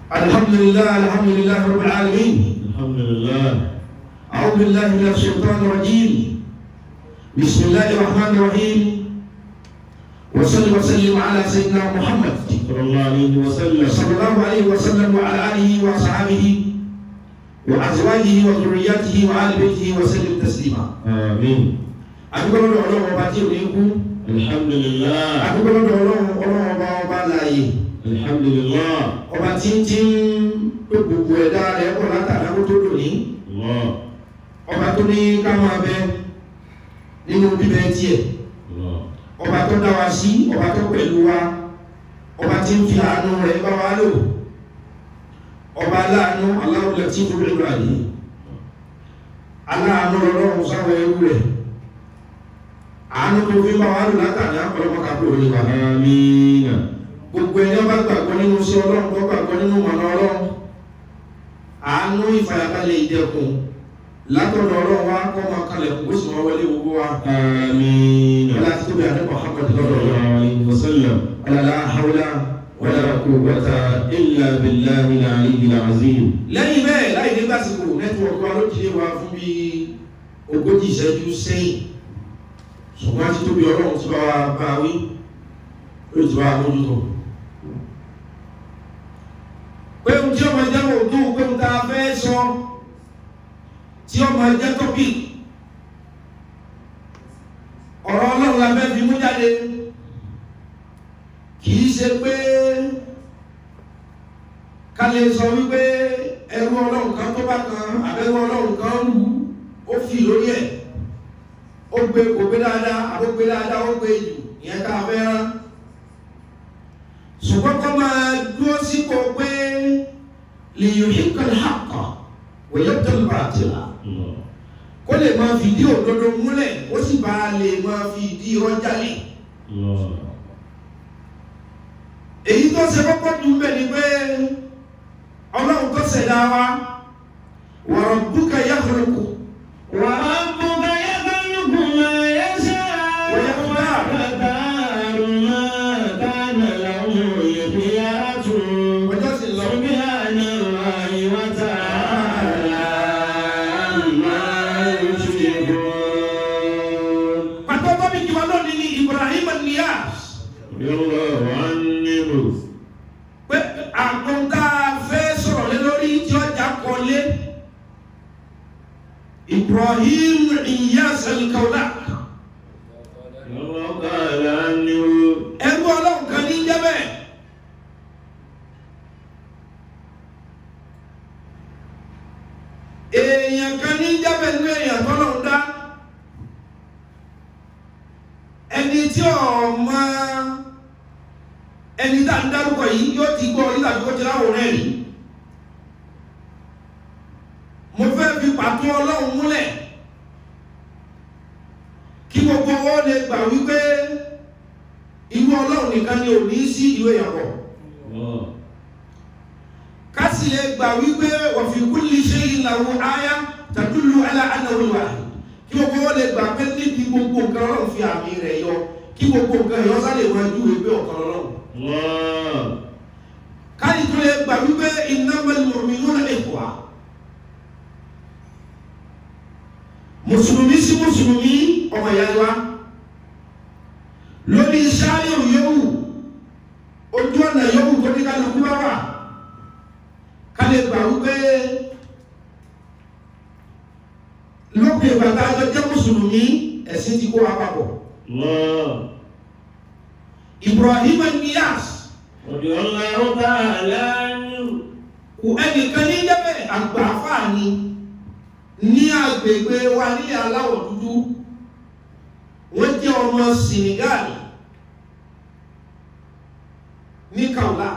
الحمد لله الحمد لله رب العالمين الحمد لله أعوذ بالله من الشيطان الرجيم بسم الله الرحمن الرحيم وصل وسلم على سيدنا محمد صلى الله عليه وسلم صلى الله عليه وسلم وعلى آله وأصحابه وأزواجه وذرياته وآل بيته وسلم تسليما آمين adúgbò lọ́dọ̀ ọlọ́run ọba tí ò ní kú الحمد لله adúgbò lọ́dọ̀ ọlọ́run ọlọ́run ọba ọba láàyè الحمد لله ọba tí ń tí ń pé gbogbo ẹ̀dá rẹ̀ pọ̀ látàrí kó tó lò ní الله ọba tó ní ká máa bẹ nínú bíbẹ tiẹ̀ الله ọba tó dá wa sí ọba tó pẹ̀lú wa ọba tí ń fi àánú rẹ̀ bá wa lò ọba aláàánú aláwọ̀lẹ̀ tí ń fún ìlú àdé aláàánú ọlọ́run sáwọn ẹrú rẹ̀ àánú tó fi bá wa lò látàrí ọlọ́mọ kàbúrò ní wa آمين gbogbo ẹni ọba gbàgbọ́ nínú sí ọlọ́run tó gbàgbọ́ nínú mọ̀nà ọlọ́run àánú ìfàyàbalẹ̀ ìdẹkùn látọ̀dọ̀ ọlọ́run wa kọ́ máa kalẹ̀ kó sì máa wọlé gbogbo wa آمين wọlé àti tóbi àdébọ̀ Muhammad صلى lọ́dọ̀ الله عليه وسلم ولا لا حول ولا قوة إلا بالله العلي العظيم lẹ́yìn bẹ́ẹ̀ láì ní gbàsìkò nẹ́tíwọ̀kì wa ló jíde wa fún bí ogójì ìṣẹ́jú sẹ́yìn ṣùgbọ́n àti tóbi ọlọ́run ti bá wa bá wí ó ti bá wa mójútó pé ohun tí ọmọ jẹ́ òótọ́ pé ohun tá a fẹ́ sọ tí ọmọ jẹ́ tọ́pì ọ̀rọ̀ ọlọ́run la fẹ́ fi mú jáde kìí ṣe pé ká lè sọ wípé ẹrú ọlọ́run kan tó bá kan àbẹ́rú ọlọ́run kan lù ó fi lórí ẹ̀ ó gbé kò gbé dáadáa àbó gbé dáadáa ó gbé jù ìyẹn ká fẹ́ rán ṣùgbọ́n kọ́ máa dúró sípò pé lè yóò yí kan hàkọ́ wòye tó ń bá tìlà الله kó lè máa fìdí òdodo múlẹ̀ ó sì bá lè máa fìdí irọ́ jálẹ̀ الله èyí tó ṣe kọ́kọ́ dùn bẹ́ẹ̀ ni pé ọlọ́run tó ṣẹ̀dá wa wa rabbuka yakhluqu وربك يخلق ما يشاء ويختار ما كان له الخيرة ọjọ́ sì lọ سبحان الله وتعالى عما يشركون pàtó tóbi jù wọn lónìí ní Ibrahim Niyas رضي الله عنه pé àkóńtà fẹ́ sọ̀rọ̀ lé lórí tí ọjà kọ́lé Ibrahim Niyas al-Kaulak رضي الله تعالى عنه ẹrú ọlọ́run kan ní jẹ́bẹ̀ èèyàn kan ní jẹ́bẹ̀ ní èèyàn tọ́lọ́run dá ẹni tí ọmọ ẹni tá ń dárúkọ yìí yóò ti gbọ́ nígbà tó ti láwòrán ẹ̀rí mo fẹ́ fi pàtó ọlọ́run múlẹ̀ kí gbogbo wọn lè gbà wípé irú ọlọ́run nìkan ni ò ní sí ìwé ìyàpọ̀ الله kásì lè gbà wípé wa fi kulli shay'in lahu aya tadullu ala annahu al-wahid kí gbogbo wọn lè gbà pé níbi gbogbo nǹkan ọlọ́run fi àmì rẹ̀ yọ kí gbogbo nǹkan yọ sálè wọn ju ìwé ọ̀kan ọlọ́run الله káyì tó lè gbà wípé innamal mu'minuna ikhwa mùsùlùmí sí mùsùlùmí ọmọ ìyá wa lórí sáré yòówù ojú ọ̀nà yòówù tó ní kálukú bá wà ká lè gbà wípé lópin ìgbà tá a jọ jẹ́ mùsùlùmí ẹ̀sìn ti kó wa papọ̀ الله Ibrahim Niyas رضي الله تعالى عنه kò ẹnìkan ní jẹ́bẹ̀ àgbàfà ni ní agbègbè wa ní aláwọ̀ dúdú wọ́n jẹ́ ọmọ Senegal ní kaula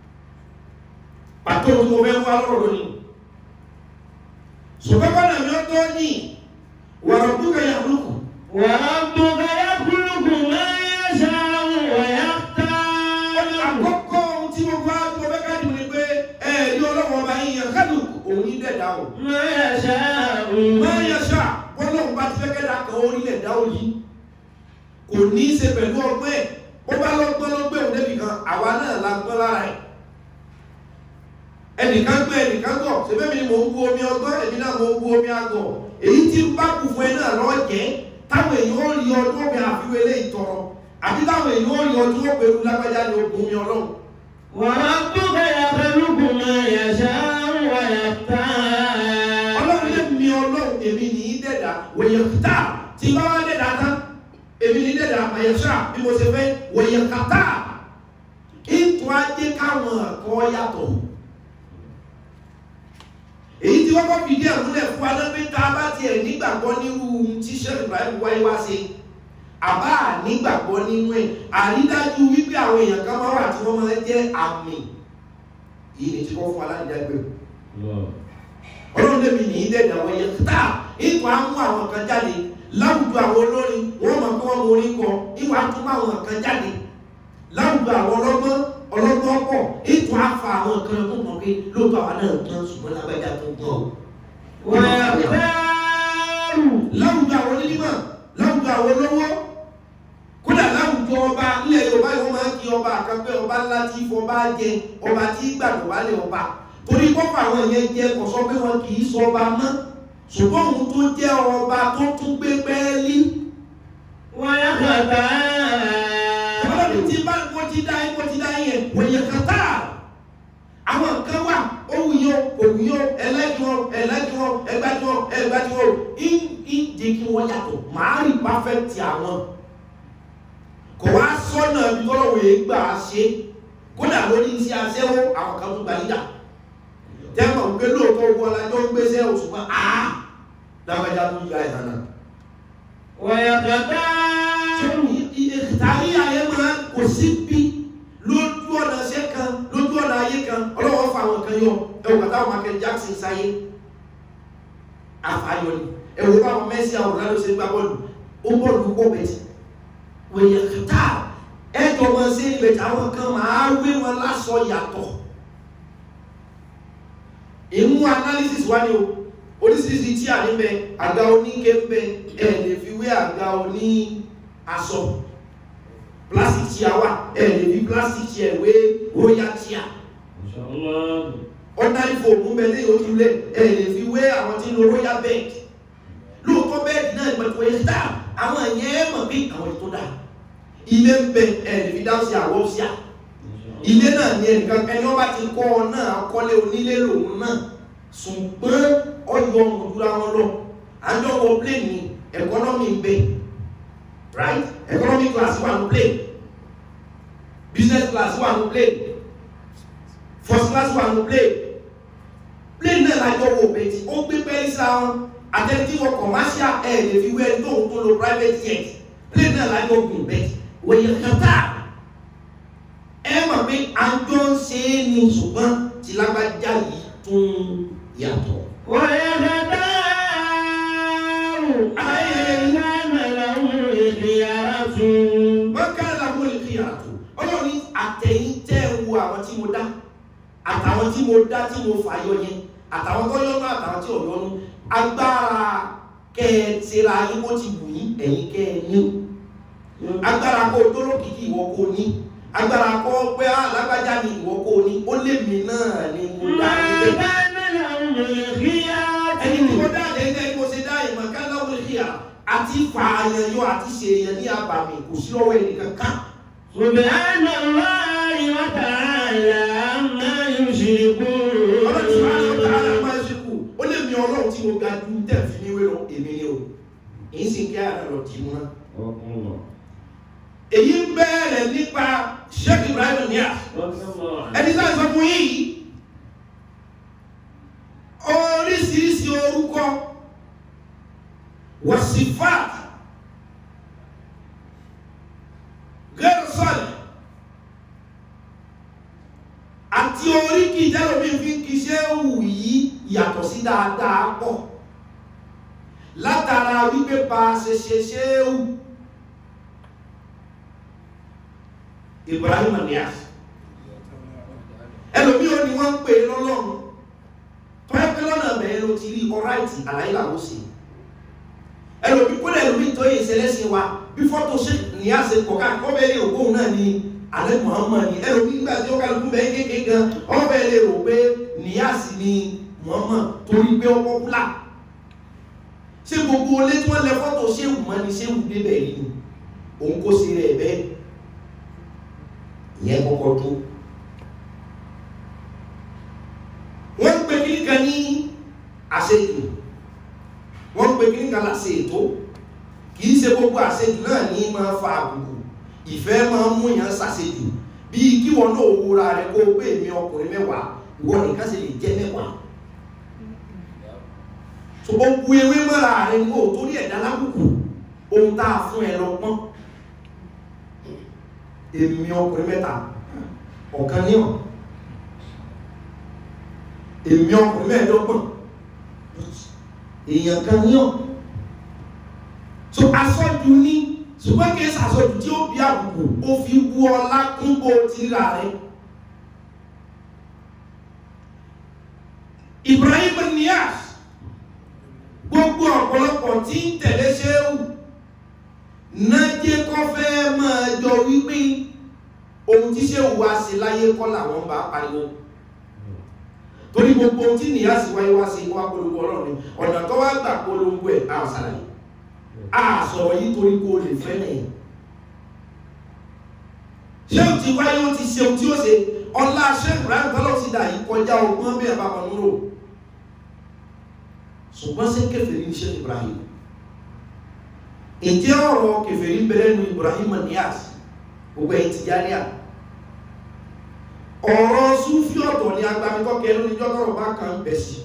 pàtó tí mo fẹ́ wá lọ́rọ̀ ni sọ̀kọ́kọ́ náà mi ó tó ní wàrà dúkà yà lóko وربك يخلق ما يشاء ويختار àkọ́kọ́ ohun tí mo bá tó fẹ́ ká dùn ní pé ẹ̀ẹ́dí ọlọ́wọ́ bá yín yẹn kálù òun ní dẹ̀dá o. ما يشاء máa yẹ ṣá bọ́lọ́run bá ti fẹ́ kẹ́dà kan orílẹ̀ dá òyì kò ní í ṣe pẹ̀lú ọgbẹ́ ẹ̀ ó bá lọ́gbọ́n lọ́gbẹ́ òun débi kan àwa náà la gbọ́n lára ẹ̀ ẹnìkan gbé ẹnìkan gọ̀ ṣebí mi ni mò ń bu omi ọgbọ́n èmi náà mò ń bu omi àgọ̀ èyí tí ń bá kù fún ẹ náà lọ jẹ́ táwọn èèyàn ó rí ọdún ọbẹ̀ àfiwé lé ìtọrọ àbí táwọn èèyàn ó rí ọdún ọbẹ̀ ewu lágbájá ní ogun mi ọlọ́run وربك يخلق ما يشاء ويختار ọlọ́run lé mi ọlọ́run èmi ní í dẹ̀dà wòye kàtà tí bá wá dẹ̀dà tán èmi ní í dẹ̀dà àyẹ̀ṣà bí mo ṣe fẹ́ wòye kàtà ètò ajé káwọn ẹ̀kọ́ yàtọ̀ èyí tí wọ́n kọ́ fìdí ẹ̀ múlẹ̀ fún wa lẹ́gbẹ́ tá a bá tiẹ̀ nígbàgbọ́ nírú tí sẹ́ẹ̀lì Ibrahim wáyé wá sí àbá nígbàgbọ́ nínú ẹ̀ àrídájú wípé àwọn èèyàn kan máa wà tí wọ́n máa jẹ́ àmì yìí ni tí wọ́n fún aládìjágbé ọlọ́run lèmi ní í dẹ̀dà wọ́n yẹ tá ìtò á mú àwọn kan jáde láwùjọ àwọn olórin wọ́n mọ̀ pé wọ́n mọ orin kọ ìwà tó mú àwọn kan jáde láwùjọ àwọn ọlọ́gbọ́n ọlọ́gbọ́n pọ̀ ìtò á fa àwọn kan tó mọ̀ pé lóòótọ́ àwọn náà tán ṣùgbọ́n lágbájá tó gbọ́n o. ويختار láwùjọ àwọn onímọ̀ láwùjọ àwọn olówó kódà láwùjọ ọba ilẹ̀ yorùbá yìí wọ́n máa ń kí ọba àkànpẹ́ ọba ńlá tí fọba jẹ ọba tí gbàgbọ́ wálé ọba torí kọ́kọ́ àwọn yẹn jẹ kò sọ pé wọn kì í sọ ọba mọ́ ṣùgbọ́n òun tó jẹ́ ọba tó tún gbé pẹ́ẹ́lí ويختار ọlọ́run tí bá mo ti dá yín mo ti dá yín yẹn wòye kàtà àwọn nǹkan wà òwú yó òwú yó ẹlẹ́dì wọn ẹlẹ́dì wọn ẹgbẹ́dì wọn ẹgbẹ́dì wọn ń ń jẹ́ kí wọ́n yàtọ̀ màá rí pàfẹ́tì àwọn kò wá sọ́nà ibi tọ́lọ́wọ́ yẹn gbà á ṣe kódà lórí iṣẹ́ aṣẹ́wó àwọn kan tó gbalídà tẹ́mọ̀ pé lóòótọ́ owó alájọ́ ń gbéṣẹ́ oṣù kan á lágbájá tó yá ìhànà ويختار tàbí ayé máa kò sí bí lójú ọ̀nà ṣẹ́ kan lójú ọ̀nà ayé kan ọlọ́wọ́ fa àwọn kan yọ ẹwù kàtà àwọn Michael Jackson sáyé àfàyọ ni ẹwù bá àwọn Messi àwọn Ronaldo ṣe gbá bọ́ọ̀lù ó bọ́ọ̀lù pọ̀ bẹ̀tì wòye kàtà ẹjọ́ máa ṣe ibẹ̀ táwọn kan máa wé wọn lásọ yàtọ̀ ìmú analysis wá ní o oríṣiríṣi tí a ní bẹ àga oníke ń bẹ ẹ lè fi wé àga oní aṣọ plastic chair wà ẹ lè fi plastic chair wé royal chair ما شاء الله ordinary foam ń bẹ lẹ́yìn ojú lẹ̀ ẹ lè fi wé àwọn tí ń lo royal bed lóòótọ́ bẹ́ẹ̀dì náà ìpẹ̀tù ẹ̀yẹ dá àwọn ẹ̀yẹ ẹ̀ mọ̀ bí àwọn ètò dá ilé ń bẹ ẹ lè fi dáhùn sí àwọ̀ sí à ilé náà ní ẹnìkan ẹni wọ́n bá ti kọ́ ọ náà kọ́lé onílé lòun náà ṣùgbọ́n ọyọ òdúrà wọn lọ àjọ wọ plane ní economy ń bẹ right economy class wà ní plane business class wà ní plane first class wà ní plane plane náà lájọ wọ bẹ́ẹ̀ ó gbé pẹ́ẹ́lí sáà wọn àtẹ̀tí wọ commercial air lè fi wẹ́ẹ́ tó tó lo private jet plane náà lájọ gùn bẹ́ẹ̀ wòye kàtà ẹ mọ̀ pé àjọ ń ṣe é ní ṣùgbọ́n tí lágbájá yìí tún yàtọ̀. ويختار أي كان له الخيارة wọ́n ká làwọn olè fi yàtọ̀ ọlọ́run ní àtẹ̀yìn tẹ́ ẹ wo àwọn tí mo dá àtàwọn tí mo dá tí mo fà yọ yẹn àtàwọn tó yọnu àtàwọn tí ò yọnu agbára kẹ ẹ tẹ́ra yín bó ti wù yín ẹ̀yin kẹ ẹ ní agbára kó o dólókìkí ìwọ kó o ní agbára kó o pé alágbájá ni ìwọ kó o ní ó lè mí náà ni mo dá ما yín bẹ́ẹ̀ كان له الخيارة ẹni tí mo dá lẹ́yìn ẹni mo ṣe dá ìmọ̀ ká lọ́wọ́ ìhìyà àti fààyàn yọ àti ṣèyàn ní àbàmì kò sí lọ́wọ́ ẹnì kankan سبحان الله وتعالى عما ọlọ́run tí wàá lọ tààrà يشركون máa ṣe kù ó lè mi ọlọ́run tí mo ga ju tẹ̀ fi níwé lọ èmi ni o èyí sì ń kí ara lọ dì mú náà. èyí ń bẹ̀rẹ̀ nípa Sheikh Ibrahim Niass ẹni tá a sọ fún yín yìí oríṣiríṣi orúkọ wàsífàt gẹ́rọ̀sọ̀lì àti oríkì ìjálòmí fi ń kíṣẹ́ wù yí yàtọ̀ sí dáadáa pọ̀ látara wípé bá a ṣe ṣe ṣe é wù Ibrahim Niass ẹlòmí ò ní wọ́n ń pè é lọ́lọ́run tọ́yẹ́ pé lọ́nà bẹ̀rẹ̀ ló ti rí ọ̀ráìtì àlàyé làwọn ṣe ẹlòmí kó lẹ́lòmí tó yẹ ìṣẹ̀lẹ̀ sí wa bí fọ́tò ṣe ní àṣẹ kọ̀ọ̀kan kọ́ bẹ́ẹ̀ ní ògbóhùn náà ní alẹ́ Muhammad ni ẹ̀rọ nígbà tí ó kálukú bẹ́ẹ̀ kéèké gan ọbẹ̀ lè rò pé níyàsí ni Muhammad torí pé ọkọ̀ kúlà ṣé gbogbo olé tí wọ́n lẹ fọ́tò ṣéwù mọ́ ni ṣéwù débẹ̀ yìí ni òun kó sí rẹ̀ bẹ́ẹ̀ ìyẹn kọ́kọ́ tó wọ́n ń pe kíní kan ní àṣejù wọ́n ń pe kíní kan láṣẹ ètò kìí ṣe gbogbo àṣejù náà ní máa fa àbùkù ìfẹ́ máa ń mú yàn ṣàṣejù bíi kí wọn náà wúra rẹ kó o pé èmi ọkùnrin mẹ́wàá ìwọ nìkan sì lè jẹ́ mẹ́wàá so o bu ewé mọ́ra rẹ ní o torí ẹ̀dá lábùkù ohun tá a fún ẹ lọ pọ́n èmi ọkùnrin mẹ́ta ọ̀kan ní ọ̀ èmi ọkùnrin mẹ́ẹ̀ẹ́dọ́gbọ̀n èèyàn kan ní ọ̀ so asọ́jú ní ṣùgbọ́n kí ẹsẹ̀ asọ́jú tí ó bí àbùkù ó fi wú ọlá kún bó ti rà rẹ̀ Ibrahim Niyas gbogbo ọ̀pọ̀lọpọ̀ tí ń tẹ̀lé ṣéhù nájẹ́ kọ́ fẹ́ máa jọ wípé ohun tí ṣéhù wá sí láyé kọ́ làwọn bá pariwo torí gbogbo ohun tí nìyá sí wáyé wá sí wá polongo ọlọ́run ọ̀nà tó wá gbà polongo ẹ̀ á sàlàyé á sọ̀rọ̀ yìí torí kó lè fẹ́ nìyẹn ṣéhù ti wáyé ó ti ṣe ohun tí ó ṣe ọlá ṣéhù ráyọ̀ tọ́lọ́ sí dà yìí kọjá ọgbọ́n bí ẹ̀ bá wọn lóró ṣùgbọ́n sí kèfèrí ní ṣe Ibrahim ìjẹ́ ọ̀rọ̀ kèfèrí bẹ̀rẹ̀ ní Ibrahim Niyas gbogbo ẹ̀yìn ti járí à ọ̀rọ̀ súnfí ọ̀tọ̀ ni agbamikọ́kẹ́ ló ní jọ́tọ̀rọ̀ bá kan bẹ̀ sí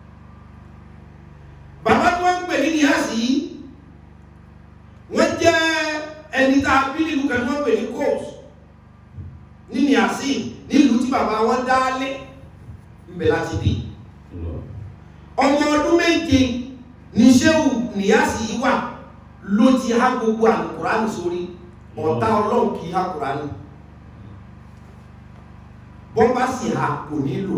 bàbá tí wọ́n ń pè ní Niyas yìí wọ́n jẹ́ ẹni tá a bí nílùú kan tí wọ́n pè ní kóòs ní Niyasi nílùú tí bàbá wọn dálé ń bẹ láti bí ọmọ ọdún méje ní ṣéhù níyàsí yìí wà ló ti há gbogbo àlùkùránì sórí ọ̀tá ọlọ́run kì í há kùránì bọ́n bá sì há kò nílò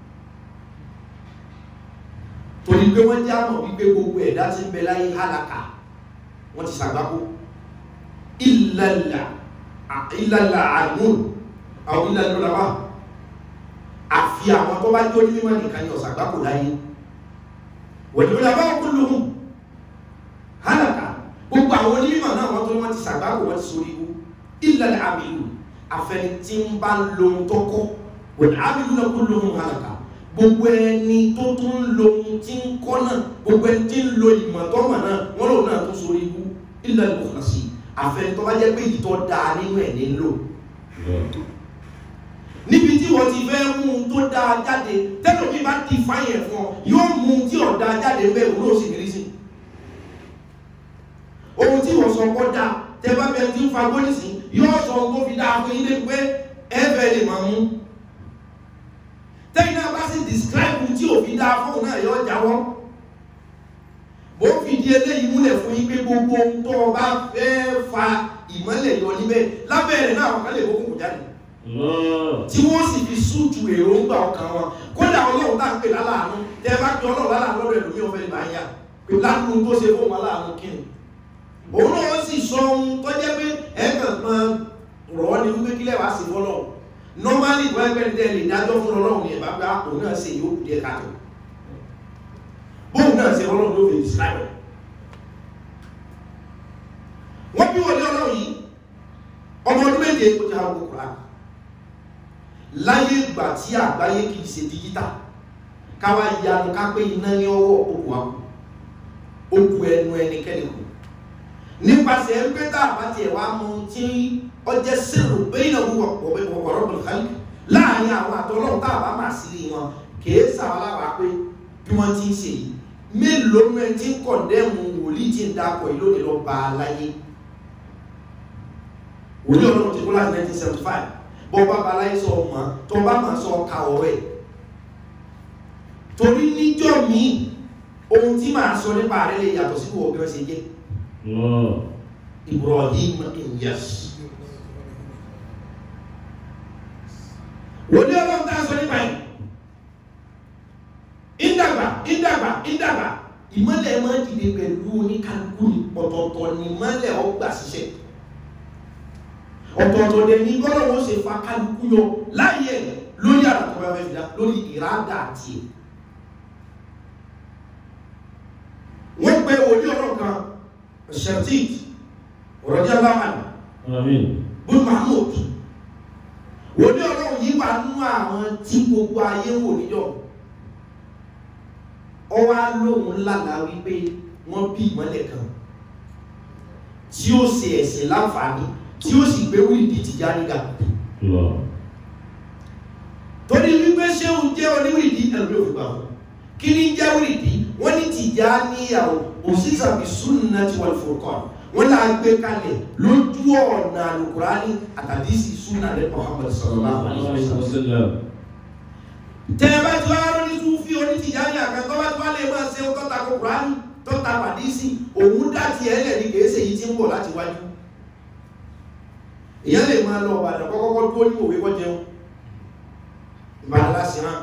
torí pé wọ́n jẹ́ àmọ̀ wípé gbogbo ẹ̀dá tí ń bẹ láyé hálàkà wọ́n ti sàgbákò ìlàlà ìlàlà àmúr àwọn ìlàlà lọ́wọ́ àfi àwọn tó bá jó ní mímọ́ nìkan ni ọ̀sàgbákò láyé wẹ̀lúwẹ̀lá kulluhum hálàkà gbogbo àwọn onímọ̀ náà wọ́n tó wọ́n ti sàgbáwò wọ́n ti sórí ikú illa al-amilu afẹni tí ń bá lo ohun tó kọ́ wẹ̀lú amiluna kulluhum hálàkà gbogbo ẹni tó tún ń lo ohun tí ń kọ́ náà gbogbo ẹni tí ń lo ìmọ̀ tó mọ̀ náà wọ́n lòun náà tó sórí ikú illa al-mukhlasi afẹni tó bá jẹ́ pé ìtọ́ dáa nínú ẹ̀ nílò níbi tí wọ́n ti fẹ́ mú un tó dáa jáde tẹ́lẹ̀ mi bá ti fáyẹ̀ fún ọ yóò mú un tí ọ̀dá jáde ń bẹ́ òun ló sì rí sí ohun tí wọ́n sọ kọ́ dáa tẹ́ bá bẹ tí ń fa gbónísì yóò sọ ohun tó fi dáa fún ilé pé ẹ̀fẹ̀ lè máa mú tẹ́yìn náà bá sì describe tí ò fi dáa fún náà yóò jáwọ́ bó fi di eléyìí múlẹ̀ fún yín pé gbogbo ohun tó o bá fẹ́ fa ìmọ́lẹ̀ yọ níbẹ̀ lábẹ́rẹ̀ náà ọ̀kan lè kókò jáde tí wọ́n sì fi súùtù èròǹgbà ọkàn wọn kódà ọlọ́run tá ń pè láláàánú tẹ́ bá pè ọlọ́run láláàánú lọ́dọ̀ ẹ̀lòmí ọ̀fẹ́ lè bá yá pé ládùn tó ṣe fún wọn láàánú kí ni òun náà sì sọ ohun tó jẹ́ pé ẹ̀kàn kan rọ̀ ọ́ ní wípé kílẹ̀ wá sí fọ́lọ́ normally ìwọ ẹgbẹ́ ní tẹ́lẹ̀ ìdájọ́ fún ọlọ́run ní ẹ̀bá gbá òun náà ṣe yóò díẹ̀ káàtó bóun náà ṣe ọlọ́run ló fi describe wọ́n bí wọlé ọlọ́run yìí ọmọ ọdún méje ó ti ha gbogbo kùrán láyé ìgbà tí àgbáyé kìí ṣe dígítà káwá ìyanu ká pé iná ní ọwọ́ òkú àkù òkú ẹnu ẹnikẹ́ni kù nípasẹ̀ ẹgbẹ́ tá a bá tiẹ̀ wá mú tí ọjẹ́ sẹ́rù bẹ́ẹ̀ náà wúwọ̀ wọ̀wọ̀rọ̀ bùkálì láàrin àwọn àtọ́lọ́run tá a bá máa sí wọn kìí sàwọn aláwa pé bí wọ́n ti ń ṣe yìí mélòó ní ẹni tí ń kọ̀ndẹ́mù wòlíì tí ń dapọ̀ yìí lónìí lọ bá a láyé wòlíì ọlọ́run ti kú láti 1975 bọ́ bá baláyé sọ ọmọ tó bá máa sọ ọkà ọ̀rọ̀ ẹ̀ torí níjọ́ míì ohun tí màá sọ nípa rẹ̀ lè yàtọ̀ sí wọ́n bí wọ́n ṣe jẹ́ Ibrahim Inyas wòlíì ọlọ́run tá a sọ nípa ẹ̀ ìdàgbà ìdàgbà ìdàgbà ìmọ́lẹ̀ máa dìde pẹ̀lú oníkálukú ní pọ̀tọ̀tọ̀ ní ìmọ́lẹ̀ ọgbà ṣiṣẹ́ ọ̀tọ̀ọ̀tọ̀ dẹ̀ ní gbọ́dọ̀ wọ́n ṣe fa kálukú yọ láyé ẹ̀ lórí àràtọ̀ bá fẹ́ fi dá lórí ìrádà àti ẹ̀ wọ́n pe òní ọ̀rọ̀ kan shatit ọ̀rọ̀dí aláwọ̀ Àmín. bùn mahmoud òní ọ̀rọ̀ yìí wà nú àwọn tí gbogbo ayé wò níjọ́ ọwá lóhun lálàá wípé wọ́n bí ìmọ́lẹ̀ kan tí ó ṣe ẹ̀sìn láǹfààní tí ó sì gbé wíìdì tìjà nígbà Allah. torí wípé ṣé òun jẹ́ oníwìrìdì ẹ̀rọ yóò fi gbà fún kí ní jẹ́ wìrìdì wọ́n ní tìjà níyàwó òṣìṣàbí súnà tí wọ́n fòkọ́ wọ́n là gbé kalẹ̀ lójú ọ̀nà àlùkùránì àtàdísì súnà rẹ̀ Muhammad sallallahu alaihi wasallam Wasallam. tẹ́ẹ̀bá tí wá rọ́ ní túnfí onítìjà ní àkàtọ́ bá tí wá lè máa ṣe tọ́ta kò kùránì tọ́ta pàdísì òun dáti ẹ̀lẹ̀ ní kèése yìí tí ń bọ̀ láti wájú èyàn lè máa lọ ọ̀bàdàn kọ́kọ́kọ́ tó ní òwe kọ́ jẹun ìbàdàn láti hàn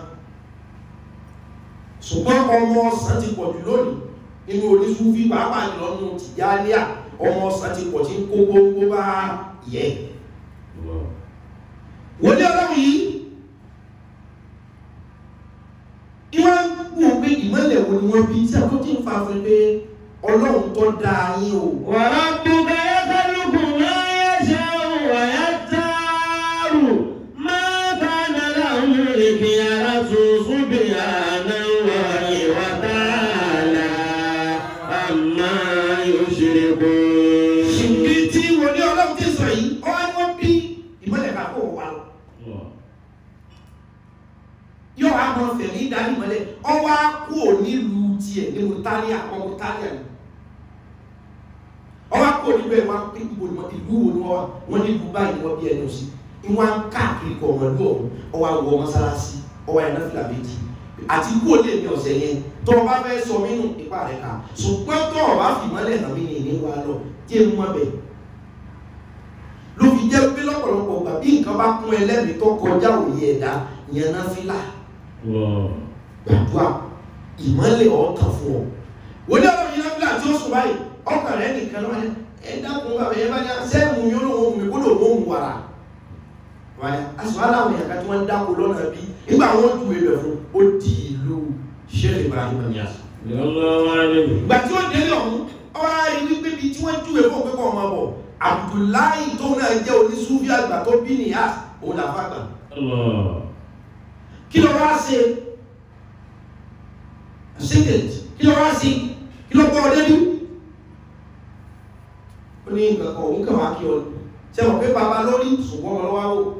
ṣùgbọ́n ọmọ ọ̀sán ti pọ̀ jù lónìí nínú onísúfí pàápàá jùlọ nínú tìjáníà ọmọ ọ̀sán ti pọ̀ tí ń kó gbogbo bá yẹ Allah. wọ́n ní ọlọ́run yìí ìwọ́n wò pé ìmọ̀lẹ̀ wo ni wọ́n bí tí a tó ti ń fa fún pé ọlọ́run tó dáa yín o وربك يخلق ما يشاء ويختار ما كان لهم الخيرة سبحان الله وتعالى عما يشركون ṣìkì tí wọ́n ní ọlọ́run ti sọ yìí ọwọ́ ni wọ́n bí ìmọ̀lẹ̀ ká kó wà lọ yóò wá mọ fẹ̀mí dání ìmọ̀lẹ̀ ọwọ́ á kú ò nílùú tiẹ̀ nínú táríà ọmọ táríà ni ọwọ́ á kú ò nílùú ẹ̀ wá pé ibo ni wọ́n ti lú wo ni wọ́n wá wọ́n ní ìlú báyìí wọ́n bí ẹnu sí ìwọ̀n á káàkiri kọ̀ ọ̀mọ̀ lú ọ̀hún ọwọ́ á wọ mọ́sálásí ọwọ́ ẹ̀ náà fìlà méjì àti kú ò lè ní ọ̀sẹ̀ yẹn tó o bá fẹ́ sọ mínú ipa rẹ̀ ká ṣùgbọ́n tó o bá fi ìmọ̀lẹ̀ hàn mí ní ìní wa lọ jẹ́ mú mọ́ bẹ́ẹ̀ ló fi jẹ́ pé lọ́pọ̀lọpọ̀ gbà bí nǹkan bá kún ẹlẹ́mìí tó kọjá òye ẹ̀dá yẹn náà fílà gbàdúrà ìmọ̀lẹ̀ ọ̀tàn fún ọ. wọ́n ní ọ̀rọ̀ yìí náà fílà tí ó sùn báyìí ọkàn rẹ̀ nìkan ló wáyé ẹ dákun bàbá yẹn bá ní sẹ́ẹ̀mù yóò lóun omi kó lóun omi wàrà. wáyé aṣọ aláwọ̀ yẹn ká tí wọ́n ń dáko lọ́nà bí nígbà wọn ju ebè fún ó di ìlú Sheikh Ibrahim Niass. ìgbà tí ó délé ọ̀hún ọwọ́ ayé wípé bíi tí wọ́n ju ebè òpé kọ́ ọmọ bọ̀ Abdullahi tó náà jẹ́ onísúfì àgbà tó bí Niass òun làfà gbà kí ló wá ṣe secret kí ló wá ṣe kí ló gbọ́ ọ débi ó ní nǹkan kan òun kàn wá kí ọ ṣe mọ̀ pé bàbá lórí ṣùgbọ́n ọmọ lọ́wọ́ wò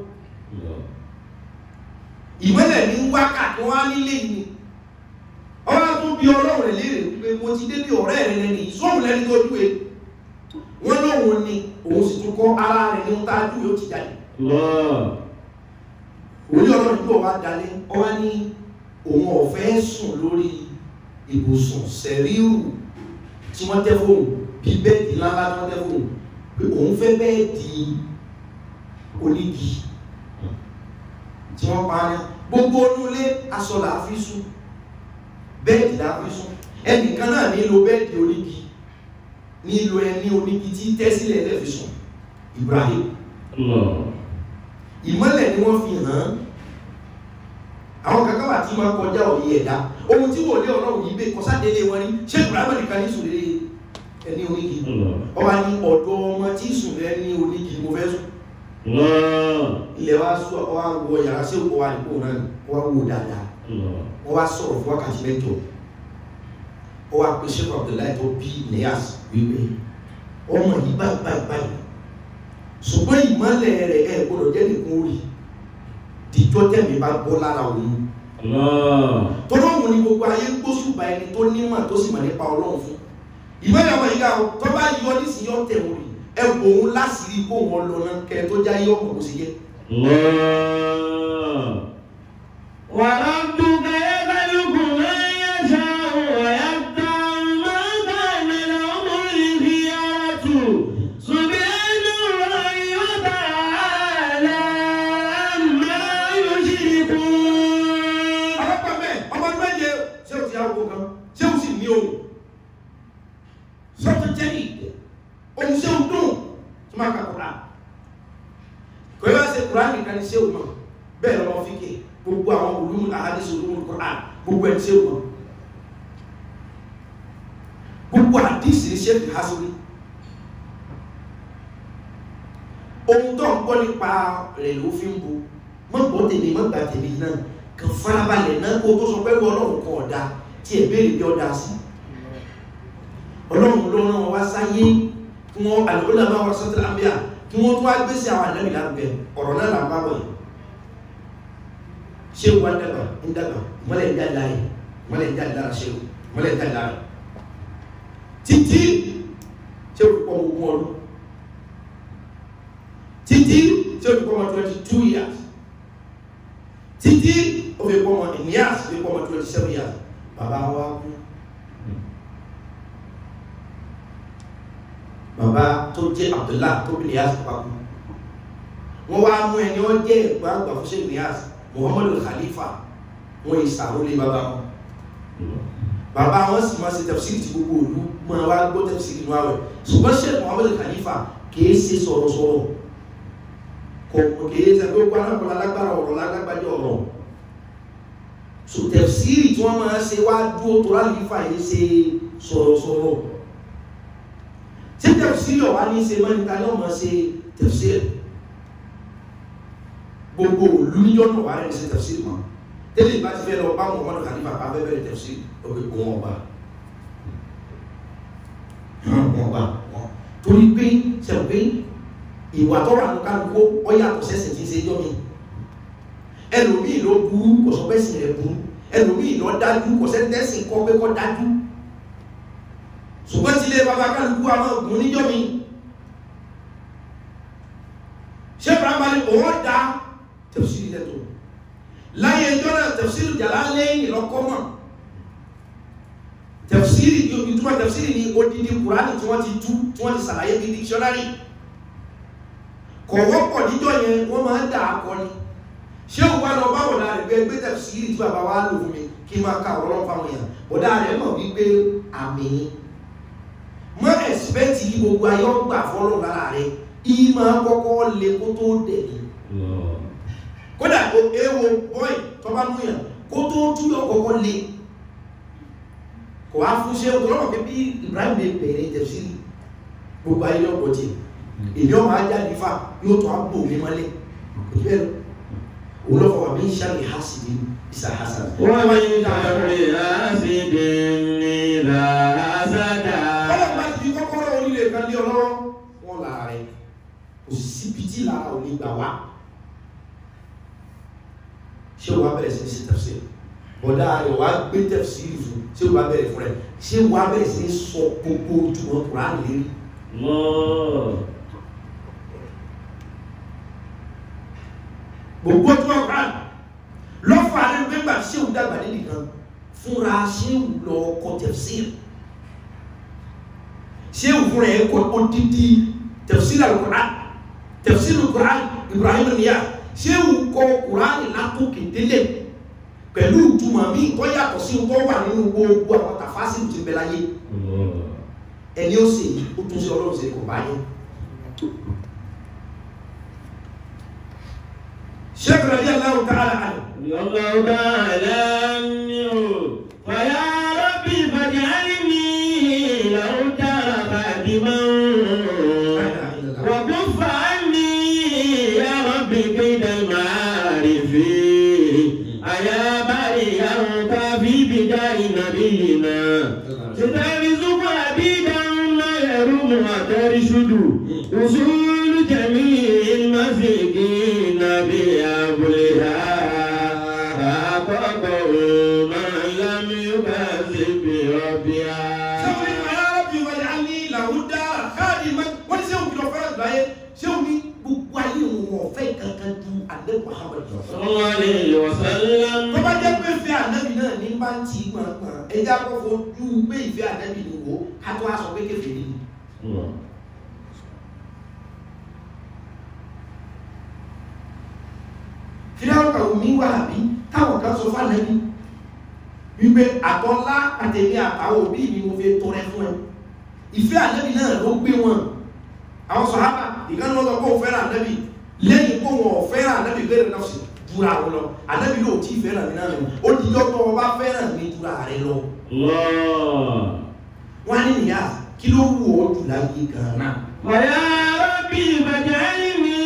ìmọ̀lẹ̀ ní wákàtí wá nílé yìí ọba tó bí ọlọ́run rẹ̀ léèrè wípé mo ti débi ọ̀rẹ́ rẹ̀ lẹ́ni ìṣòwò lẹ́ni tó júwe wọ́n lóun ni òun sì tún kọ́ ara rẹ̀ ní ń tá júwe ó ti jáde orí ọlọ́run tó wá dalẹ̀ ọwá ní òun ọ̀fẹ́ sùn lórí ibùsùn sẹ̀ríù tí wọ́n tẹ́ fóun bí bẹ́ẹ̀dì ńláńlá tí wọ́n tẹ́ fóun pé òun fẹ́ bẹ́ẹ̀dì onígi tí wọ́n pa ní gbogbo onúlé aṣọ là á fi sùn bẹ́ẹ̀dì là á fi sùn ẹnìkan náà nílò bẹ́ẹ̀dì onígi nílò ẹni onígi tí tẹ́sílẹ̀ ẹlẹ́fi sùn Ibrahim ìmọ́lẹ̀ ni wọ́n fi hàn án àwọn kankan wà tí máa kọjá òye ẹ̀dá ohun tí wò lé ọlọ́run yìí bẹ́ẹ̀ kọ́sádélé wọn ni ṣé ibrahima nìkan ní sùn lé ẹni onígi ọba ní ọ̀dọ́ ọmọ tí sùn lé ní onígi mo fẹ́ sùn ilẹ̀ wa sọ wa wọ yàrá sí òkú wa nìkó náà wa wò dáadáa wọ́n wá sọ̀rọ̀ fún wákàtí mẹ́jọ ó wá pe sheikh abdullahi tó bí Niass wípé ọmọ yìí báyìí báyìí báyìí ṣùgbọ́n ìmọ̀lẹ̀ rẹ̀ ẹ̀ gbọ́dọ̀ jẹ́ nìkan orí díjọ́ tẹ̀mí bá bọ́ lára òun tọ́lọ́ òun ni gbogbo ayé ń gbóṣùbà ẹni tó nímọ̀ tó sì mọ̀ nípa ọlọ́run fún ìmọ̀lẹ̀ ọmọ yìí ká o tó bá yọ nísìnyí ọ̀tẹ̀ wọn rí ẹ bò òun láṣìírí kó wọn lọ náà kẹ tó já yọ ọkọ̀ bó ṣe jẹ́. وربك يخلق ما يشاء ويختار ما كان لهم الخيرة سبحان الله وتعالى عما يشركون ọlọ́pàá mẹ́ ọmọ ọdún méje ṣé o ti yàwó kan ṣé o sì ní ohun ṣé o ti jẹ́ ìdẹ ohun ṣé o dùn tí máa kàkó rà ẹni ṣé o mọ̀ bẹ́ẹ̀ lọ́mọ fíkè gbogbo àwọn olúmù àhádìsí olúmù Qur'an gbogbo ẹni ṣé o mọ̀ gbogbo àdìsí ní ṣéèkì hasori ohun tó ń gbọ́ nípa rẹ̀ ló fi ń bu mọ́ gbọ́ tèmi mọ́ gbà tèmi náà kàn farabalẹ̀ náà kó tó sọ pé ọlọ́run kan ọ̀dà tí ẹ̀ béèrè bí ọ̀dà sí ọlọ́run ló rán wá sáyé kí wọ́n àlùkòlá máa wá sọ́tìlá bíà kí wọ́n tún wá gbé sí àwọn àlẹ́mì lárugẹ ọ̀rọ̀ náà là ń bá wọ̀ yìí ṣé wà ń dàgbà ń dàgbà mọ́lẹ̀ ń dàgbà yìí mọ́lẹ̀ ń dàgbà ṣe mọ́lẹ̀ ń dàgbà rẹ̀ títí tí ó fi pọ̀ ogún ọdún títí tí ó fi pọ̀ ọmọ twenty two years títí ó fi pọ̀ ọmọ ìníyàs fi pọ̀ ọmọ twenty seven years bàbá wa kú bàbá tó jẹ́ Abdullah tó bí ìníyàs papọ̀ wọ́n wá mú ẹni wọ́n jẹ́ ẹ̀gbọ́n àgbà fún ṣe ìníyàs Muhammadu Khalifa wọ́n yìí sàrólé bàbá wọn bàbá wọn sì máa ṣe tẹ̀fsìrì tí gbogbo òlu máa wá gbọ́ tẹ̀fsìrì nínú àwẹ̀ ṣùgbọ́n ṣe Muhammadu Khalifa kìí ṣe sọ̀rọ̀sọ̀rọ̀ kò kìí ṣe pé gbogbo alákọ̀ọ́lá lágbára ọ̀rọ̀ lágbájá ọ̀rọ̀ so tẹ̀fsìrì tí wọ́n máa ṣe wá dúró tó rálífà yìí ṣe sọ̀rọ̀sọ̀rọ̀ tí tẹ̀fsìrì ọ̀wá ní ṣe mọ́nìta ní ọmọ ṣe tẹ̀fsìrì gbogbo òlu níjọ́ náà wà rẹ̀ ṣe tẹ̀fsìrì mọ́ tẹ́lẹ̀ bá ti fẹ́ lọ bá Muhammadu Khalifa bá fẹ́ bẹ̀rẹ̀ tẹ̀fsìrì ọgbẹ̀ òun ọba wọn bá wọn torí pé sẹ́wọ̀n pé ìwà tó wà ní kálukú ó yàtọ̀ sẹ́sìn tí ń ṣe jọ́ mi ẹlòmíì ló burú kò sọ pé sìn rẹ̀ burú ẹlòmíì lọ dájú kò sẹ́ tẹ́sìn kọ́ pé kọ́ dájú ṣùgbọ́n tí ilé bàbá kálukú àwọn ògùn níjọ́ mi ṣé bàbá òun dá tẹ̀síìrì lẹ́tọ̀ láyé ẹjọ́ náà tẹ̀síìrì jàlá lẹ́yìn lọ́kọ́ mọ̀ tẹ̀fsírì ìtumọ̀ tẹ̀fsírì ni odidi kùránì tí wọ́n ti tú tí wọ́n ti sàlàyé bí dictionary kọ̀ wọ́pọ̀ níjọ́ yẹn wọ́n máa ń dà á kọ́ ni ṣé o wá lọ bá wọ̀dà rẹ̀ gbé gbé tẹ̀fsírì tí bàbá wa lò fún mi kí n máa ka ọ̀rọ̀ fáwọn èèyàn bọ̀dà rẹ̀ mọ̀ wípé àmì mọ́ ẹ̀sìpẹ́tì gbogbo ayé ọgbà fọ́lọ́ lára rẹ̀ ìyí máa kọ́kọ́ le kó tó dẹ̀ ní kódà ewo bọ́ì tó bá mú yàn kó tó túyọ̀ kọ́kọ́ le kò wá fún ṣe ọ̀tọ̀lọ́pọ̀ pé bí Ibrahim lè bẹ̀rẹ̀ tẹ̀sílì gbogbo ayé lọ́pọ̀ tí èmi ọmọ ajá nífà yóò tó àpò mi mọ́lẹ̀ kò tí bẹ́ẹ̀ òun lọ́fọ̀ wà mí ṣàlì hásìdì ìsà hasan wọ́n mi tàbí àṣìdì nílà àṣàdà. ọlọ́pàá bá ti fi kọ́kọ́rọ́ onílé kan lé ọlọ́rọ́ wọn là rẹ̀ kò sí síbi tí lára ò ní gbà wá ṣé o wá bẹ̀rẹ̀ sí ní sí tẹ̀sílì bọ̀dá rẹ̀ wá gbé tẹ̀sílì fún ṣé o wá bẹ̀rẹ̀ fún rẹ̀ ṣé o wá bẹ̀rẹ̀ sí ní sọ gbogbo ojúmọ́ kùránì lérí gbogbo ojúmọ́ kùránì lọ́fọ̀ àrẹ gbẹ́gbà ṣé o dàgbà nídìí kan fúnra ṣé o lọ kọ tẹ̀sílì ṣé o fúnra ẹ̀ kọ odidi tẹ̀sílì àlùkùránì tẹ̀sílì kùránì Ibrahim níyà ṣé o kọ kùránì látòkè délẹ̀ pẹ̀lú ìtumọ̀ míì tó yàtọ̀ sí tó wà nínú gbogbo àwọn tàfásìlù ti bẹ láyé ẹni ó sì ó tún sí ọlọ́run sí kò bá yẹn ṣẹ́kù rẹ̀ díẹ̀ láwùn káàlà àlọ́ الله تعالى عنه فيا ربي فاجعلني لو ترى خادما وكف عني يا ربي كيد المعارف أيا بريا في بداية نبينا سترزق عبيدا ما يروم وترشد وصول جميع المساكين بأبلها فأقطع من لم يكذب بربها sẹ́wọ̀n ní arábì wọlé á ní làwùdá káàdì mẹ́ wọ́n ní sẹ́wọ̀n kìlọ̀ fẹ́rẹ̀ gbáyé sẹ́wọ̀n ní gbogbo ayé òun ọ̀fẹ́ kankan ju alẹ́ Muhammad صلى الله عليه وسلم tó bá jẹ́ pé ìfẹ́ ànábì náà ní bá ń tì í gbọ̀ngbọ̀n ẹjẹ́ akọ́kọ́ ojú pé ìfẹ́ ànábì ni wò ká tó wá sọ pé kéfèé ni fíláwọ̀ kàwé mi wà bí táwọn kan sọ fánàbí wípé àtọ́lá àtẹ̀mí àtàwọn òbí mi mo fi tọrẹ fún ẹ ìfẹ́ ànábì náà ló gbé wọn àwọn sọ̀hábà ìkànnì wọn sọ pé òun fẹ́ràn ànábì lẹ́yìn pé wọn ò fẹ́ràn ànábì gbẹ́rẹ̀ náà sì jura wọn lọ ànábì yóò tí fẹ́ràn mi náà nù ó di yọ́tọ̀ wọn bá fẹ́ràn mi jura rẹ lọ Allah. wọn ní nìyá kí ló wù ọ́ jù láyé gan náà ويا ربي فاجعلني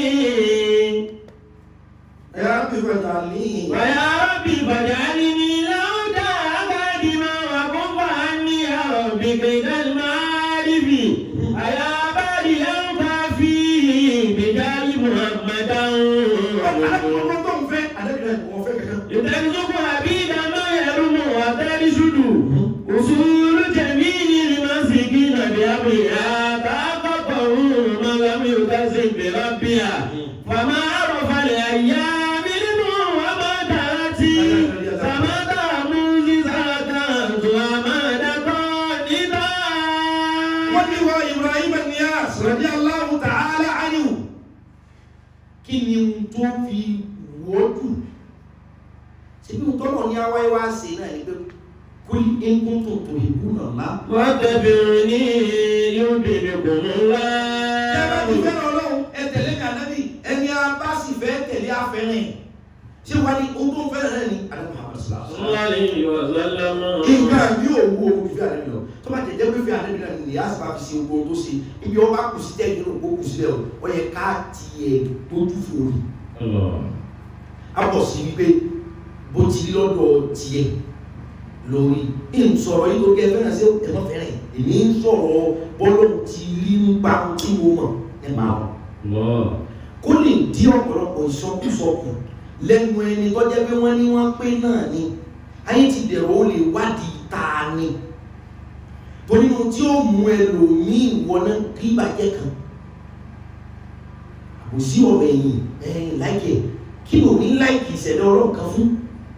ẹ á bí bàtà ní ويا ربي فاجعلني لو تعبد ما وكف عني يا ربي كيد المعارف أيا باري أنت في بجال محمدا alákòókò tó ń fẹ́ ànábì náà wọ́n fẹ́ kankan يترزق عبيدا ما يرم وترشد أصول جميل المسكين بأبيها تحققه من لم يكذب بربها فما عرف الأيام منه وما تأتي فما معجزات وما قانتا wọ́n ní wọ Ibrahim Niyas radiyallahu ta'ala anhu kí ni ohun tó fi wọ́dù ṣe bí tọ́lọ̀ ní awáyé wá sí náà ní pé kul in kuntum tuhibbuna Allah واتبعني يحببكم ẹ bá ti الله fẹ́ràn ọlọ́run ẹ tẹ̀lé ní ànábì ẹni a bá sì fẹ́ tẹ̀lé afẹ́rẹ́ ṣé wá ní ohun tó ń fẹ́ràn náà ní alẹ́ Muhammad sallallahu alaihi صلى الله عليه وسلم nǹkan bí òwú ohun ìfẹ́ ànábì lọ tó bá tẹ̀ jẹ́ pé ìfẹ́ ànábì náà ní Niyas bá fi ṣe ogun tó ṣe ibi ọba kù sí tẹ́jú ló kó kù sílẹ̀ o ó yẹ ká tiẹ̀ gbójú fòrò الله a bọ̀ sí wípé bó ti rí lọ́dọ̀ tiẹ̀ lórí ń sọ̀rọ̀ yìí tó kẹ́ fẹ́ràn sí ẹ̀mọ́ fẹ́ràn èmi ń sọ̀rọ̀ bọ́lọ̀ ti rí nípa tí mo mọ̀ nípa wọn الله kó lè dí ọ̀pọ̀lọpọ̀ ìsọkúsọkù lẹ́nu ẹni tó jẹ́ pé wọ́n ní wọ́n pé náà ni ayé ti dẹ̀rọ ó lè wádìí ta ni torí mo tí ó mú ẹlòmíì wọná kí bàjẹ́ kan àbòsí ọ̀rọ̀ ẹ̀yìn ẹ̀yìn láìkẹ̀ kí ló ní láìkì ìṣẹ̀lẹ̀ ọ̀rọ̀ kan fún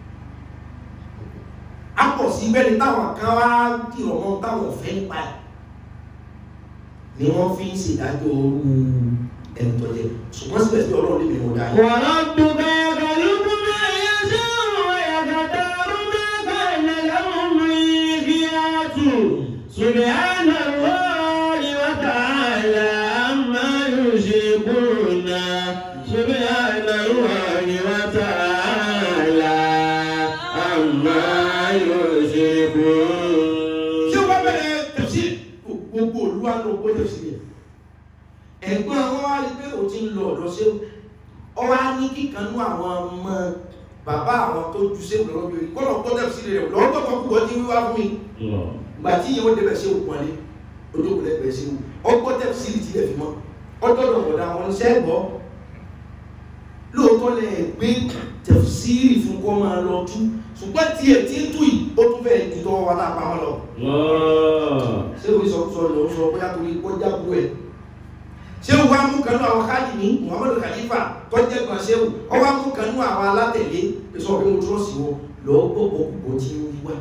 a pọ̀ sí bẹ́ni táwọn kan wá dìrọ̀ mọ́ táwọn fẹ́ nípa ẹ̀ ni wọ́n fi ń ṣèdájọ́ orú ẹni tó jẹ ṣùgbọ́n síbẹ̀síbẹ̀ ọlọ́run lè mìíràn dáa وربك يخلق ما يشاء ويختار ما كان لهم الخيرة سبحان الله وتعالى عما يشركون سبحان الله وتعالى عما يشركون ṣé wọ́n bẹ̀rẹ̀ tẹ̀sí gbogbo olúwa ló gbé tẹ̀sí yẹn ẹ̀gbọ́n wọn wá rí pé o ti ń lọ ọ̀dọ̀ ṣé ọ wá ní kíkanú àwọn ọmọ bàbá àwọn tó ju ṣé lọ́wọ́ bí kọ́lọ̀ gbọ́ tẹ̀sí rẹ̀ lọ́wọ́ tó kọ́ púpọ̀ tí wíwá fún mi الله ìgbà tí yẹn ó débẹ̀ ṣé òkun alẹ́ ojókòó lẹ́gbẹ̀ẹ́ ṣé ọgbọ́ tẹ̀sí ti lẹ̀ fi mọ́ ọjọ́dọ̀ ọ̀dà wọn ṣẹ́ gbọ́ lóòótọ́ lẹ gbé tẹ̀síìrì fún kọ́ máa lọ tú ṣùgbọ́n tiẹ̀ tí ń tú yìí ó tún fẹ́ẹ̀ ju tọwọ́ wa tá a pamọ́ lọ الله ṣé o sọ sọ lọ sọ bóyá torí kọjá bu ẹ ṣé o wá mú kanú àwọn káàdì ní muhammadu khalifa tọjẹ kan ṣé o ọ wá mú kanú àwọn alátẹ̀lé sọ pé mo tún sí wọn lọ gbogbo púpọ̀ tí ń wá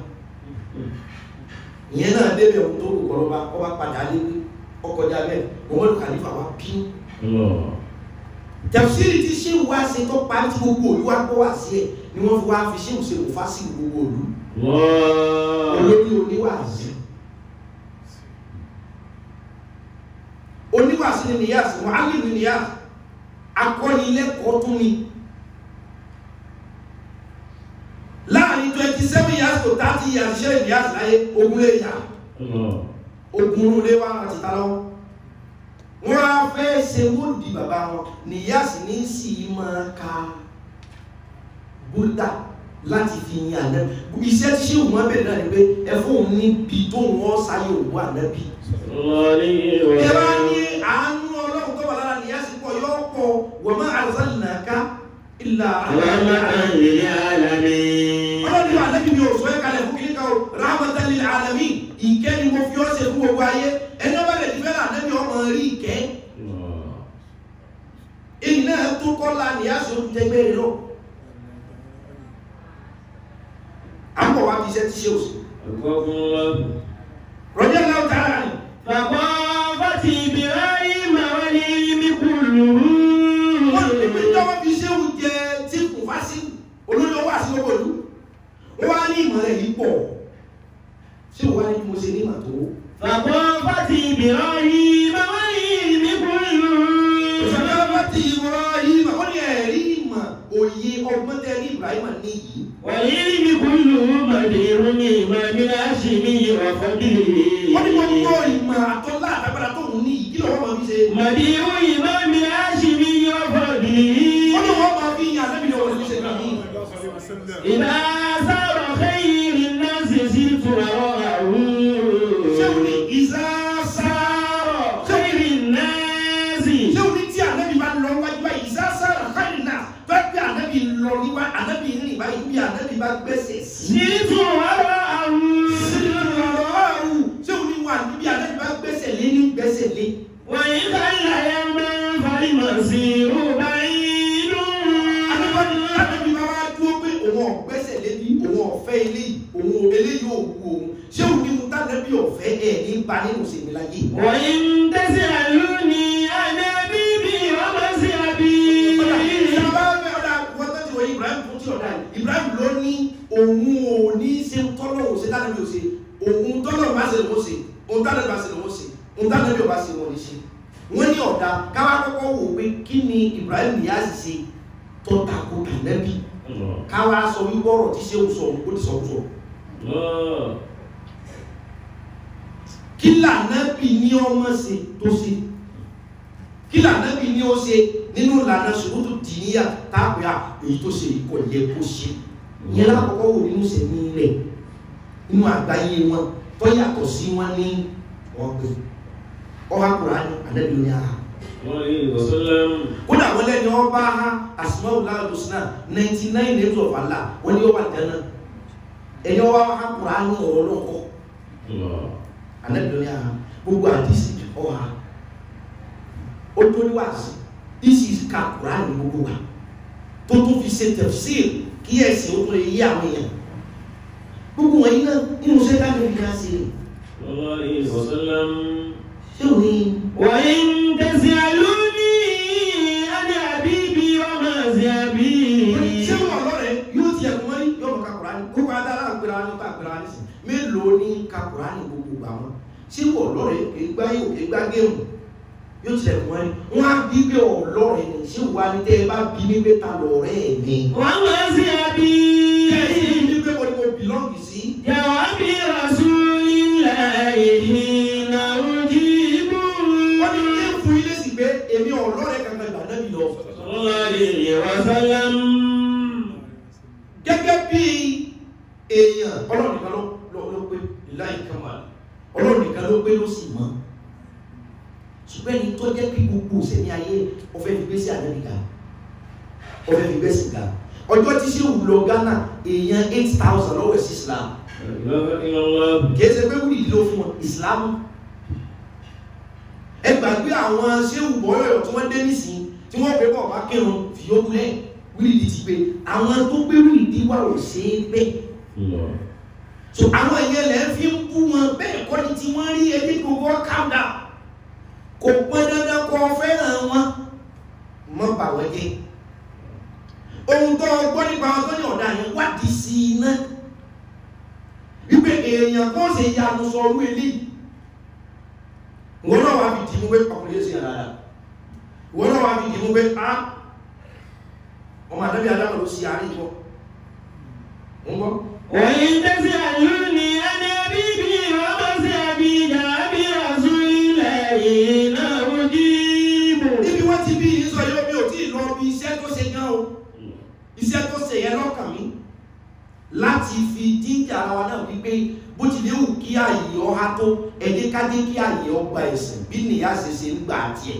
ìyẹn náà débẹ̀ ohun tó rò kọlọ́ba ọ wá padà lé ọkọjá bẹ́ẹ̀ muhammadu khalifa wá bí الله tẹ̀síìrì tí ṣé o wá ṣe tó pa tí gbogbo òlu wá gbọ́ wá sí ẹ̀ ni wọ́n fi wá fi ṣé o ṣe kò fá sí gbogbo òlu الله olórí oníwàásí oníwàásí ni nìyàsí mọ̀álì ni nìyàsí akọ́nilẹ́kọ̀ọ́ tún ni láàrin 27 years to 30 years ṣe nìyàsí láyé ogun lè yà الله ogun lè wá àti tàlọ́ wọ́n á fẹ́ ṣe mọ́lùdí bàbá wọn nìyàsí ní sí máa ka búdà láti fi yin ànábì iṣẹ́ tí ṣé òun bẹ̀rẹ̀ náà ni pé ẹfún òun níbi tó wọ́n sáyé òun ànábì الله عليه ẹ bá ní وسلم àánú ọlọ́run tó wà lára nìyàsí pọ̀ yọ pọ̀ wọ́n máa arsalnaka illa رحمة للعالمين ọlọ́run ní ànábì mi ò sọ ẹ́ kalẹ̀ fún kíníkà o rahmatan lil alamin ìkẹ́ ni mo fi ọ́ ṣe fún gbogbo ayé ẹni ọba lè ti fẹ́ là ànábì ọmọ rí ìkẹ́ الله èyí náà tó kọ́ la nìyàsí ó tẹgbẹ́ rẹ̀ lọ àpọ̀ wa fi iṣẹ́ ti ṣe òsì أكبر الله rọjẹ́ náà tààrà ni فطافت إبراهيم والعلم wọ́n ti pín كله tọ́wọ́ fi ṣé oúnjẹ tí kò fá sí olóyè owó àti owó ìlú wọ́n wá ní ìmọ̀ rẹ̀ yìí pọ̀ ṣé wọ́n wá ní bí mo ṣe ní ìmọ̀ tó فطافت إبراهيم والعلم كله ìṣọ̀lá ti ìwọ̀n òye ọgbọ́n tẹ́ ní Ibrahim ní yìí والعلم كله مدير إمام الهاشمي وفضله wọ́n ní gbogbo ìmọ̀ àtọ́lá àtàgbàdà tó ń ní yìí kí lọ́wọ́ máa fi ṣe مدير إمام الهاشمي وفضله wọ́n ní wọ́n máa fi yan ànábì ní ọ̀rọ̀ ìṣẹ́ náà yìí إذا صار خير الناس زرت وراءه ṣé o ní ìzá صار خير الناس ṣé o ní tí ànábì bá lọ wájú báyìí ìzá sára káyìí náà fẹ́ pé ànábì lọ níwá ànábì rìn báyìí bí ànábì bá gbẹ́sẹ̀ sí. زرت وراءه ṣé o ní wà níbi ànábì bá gbẹ́sẹ̀ lé ní gbẹ́sẹ̀ lé. وإن خل يوما فالمسير بعيد ànábì bá wá dúró pé òun ọ̀gbẹ́sẹ̀ lé bí òun ọ̀fẹ́ eléyìí òun eléyìí ò wù òun ṣé o ní mu tánàbí ọ̀fẹ́ ẹ̀ ní ba nínú sèmi láyé. وإن تسألوني عن أبيبي ومذهبي Ibrahim ló ní òun ò ní ṣe tọ́lọ̀ ò ṣe tánàbí ò ṣe òun tọ́lọ̀ bá ṣe lòun ṣe òun tánàbí bá ṣe lòun ṣe òun tánàbí ò bá ṣe wọn ní ṣe wọ́n ní ọ̀dà káwá kọ́kọ́ wò pé kí ni Ibrahim yá sì ṣe tó tako tànàbí káwá sọ wíwọ́rọ̀ tí ṣé ń sọ ó ti sọ sọ kí lànàbí ní ọmọ ṣe tó ṣe kí lànàbí ní ó ṣe nínú ìlànà ṣòwòtò dìníyà táàpẹ́ à èyí tó ṣe ìkọ̀ yẹ kó ṣe ìyẹn lákọ̀ọ́kọ́ wò nínú sẹ̀mí rẹ̀ nínú àgbáyé wọn tó yàtọ̀ sí wọn ní ọgbẹ́ ọba Kùránì ànábì ní ara kódà wọn lẹ́ni ọba ha Asmaul Husna ninety nine names of Allah wọn ní ọba dáná ẹni ọba ha Kùránì ọ̀rọ̀ lọ́kọ̀ ànábì ní ara gbogbo àdìsí ọha ó tó ní wàásù isi ka Kùránì gbogbo wa tó tó fi ṣe tafsir kí ẹ̀sìn ó tó lè yí àwọn èèyàn gbogbo wọn yìí náà nínú sẹ́ká ní ìdí ká sí i ṣé ò ní وإن تسألوني عن أبيبي ومذهبي ṣé wọn lọ́rẹ̀ yóò ti ẹ̀kún mọ́rí yóò mọ̀ ká Kùránì kó bá dára àgbèrè àwọn tó àgbèrè àwọn nísìn mélòó ní ka Kùránì gbogbo gbà wọn ṣé wọn lọ́rẹ̀ kégbá yóò kégbá géèmù yóò ti ẹ̀kún mọ́rí wọn á bí pé ọlọ́rẹ̀ ní ṣé wà ní tẹ́ ẹ bá bí ní pé ta lọ́rẹ́ mi. ومذهبي ẹ̀yìn ní pé mo ní mo bìlọ́ọ̀gì sí جواب رسول الله حين أجيب wọ́n ní kí n fún ilé sì pé èmi ọlọ́rẹ̀ kankan gbà náà lọ. صلى الله عليه وسلم gẹ́gẹ́ bí èèyàn ọlọ́run nìkan ló ló- ló pé láì kama ọlọ́run nìkan ló pé ló sì mọ́ ṣùgbọ́n ẹni tó jẹ́ pé gbogbo sẹ́ni ayé ọ̀fẹ́ fi gbé sí àdébìgà ọ̀fẹ́ fi gbé sí ga ọjọ́ tí ṣé wù lọ Ghana èèyàn eight thousand lọ́wọ́ sí Islam لا إله إلا الله kìí ṣe pé wúlì ló fún wọn Islam ẹ gbàgbé àwọn ṣé wù bọ́yọ̀ tí wọ́n dé nísìnyí tí wọ́n pè bọ̀ bá kírun fìyókù lẹ́yìn wíìlì ti pé àwọn tó gbé wíìlì wà ò ṣe é bẹ́ẹ̀ الله so àwọn èèyàn lẹ́ fi ń bú wọn bẹ́ẹ̀ kọ́ ni tí wọ́n rí ẹbí gbogbo calm down kò pọn dandan kọ́ fẹ́ràn wọn mọ́ bà wọ́n jẹ́ ohun tó gbọ́ nípa wọn tó ní ọ̀dà yẹn wádìí sí i ná wípé èèyàn kó ṣe yanu sọ orú eléyìí wọn náà wá fi dìímú pé ọkùnrin yóò ṣe yàrá dáadáa wọn náà wá fi dìímú pé a ọmọ àdábì adáwọ̀ ló ṣe àárín ìwọ ń gbọ́. وإن تسألوني عن أبيبي ومذهبي جواب رسول الله حين أجيب níbi wọ́n ti bí yìí sọ yóò bí ò tí ì lọ bí iṣẹ́ tó ṣe gan o iṣẹ́ tó ṣe yẹn lọ́kàn mi láti fi jíjà ara wa náà wípé bó ti léwu kí ààyè ọha tó ẹdí kájé kí ààyè ọgbà ẹ̀sìn bí nìyá ṣe ṣe ń gbà tiẹ̀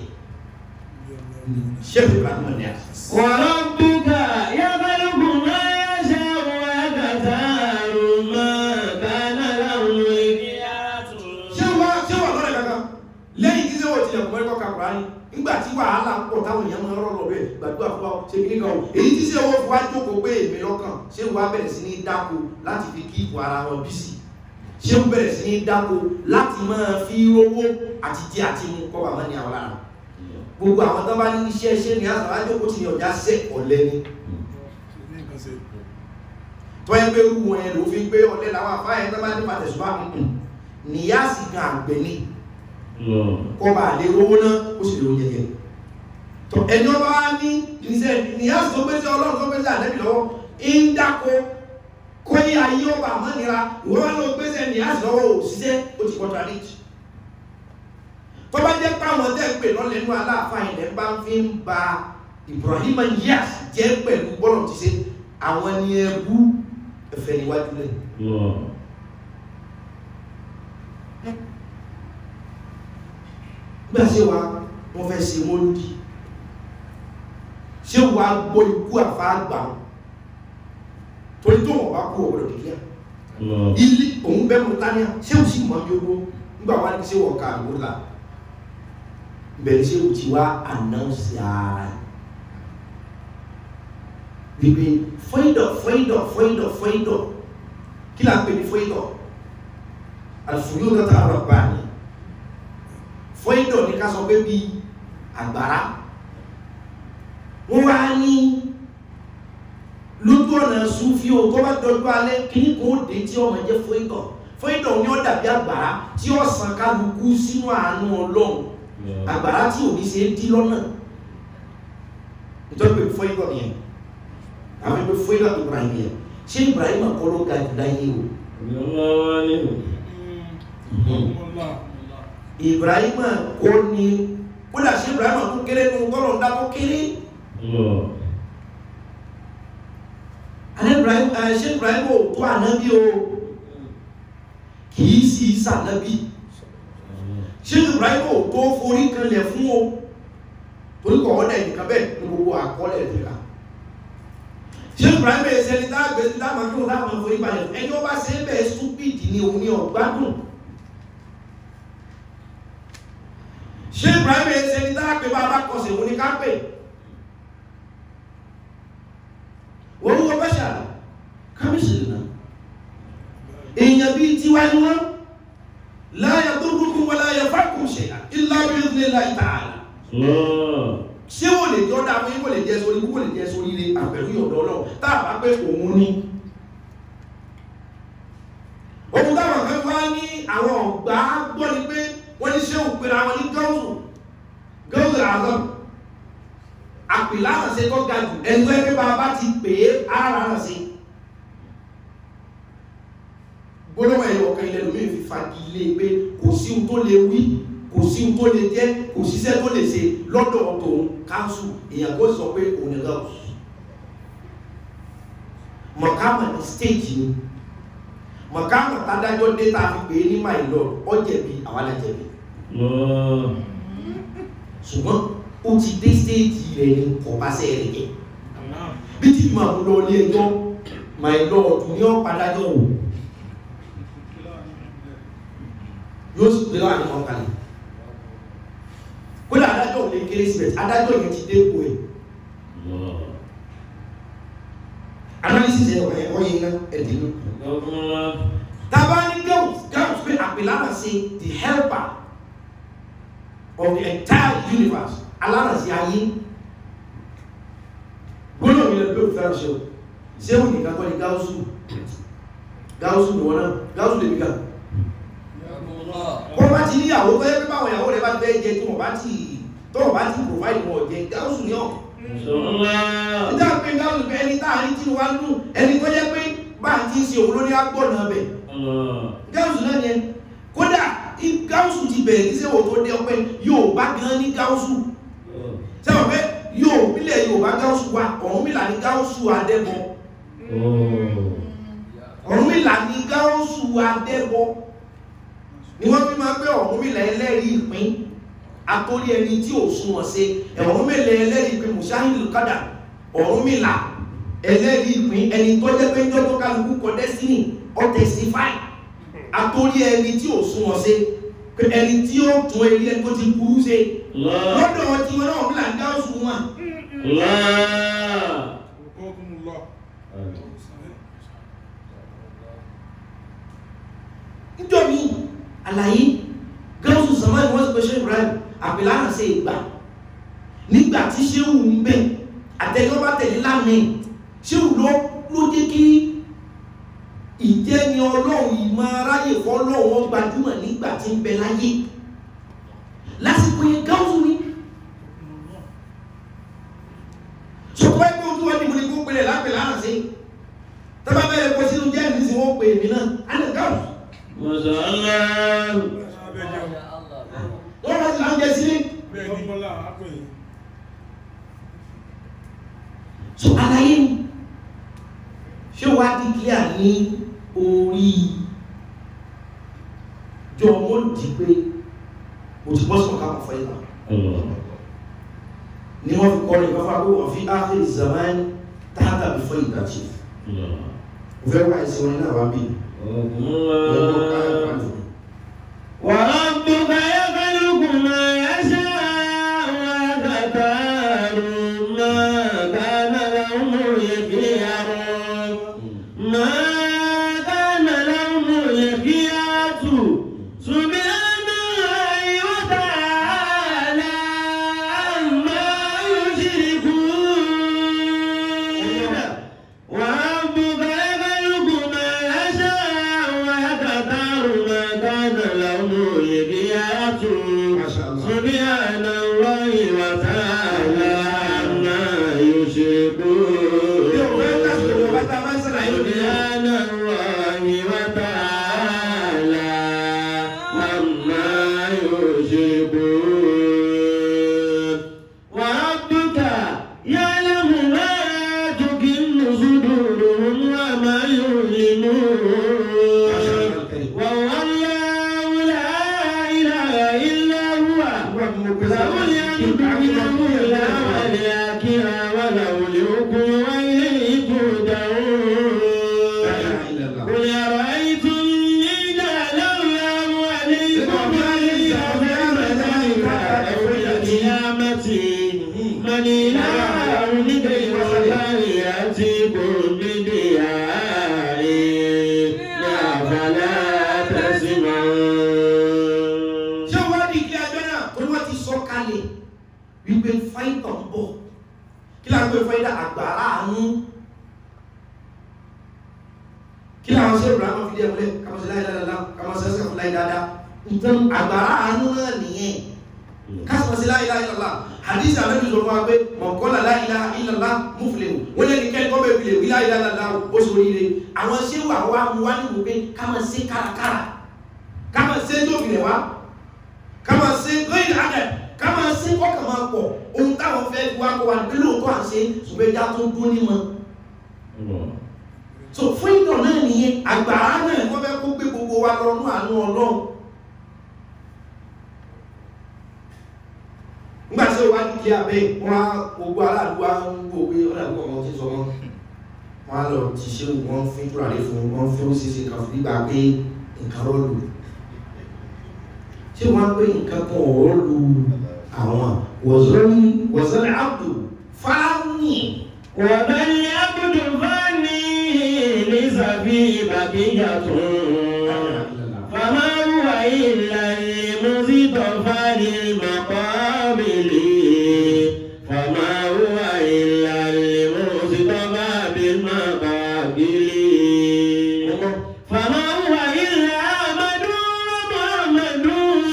ṣẹ́fù ìbámu ni a. وربك يخلق ما يشاء ويختار ما كان له الخيار ṣé wà ṣé wà lọ́rẹ̀ kankan lẹ́yìn tí sẹ́wọ̀n tilẹ̀ kọ́ ẹ̀kọ́ kakura ni nígbà tí wàhálà ń pọ̀ táwọn èèyàn máa ń rọ̀rọ̀ bẹ́ẹ̀ gbàdúrà fún wa ṣe kí nìkan o èyí tí sẹ́wọ̀n fún wa jókòó pé èmi lọ́kàn ṣé wàá bẹ̀rẹ̀ sí ní dáko láti fi kí ipò ara wọn bí sí ṣé wọ́n bẹ̀rẹ̀ sí ní dáko láti máa fi rówó àti jẹ àti mu kọ́ bàmá ní àwọn lára gbogbo àwọn tó bá ní iṣẹ́ ṣe ní àtàwọn àjọkò tí ní ọjà sẹ́ ọ̀lẹ́ ni tó yẹ pé irú wọn yẹn ló fi ń gbé ọ̀lẹ́ làwọn àfáàyẹ tó bá ní pàtẹ́sùbá nìyá sì gan àgbẹ̀ ni الله kọ́ bá lè rówó náà ó sì lè oúnjẹ jẹ tó ẹni ọba wa ní ìṣe ìyáàsì tó gbé sí ọlọ́run tó gbé sí àlẹ́bí lọ́wọ́ ń dáko kó yí ayé ọba àmọ́nira ìwọ́n wá ló gbé sí ẹni ìyáàsì lọ́wọ́ òṣìṣẹ́ ó ti contradict tó bá jẹ́ páwọn tẹ́ ń pè lọ́lẹ́nu aláàfáà ilẹ̀ bá ń fi ń ba Ibrahim yíyàs jẹ́ pẹ̀lú bọ́lọ̀ ti ṣe àwọn ni ẹbú ẹ̀fẹ̀ níwájú lẹ́nu Allah. gbà ṣe wa wọ́n fẹ́ ṣe mọ́lúdì ṣé wà gbọ́ ikú àfáàgbà torí tó wọ́n bá kú ọ̀gbọ̀dọ̀ dìgbà Allah. ilé òun bẹ́ mú tánìyà ṣé ò sì mọ́ bí owó nígbà wá ní ṣé wọ́n ká àgbò là bẹ̀rẹ̀ ṣé ò ti wá ànáùsì ara wípé fọ́ìdọ̀ fọ́ìdọ̀ fọ́ìdọ̀ fọ́ìdọ̀ kí là ń pè ní fọ́ìdọ̀ àlùfòyó lọ́tà àrọ̀ bá ní fọ́ìdọ̀ ní ká sọ pé bí àgbàrá wọ́n wá ní lójú ọ̀nà súnfí o tó bá dọ̀jú alẹ́ kíní kò dé tí ọmọ jẹ́ fọ́ìdọ̀ fọ́ìdọ̀ ní ó dàbí àgbàrá tí ó sàn kálukú sínú àánú ọlọ́run àgbàrá tí ò ní ṣe é dí lọ́nà nítorí pé fọ́ìdọ̀ nìyẹn àwọn ẹgbẹ́ fọ́ìdọ̀ Ibrahim yẹn ṣé Ibrahim kọ́ ló ga jù láyé o Allah ni. Ibrahim kò ní kódà ṣé Ibrahim kò kéré nu tọ́lọ̀ ń dá tó kéré Allah. àní Ibrahim ẹ ṣé Ibrahim ò tó ànábì o kì í sì sànábì ṣé Ibrahim ò tó forí kanlẹ̀ fún o torí kọ̀ ọ́dà ìdìkan bẹ́ẹ̀ ní gbogbo àkọọ́lẹ̀ ìdìkan ṣé Ibrahim ẹ̀ ṣẹni tá a gbé sí táwọn akíwọ̀n táwọn forí balẹ̀ fún ẹni ó bá ṣe é bẹ́ẹ̀ stupid ni òun ni ọ̀gbádùn ṣé Ibrahim ẹ̀ ṣẹni tá a pè bá a bá kọsẹ̀ òun ni ká pè wọ́n wọ́n bá ṣà kábíyèsí náà èèyàn bíi tiwa ni wọ́n láyà tó rúkún wọlé ayẹ fákùn ṣe ilá bí ó lè láì tààlà Allah. ṣé wò lè jọ dáa fún yín kò lè jẹ sórí kò lè jẹ sórí ilé àpẹ̀lú ìyọ̀dọ̀ ọlọ́run tá a bá pé òun ní ohun táwọn kan wá ní àwọn ọ̀gbá gbọ́ ni pé wọ́n ní ṣé òpin àwọn ní gáúsù gáúsù àzọ́ àpìlá àṣẹ tó ga jù ẹgbẹ́ pé bàbá ti pè é ara rẹ̀ sí gbólóhùn ẹ̀yọ̀ ọ̀kan ilẹ̀ lómi fi fagilé pé kò sí ohun tó lè wí kò sí ohun tó lè jẹ́ kò síṣẹ́ tó lè ṣe lọ́dọ̀ tòun káńsù èèyàn kó sọ pé òun ni gáúsù mọ̀kámà ní stéèjì ni mọ̀kámà tádájọ́ dé tá a fi pè é ní my lord ó jẹ̀bi àwa la jẹ̀bi Allah. ṣùgbọ́n ó ti dé stéèjì rẹ̀ ní kọ̀pásẹ̀ rẹ̀ jẹ́ bí tí ma mú lọ ilé ẹjọ́ my lord ní ọ̀padájọ́ wò yóò sì gbé wà ní ọkàlẹ̀ kódà adájọ́ ò lè kéré síbẹ̀ adájọ́ yẹn ti dé kò ẹ̀ Allah. analysis ẹ̀ wọ̀nyẹn wọ́n yẹn ná ẹ̀dínú Allah. tàbá ní girls girls pé àpèlára sí the helper of the entire universe aláràsí ayé gbọ́nà mi lè pé òfin ṣe o ṣé òun nìkan kọ́ ni gáúsù gáúsù ni wọ́n náà gáúsù lè mìíràn wọ́n bá ti níyàwó tó yẹ pé báwọn ìyàwó rẹ̀ bá fẹ́ jẹ tí wọ́n bá ti tó wọ́n bá ti provide wọn jẹ gáúsù ni ọ̀ Allah. nígbà pé gáúsù pé ẹni táàrin tí wọ́n dùn ẹni tó yẹ pé bá ti ń ṣe òun lórí agbọ́nà bẹ̀ Allah. gáúsù náà ni ẹ kódà í- gáúsù ti bẹ̀rẹ̀ ní sẹ́wọ̀ tó dé ọpẹ́ yóò bá gan ní gáúsù sẹ́wọ̀n pé yóò bílẹ̀ yóò bá gáúsù wa Ọ̀rúnmìlà ní gáúsù adẹ́bọ Oh. Ọ̀rúnmìlà ní gáúsù adẹ́bọ ni wọ́n fi máa ń pé Ọ̀rúnmìlà ẹlẹ́rìí ìpín atórí ẹni tí ò súnmọ́ sí Ọ̀rúnmìlà ẹlẹ́rìí ìpín mùsáhìlì kádà Ọ̀rúnmìlà ẹlẹ́rìí ìpín ẹni tó jẹ́ pé ń jọ́jọ́ kálukú kọ destiny ọ testify atórí ẹni tí ò súnmọ́ sí pé ẹni tí ó tún eré ẹni tó ti burú sí Allah. lọ́dọ̀ wọn tí wọn náà Ọ̀rúnmìlà ń gáúsù wọn Allah. níjọ́ mi àlàyé gáúsù samani wọ́n ti pẹ̀ṣẹ́ Ibrahim àpìlànà sí ìgbà nígbà tí ṣéhù ń bẹ̀ àtẹ́jọ́ bá tẹ̀lé lánàá ṣéhù ló ló jẹ́ kí ìjẹni ọlọ́run ìmọ̀ aráyè fọ́lọ́run wọn gbajúmọ̀ nígbà tí ń bẹ láyé lásìkò yẹn gáúsù ni ní orí jọ wọ́n di pé mo ti bọ́ sọ̀rọ̀ káàkiri fẹ́ ìlà Allah. ni wọ́n fi kọrin ìgbàfà pé wọ́n fi áhìrì zaman tààtà bí fẹ́ ìdájí Allah. mo fẹ́ wá ìsìn orin náà wá bí Allah. وربك يخلق ما يشاء ويختار ما كان لهم الخيار ما كان لهم الخيار سبحان الله وتعالى عما يشركون وربك يخلق ما يشاء ويختار ما كان له الخيار ما شاء الله. سبحان الله وتعالى عما يشركون سبحان الله وتعالى عما يشركون وربك يعلم ما تكن صدورهم وما يعلنون وهو الله لا إله إلا هو له الحمد الأولى والآخرة وله الحكم وإليه ترجعون قل أرأيتم إن جعل الله عليكم الليل سرمدا يوم القيامة من إله غير الله يأتيكم بدياء أفلا تسمعون ṣé wọ́n ní kí ẹjọ́ náà tó wọ́n ti sọ kalẹ̀ wípé fáìtọ̀ ń bọ̀ kí láwọn gbé fáìtà àgbàrá àánú kí láwọn ṣe ìbúra máa fi dé ẹ̀mọ́lẹ̀ kàmọ́ sí láì dáadáa kàmọ́ sí ẹsẹ̀ fún láì dáadáa nǹkan àgbàrá àánú náà nìyẹn kásìmọ̀ sí láì láì lọ́la hadith àbẹ́bí sọ fún wa pé mọ̀kọ́lá láì láì ìlàlá múfìlẹ̀ wọ́n lé ní kẹ́kọ́ bẹ́ẹ̀ fi lè wí láì láì lọ́la ó sọ oríire àwọn ṣé wà wá mú wá nínú pé ká máa ṣe kárakára ká máa ṣe tó fi lẹ̀ wá kama se gbẹ́yìn adẹ̀ kama se kọ́kà máa pọ̀ ohun táwọn fẹ́ wá kó wa nílò tó à ń ṣe ṣùgbọ́n ẹja tó dún ní mọ́ Allah. so fún ìtàn náà nìyẹn àgbàrá náà wọ́n fẹ́ kó gbé gbogbo wa lọ ní àánú ọlọ́run nígbà tí wọ́n á kí abẹ́ wọ́n á gbogbo aráàlú wa ń gbogbo pé ọ̀nà àbúkọ̀ wọn ti sọ wọn wọ́n á lọ ti ṣe wọ́n fi túràrí fún wọn fi ó ṣeéṣe kan fún nígbà pé nǹkan rọ́ọ̀lù tí wọ́n pé nǹkan kan ọ̀rọ̀ lu àwọn wọ̀zọ́lẹ̀ àbdù fáánì ومن يعبد فاني ليس فيه بقية فما هو إلا المصطفى للمقابل فما هو إلا المصطفى بالمقابل فما هو إلا أحمد محمد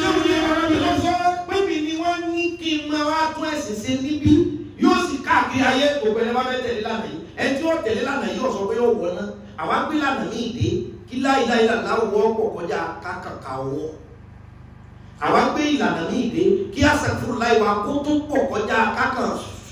Pébi ni wọ́n ní kí n máa wá tún ẹ̀sìn ṣe níbí yóò sì káàkiri ayé gbogbo ẹni bá fẹ́ tẹ̀lé lánàá yìí. Ẹni tí ó tẹ̀lé lánàá yìí ọ̀sọ́ pé ó wọ̀ náà. Àwa gbé lánàá ní ìdè kí láìláì lànà wọ́ pọ̀ kọjá kákàkà ọwọ́. Àwa gbé ìlànà ní ìdè kí àṣàkùrù láì wa kó tó pọ̀ kọjá kákà.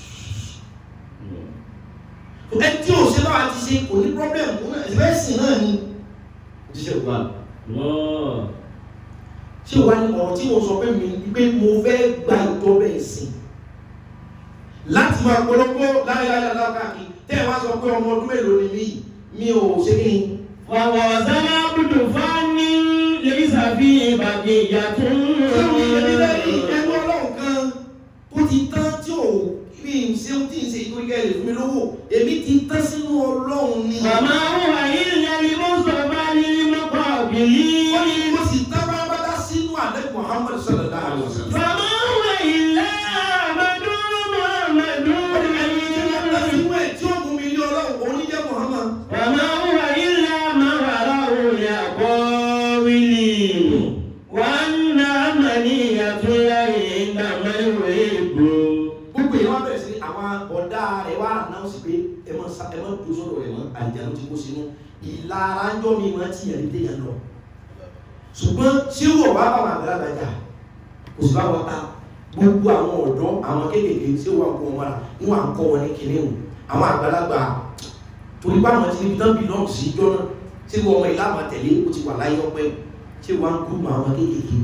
Ẹni tí ò ṣe báwa ti ṣe kò ní pọ́blẹ̀mù ẹ̀sìn náà ni. Jíṣẹ́ ògbà Allah. tí o wá ní ọ̀rọ̀ tí mo sọ pé mi pé mo fẹ́ gba ìjọba ẹ̀sìn láti máa polówó láyéláyé lákàkí tẹ́ ẹ wá sọ pé ọmọ ọdún mélòó ni mí mi ò ṣe kí ni ووزن عبد فاني ليس فيه بقية tí o ṣe ní lẹ́yìn ẹnu ọlọ́run kan tó ti tán tí ò bí n ṣe tí n ṣe ìtorí kẹ́lẹ̀ fún mi lówó èmi ti tán sínú ọlọ́run ni وما هو إلا المصطفى ó ní للمقابلين mo sì tán pátápátá sínú àdé Muhammad sallallahu alaihi wasallam فما هو إلا أحمد محمد ó ní ẹni tí wọ́n tán sínú ẹ̀ tí ó mú mi ní ọlọ́run òun ní jẹ́ Muhammad وما هو إلا ما وراء الأقاويل وأن عملية الله عندما يحب gbogbo yẹn wá bẹ̀rẹ̀ sí àwọn ọ̀dà rẹ̀ wá ànáwọ̀sì pé ẹ mọ̀ sá ẹ mọ̀ tó sọ̀rọ̀ rẹ̀ mọ́ àjànú ti kó sínú ìlara ń jọ́ mi máa ti yàn lédè yẹn lọ. ṣùgbọ́n ṣé wọ̀ wá bàbá àgbàlagbà jà kò sí bá wọn ta gbogbo àwọn ọ̀dọ́ àwọn kéékèèké ṣé wọ́n kó wọn wá ní wọn kọ́ wọn ní kinní o àwọn àgbàlagbà torí bá wọn ti níbi tán bí lọ́ọ̀sì jọ náà ṣé wọ́n ọmọ ìlànà tẹ̀lé ó ti wà láyé ọpẹ́ ṣé wọ́n á kú mọ́ àwọn kéékèèké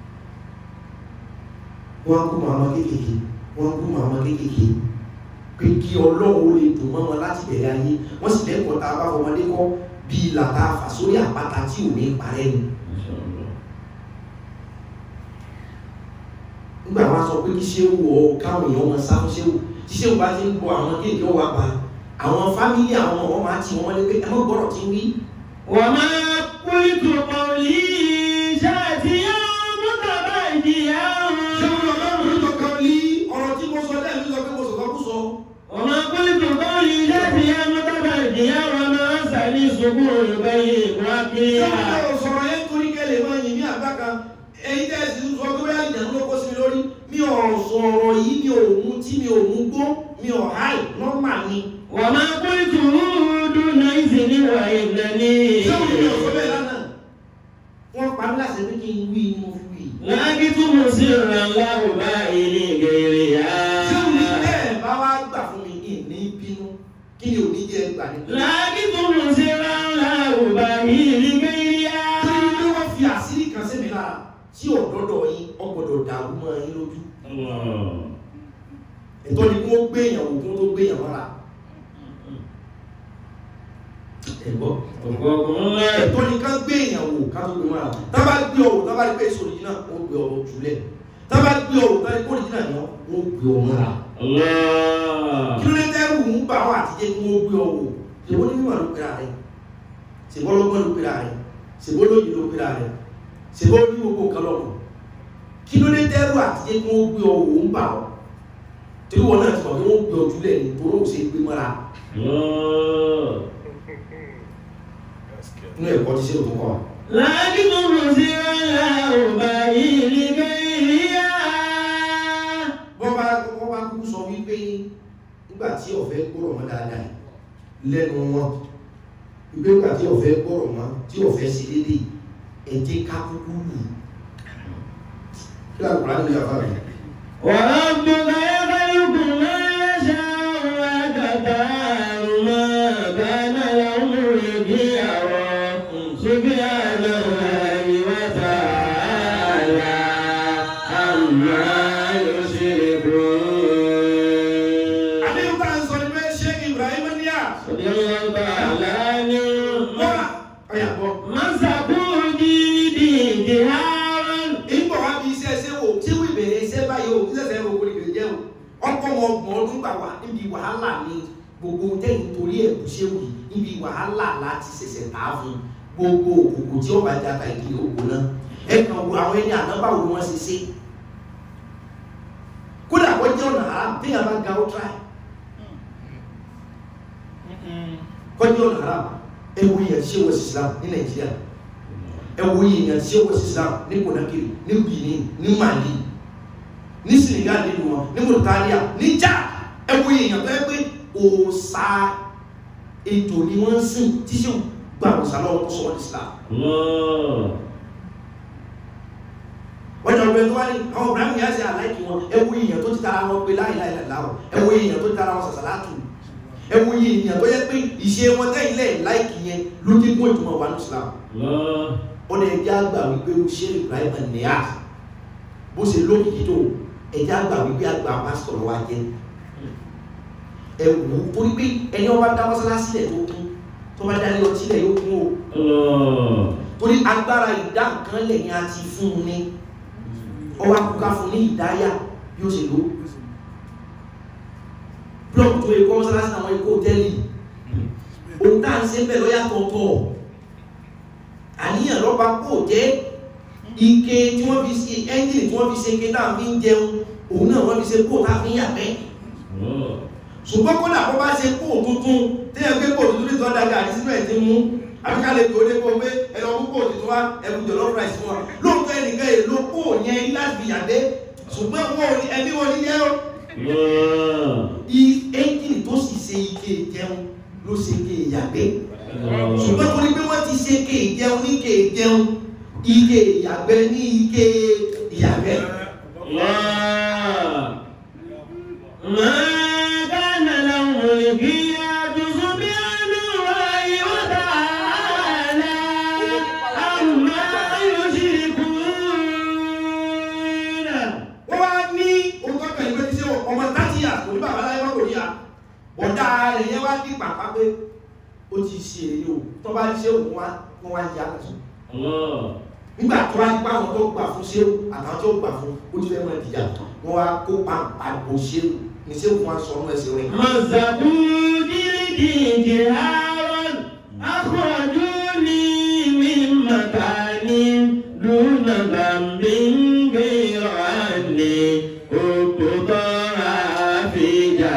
wọ́n á kú mọ́ àwọn kéékèèké wọ́n á kú mọ́ àwọn kéékèèké pé kí ọlọ́run ó lè dùn mọ́ wọn láti bẹ̀rẹ̀ ayé wọ́n sì lẹ́kọ̀ọ́ tá a bá fọmọdé kọ́ bí ìlà tá a fà sórí àpáta tí ò ní parẹ́ ni Mashallah. nígbà wọn sọ pé kí ṣéwù ọ káwọn èèyàn wọn sá fún ṣéwù tí ṣéwù bá ti ń bọ àwọn kéèké wà bá àwọn fámìlì àwọn ọmọ máa ti wọn wọlé pé ẹ mọ gbọ́dọ̀ tí ń wí وما قلت قولي شاتيا متبديا ṣéwù ọlọ́run ló kàn lí ọ̀rọ̀ tí mo sọ lẹ́ẹ̀mí sọ pé mo sọ̀rọ̀ kú sọ وما قلت قولي شاتيا متبديا وما سني سكون بين ṣéwù وكيا ọlọ́run sọ̀rọ̀ yẹn torí kẹlẹ̀ máa yìn ní àgbà kan èyí tẹ́ ẹ sì ń sọ pé bóyá ìdààmú ló kó sí mi lórí mi ò sọ̀rọ̀ yìí mi ò mú tí mi ò mú gbó mi ò háì nọ́mà ni وما قلت دون إذن وإنني ṣéwù mi ò sọ bẹ́ẹ̀ lánàá wọ́n pa mí láṣẹ pé kí n wí ni mo fi wí لكن مسرا له بائن غيرها ṣéwù ní bẹ́ẹ̀ bá wá gbà fún mi ìní bínú kí ni òní jẹ́ gbà ní. لكن مسرا له بائن غيرها torí pé wọ́n fi àṣírí kan sí mi lára tí ọ̀dọ́dọ̀ yín ọgbọ̀dọ̀ dàrú mọ́ yín lójú. Allah. ẹ̀tọ́ ni kí wọ́n gbé èèyàn wò kí wọ́n tó gbé èèyàn mọ́ra. ẹ̀gbọ́ Ọ̀pọ̀pọ̀ ẹ̀tọ́ ni ká gbé èèyàn wò ká tó gbé mọ́ra. tá bá gbé ọ̀wò tá bá rí pé èso òrìjìnà wọ́n gbé ọ̀wò jùlẹ̀. tá bá gbé ọ̀wò tá rí pé òrìjìnà ni wọ́n gbé ọ̀wò mọ́ra. Allah. kí ló dé tẹ́rù ń bá wọn àtijọ́ kí wọ́n gbé ọ̀wò ṣèwọ ní mímọ̀ ló pera rẹ̀ ṣèwọ lọ́gbọ́n ló pera rẹ̀ ṣèwọ lóyìn ló pera rẹ̀ ṣèwọ ní gbogbo nǹkan lọ́wọ́ kí ló dé tẹ́rù àtijọ́ kí wọ́n gbé ọ̀wò ń bà ọ́ torí wọn náà ti mọ̀ kí wọ́n gbé ọjọ́ lẹ̀ ní torí òun ṣe gbé mọ́ra Allah. inú ẹ̀kọ́ ti ṣe òtún kọ́ wa. لكن مسرا له بائن غيرها wọ́n bá wọ́n bá kúkú sọ wípé nígbà tí ọ̀fẹ́ gbọ́rọ̀ mọ́ dáadáa lẹ́nu wọn wípé nígbà tí ọ̀fẹ́ gbọ́rọ̀ mọ́ tí ọ̀fẹ́ ṣe déédéé ẹ̀jẹ̀ ká kúkú lù kí lóò kúrò nínú yàrá rẹ̀. وربك يخلق ما يشاء ويختار ما كان لهم الخيار سبحان الله وتعالى عما يشركون àdéhùn tá à ń sọ ní pé ṣé Ibrahim níyà رضي الله تعالى عنه wọ́n ọ̀yà bọ̀ مسكوا ديدي جهارا ìgbọ̀ wá bí iṣẹ́ ṣé wò tí wọ́n ìbẹ̀rẹ̀ iṣẹ́ báyìí o iṣẹ́ fẹ́ wò kò lè jẹ́ o ọkọ̀ wọn ọgbọ̀n ọdún gbà wá níbi wàhálà ni gbogbo tẹ́yìn torí ẹ̀ kú ṣé wù yìí níbi wàhálà láti ṣẹ̀ṣẹ̀ tà á fún gbogbo òkòkò tí ọba jata ìdílé òkò náà ẹ kàn wo àwọn ẹni àná báwo ni wọ́n ṣe ṣe kódà wọ́n jẹ́ ọ̀nà haram téèyàn bá ga ó tíráì kọjú ọ̀nà haram ẹ wo yẹn ṣé wọ́n ṣe Islam ní Nàìjíríà ẹ wo yẹn ṣé wọ́n ṣe Islam ní Conakry ní Benin ní Mali ní Senegal nínú wọn ní Mauritania ní Chad ẹ wo yẹn tó yẹ pé òòṣà ètò ni wọ́n ń sìn tí ṣé gba òòṣà lọ́wọ́ tó sọ wọ́n ní Islam Allah. wọ́n jọ pé tó wá ní àwọn Ibrahim yà sí aláìkí wọn ẹ wo yẹn tó ti tara wọn pé láìláìláìláwọ̀ ẹ wo yẹn tó ti tara wọn sàṣàlátù ẹ wo yẹn tó yẹ pé ìṣe wọn tẹ́yìn lẹ́yìn láìkí yẹn ló dé mú ìtumọ̀ wà ní Islam Allah. ó ní ẹjẹ́ àgbà wípé ó ṣe Ibrahim Niass bó ṣe lókìkí tó ẹjẹ́ àgbà wípé àgbà pásítọ̀ lọ́wọ́ ajẹ́ ẹ wò ó torí pé ẹni ọba dá mọ́sálásí lẹ̀ tó kún tó bá dá ilé ọtí lẹ̀ yóò kún o Allah. torí agbára ìdá nǹkan lẹ̀ ni a ti fún un ní ọwọ́ akúká fún ní ìdáyà bí ó ṣe lò blọọkù tó yẹ kọ́ mọ́sálásí àwọn ikú hòtẹ́ẹ̀lì òun tá à ń ṣe bẹ́ẹ̀ lọ́yà tọ̀ọ̀tọ̀ àníyàn lọ́ba kò jẹ́ ike tí wọ́n fi ṣe ẹ́ńjìnì tí wọ́n fi ṣe ike tá à fi ń jẹun òun náà wọ́n fi ṣe kó tá a fi ń yàgbẹ́ Allah. ṣùgbọ́n kódà kó bá ṣe kó tuntun tí ẹ gbé kó tuntun ní tọ́da gàrí sínú ẹ̀ ti mú àbíká lè tó dé kó pé ẹ lọ mú kó tuntun wá ẹbí jọlọ rice fún wa lóòótọ́ ẹnìkan èlò kó yẹn láti fi yàgbẹ́ ṣùgbọ́n wọn ò ní ẹbí wọn ní yẹ́ ọ́ Allah. ẹ́ńjìnì tó sì ṣe ike ìjẹun ló ṣe ike ìyàgbẹ́ Allah. ṣùgbọ́n torí pé wọ́n ti ṣe ike ìjẹun ní ike ìjẹun ike ìyàgbẹ́ ní ike ìyàgbẹ́ الله ما كان لهم الخيار سبحان الله وتعالى wọ́n wá yá lọ́sùn Allah. nígbà tó wá nípa àwọn tó gbà fún ṣéwù àtàwọn tó gbà fún ojú fẹ́ mọ́ ìdíjà wọ́n wá kó pàǹpàgbò ṣéwù ní ṣéwù fún aṣọ ọmọ ẹsẹ̀ rẹ̀ مزقوا جلدي جهارا أخرجوني من مكان دون ذنب غير أني كنت ضاع في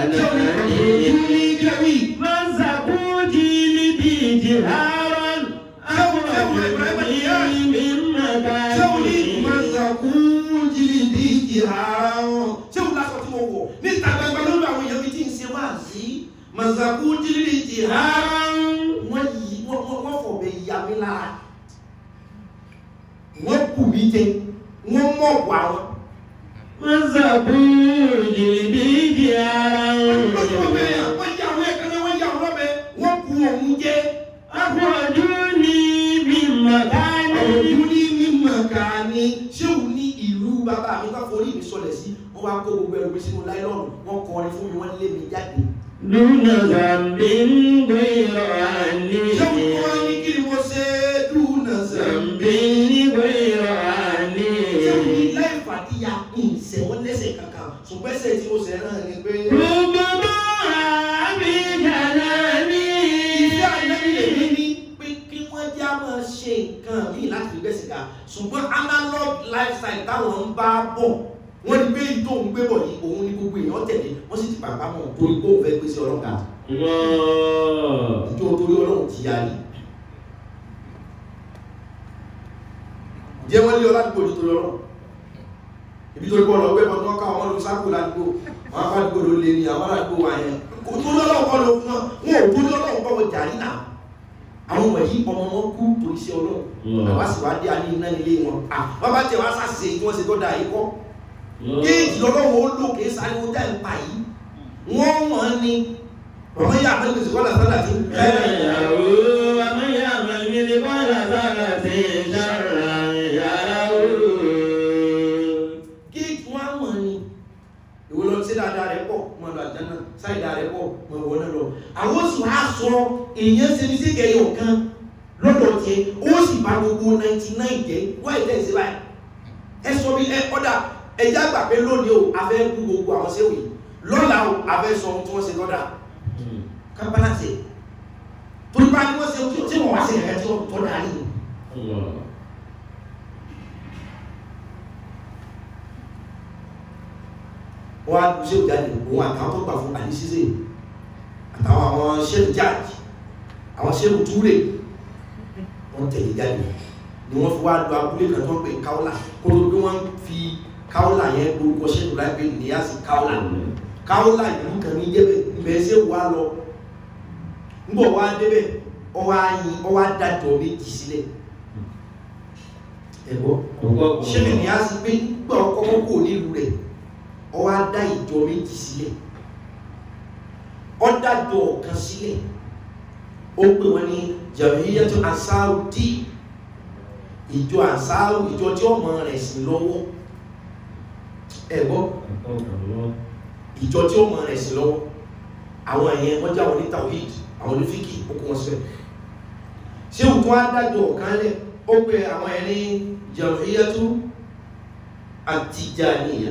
جناني مزقوا جلدي جهارا أخرجوني من ṣéwù ní مكان ìmọ̀sàkú jìnnì ìhà ṣéwù lásán tí mo wọ̀ ní ìta gbangba lórí àwọn èèyàn mi tí ń ṣe wá sí mọ̀sàkú jìnnì ìhà wọ́n yí wọ́n wọ́n wọ́n fọ̀bẹ ya mi lára wọ́n kù mí jẹ wọ́n mọ̀ wà wọn. مزقوا جلدي جهارا wọ́n yà wọ́n ẹ̀kan náà wọ́n yà wọ́n lọ́bẹ̀ wọ́n kù òun jẹ́. أخرجوني من مكان ọ̀dún ní mímọ̀ ká ní ṣéwù ní ìlú bàbá mi ká forí mi sọlẹ̀ sí wọ́n wá kó gbogbo ẹrù mi sínú láìlọ́ọ̀nù wọ́n kọrin fún mi wọ́n lé mi jáde. دون ذنب غير أني ṣéwù tó wá ní kí ni mo ṣe dúnà ذنب sẹ́mi. غير ṣéwù ní أني láì fàdíyà ìṣẹ̀ wọ́n lẹ́sẹ̀ kankan ṣùgbọ́n ẹsẹ̀ tí mo ṣẹ̀ náà ni pé. ربما بجناني ìfẹ́ àìlẹ́bí lè ní ní pé kí wọ́n já máa ṣe nǹkan míì láti fi bẹ́sẹ̀ ká ṣùgbọ́n analog lifestyle táwọn ń bá bọ̀ wọ́n ní pé ìtò ń gbé bọ̀ yìí òun ní gbogbo èèyàn tẹ̀lé wọ́n sì ti bàbá mọ̀ torí pé òun fẹ́ gbé sí ọlọ́gà Allah. ìjọ torí ọlọ́run ti yarí jẹ́ wọ́n lé ọ ládùúgbò ní torí ọlọ́run ibi torí bọ́ọ̀lù ọgbẹ́ bọ́ tó ká àwọn olùkọ́ sáàkù ládùúgbò àwọn aládùúgbò ló lé ní àwọn aládùúgbò wa yẹn kò tó lọ́lọ́run kọ́ ló fún wọn wọn ò tó lọ́lọ́run kọ́ wọn jàrí náà àwọn wọ̀nyí ọmọ wọn kú torí sí ọlọ́run àwa sì wá dé a ní iná nílé wọn à wọ́n bá tẹ̀ wá sàṣìṣe tí wọ́n ṣe tó dáa yìí kọ́ kéèjì lọ́lọ́run ó lò kí sáré ó dá ìpa yìí wọ́n wọ́n ní ọmọ yà á mẹ́lẹ̀ sọ́kọ́ làtàlà tí ومن يعمل مثقال ذرة شرا يره kéèjì wọ́n á mọ̀ ní ìwé lọ sí dáadáa rẹ̀ pọ̀ mọ̀ lọ àjánà sáìdá rẹ̀ pọ̀ mọ̀ wọ́n náà lọ àwọn sì wá sọ èèyàn ṣe ní sí kẹyọ kan lọ́dọ̀ tiẹ̀ ó sì bá gbogbo 99 jẹ́ wọ́n ẹ̀ tẹ̀sí báyìí ẹ sọ bí ẹ ọ̀dà ẹjá gbà pé lónìí o a fẹ́ kú gbogbo àwọn séwì lọ́la o a fẹ́ sọ ohun tí wọ́n ṣe lọ́dà kábàlà sí torí bá ní wọ́n ṣe tí wọ́n wá sí ẹ̀ka tí wọ́n tọ́ da ní. Allah. wọ́n á lu séwì jáde òun àtàwọn tó gbà fún àdísísè àtàwọn àwọn séwì jáde àwọn séwì túrè wọ́n tẹ̀lé jáde ni wọ́n fi wá lu abúlé kan tó ń pè káwọ́là kó tó bí wọ́n fi káwọ́là yẹn lórúkọ séwì láìpẹ́ níyàsí káwọ́là káwọ́là ìlú kan ní jẹ́bẹ̀ ibẹ̀ séwì wá lọ ngbọ wa débẹ̀ ọwọ ayin ọwọ adájọ méjì sílẹ̀ ẹgbọ ṣẹlẹ̀ ní a sì pé gbọ kọkọ kò nílùú rẹ̀ ọwọ adá ìjọ méjì sílẹ̀ ọdájọ ọ̀kan sílẹ̀ ó pè wọn ní jamiyatu ansarudi ìjọ ansaru ìjọ tí ọmọ rẹ̀ sí lọ́wọ́ ẹgbọ ìjọ tí ọmọ rẹ̀ sí lọ́wọ́ àwọn ẹ̀yẹn wọ́n jáwọ́ ní tawhid àwọn onífíkì okùn wọn sílẹ̀ ṣé òkun adájọ́ ọ̀kan lẹ̀ ó pe àwọn ẹni jam'iyyatu at-tijaniyya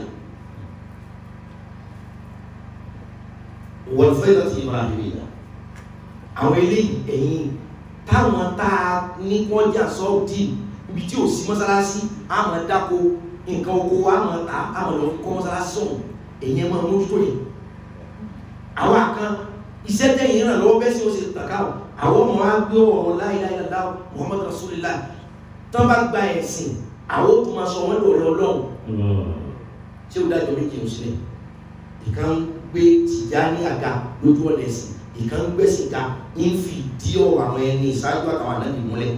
wal faydati ibrahimiyya àwọn eléyìí ẹ̀yìn táwọn tá a ní wọ́n jà sọ́ọ̀dì ibi tí ò sí mọ́sálásí àmọ́ dáko nǹkan oko àmọ́ ta àmọ́ lọ kọ́ mọ́sálásí sọ̀hún ẹ̀yìn máa mójútó yìí àwọn kan iṣẹ́ tẹ́yìn náà lọ́wọ́ bẹ́ẹ̀ sí ó sì tàkà ọ̀ àwọn ọmọ wa gbé ọ̀rọ̀ láìláìláìlá Muhammad Rasulullah tó bá gba ẹ̀sìn àwọn tó máa sọ wọ́n lọ́rọ̀ ọlọ́run tí ó dájọ́ méjì ń sílẹ̀ ìkan gbé tìjà ní àga lójú ọ̀nà ẹ̀sìn ìkan gbẹ̀sìn ká ń fi dí ọ̀rọ̀ àwọn ẹni ìṣáájú àtàwọn ànábì múlẹ̀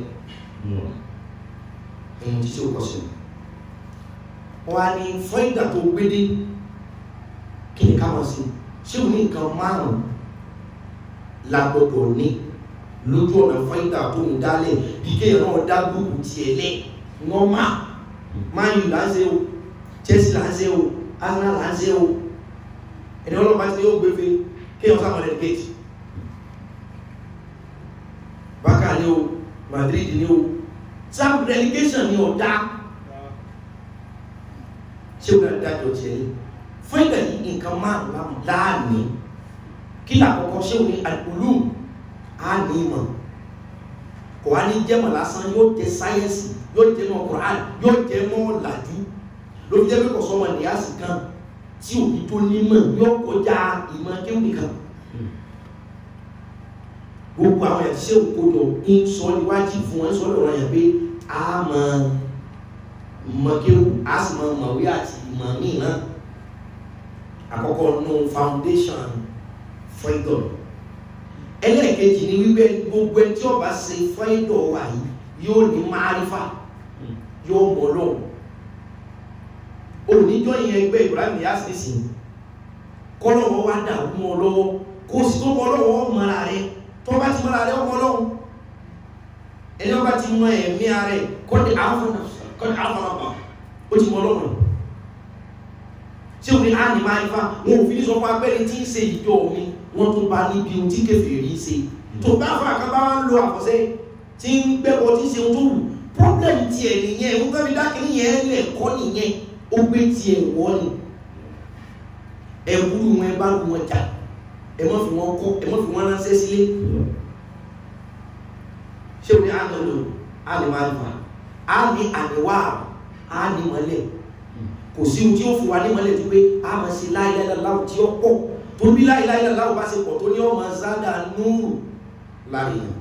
ẹ̀yìn tí ó kọ̀ sí wọ́n á ní fún ìgbà tó gbé dé kí ni ká mọ̀ sí ṣé o ní nǹkan márùn-ún la gbọdọ̀ ní lójú ọ̀nà fáìdà tó ń dálẹ̀ bí kéèyàn náà dá gbogbo tiẹ̀ lẹ̀ wọ́n má Man U là ń ṣe o Chelsea là ń ṣe o Arsenal là ń ṣe o ẹni ọlọ́pàá ti yóò gbé fe kéèyàn sáwọn ẹ̀ gẹ̀ẹ́tì bákà ni o Madrid ni o sam relegation ni ọ̀dá ṣé o náà dájọ́ tiẹ̀ ní fún ìgbà yìí nǹkan márùn láàní kí làkọ́kọ́ ṣé o ní àlùlù á ní ìmọ̀ kò wá ní jẹ́mọ̀ lásán yóò jẹ́ sáyẹ́nsì yóò jẹ́ mọ́ Quran yóò jẹ́ mọ́ làjú ló fi jẹ́ pé kò sọ́mọ nìyàsí kan tí òbí tó nímọ̀ yóò kọjá ìmọ̀ kéwù nìkan gbogbo àwọn ẹ̀ ṣé òkòjọ ń sọ níwájú fún wọn sọ lọ́rọ̀ yẹn pé a mọ mọ̀kéwù a sì mọ mọ̀wé àti ìmọ̀ míì náà àkọ́kọ́ nù foundation freedom ẹlẹ́ẹ̀kejì ni wípé gbogbo ẹni tí ó bá ṣe freedom wà yìí yóò ní márífà yóò mọ̀ lọ́wọ́ oníjọ́ yẹn ẹgbẹ́ Ibrahim yasisi kọ́lọ́wọ́ wá dà mọ́ lọ́wọ́ kó sì tó mọ́ lọ́wọ́ mọ́ra rẹ̀ tó bá ti mọ́ra rẹ̀ ọmọ lọ́wọ́ ẹni ọba ti mọ ẹ̀mí rẹ̀ kọ́dí àfọ̀nàpà ó ti mọ́ lọ́wọ́ tí ó ní á ní máa ifá wọn ò fi ní sọ fún abẹ́rẹ́ tí ń ṣe ìjọ mi wọ́n tún bá níbi ohun tí kèfèrí ṣe tó bá fún àkàbá ń lo àkọsẹ́ tí ń gbẹ́bọ tí ń ṣe ohun tó wù problem tiẹ̀ nìyẹn ń gbẹ́bí dákìrí yẹn lẹ̀kọ́ nìyẹn ó gbé tiẹ̀ wọ́ ni ẹ̀wúrú wọn ẹ bá lu wọn jà ẹ mọ́ fi wọn kọ́ ẹ mọ́ fi wọn ránṣẹ́ sílé ṣé o ní àná lò á ní máa fà á ní àníwá á ní mọ́lẹ̀ kò sí ohun tí ó fún wa ní mọ́lẹ̀ tó pé a máa ṣe láìláìláwò tí ó pọ̀ tó bí láìláìláwò bá ṣe pọ̀ tó ní ọmọ zádà núrù láàrin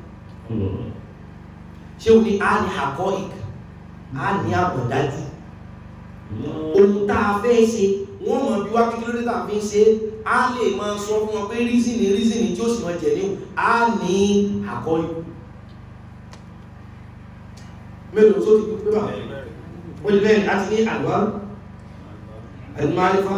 ṣé o ní a ní àkọ́ ìk a ní àbọ̀dájú ohun tá a fẹ́ ṣe wọ́n mọ̀ bí wá kí ló dé tá a fi ń ṣe á lè máa sọ fún wọn pé rízìnì rízìnì tí ó sì máa jẹ̀ ní á ní àkọ́yù mélòó tó ti pé bá ó lè bẹ́ẹ̀ láti ní àlùwá àlùmárífà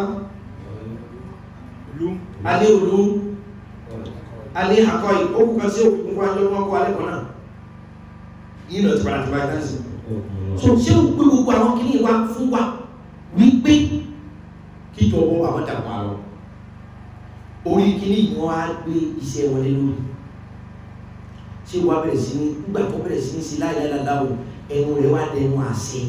a ní olú a ní àkọ́yù ó kú kan sí òkú fún wájú ọmọ kó alẹ́kọ̀ọ́ náà yìí lọ ti padà ti bá dá sí so ṣé o pé gbogbo àwọn kìíní wa fún wa wípé kíjọ ọwọ́ àwọn dàgbà lọ orí kìíní yìí wọ́n á gbé iṣẹ́ wọlé lórí ṣé wàá bẹ̀rẹ̀ sí ní nígbà tó bẹ̀rẹ̀ sí ní sí láìláìláìláwò ẹnu rẹ̀ wá dẹnu àṣẹ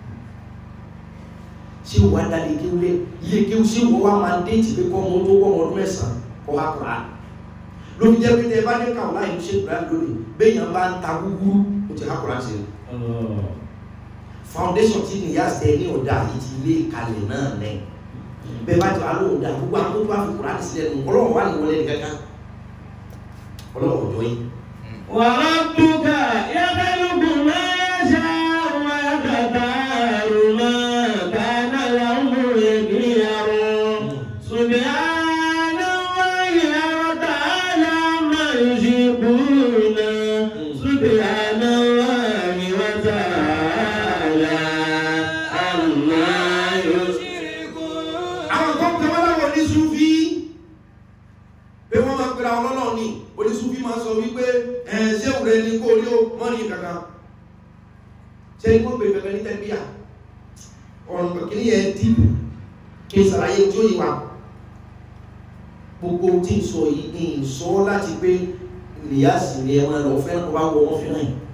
ṣé wàá dalẹ̀ kéwú rẹ̀ ilé kéwú ṣé wọ́n wá máa déètì pé kọ́ ọmọ tó wọ́n ọdún mẹ́sàn-án kọ́ ha kura lórí jẹ́ pé tẹ bá ní kàwọn láì ṣe kura lónìí bẹ́ẹ̀ yẹn bá ń ta gúgúrú ó ti ha kura sí i foundation tí ní yá sẹ ní ọ̀dà yìí ti lé kalẹ̀ náà lẹ̀ bẹ́ẹ̀ bá ti wà lóhùn dà gbogbo àwọn tó bá fi kura ní sílẹ̀ nù ọlọ́wọ́ wà ní wọlé ní kankan ọlọ́wọ́ ọjọ́ yìí. وربك يخلق ما شاء ويختار ما كان لهم يخير سبحان الله وتعالى ما يشركون سبحان الله وتعالى عما يشركون àwọn kan tẹ wọn láwọn oníṣúfí pé wọn máa pera ọlọ́lọ́ ní oníṣúfí máa sọ wípé ẹ ṣé òun rẹ ní kó rí ó mọ́ ní kankan ṣé ní wọ́n pè kankan ní tẹ́bíà ọ̀nà kìíní yẹn dì kí n sàlàyé tí ó yí wa gbogbo tí ń sọ yìí ní ìsọ láti pé ìyáàsì ni ẹ máa lọ fẹ́ràn wá wọ wọn fẹ́ràn yìí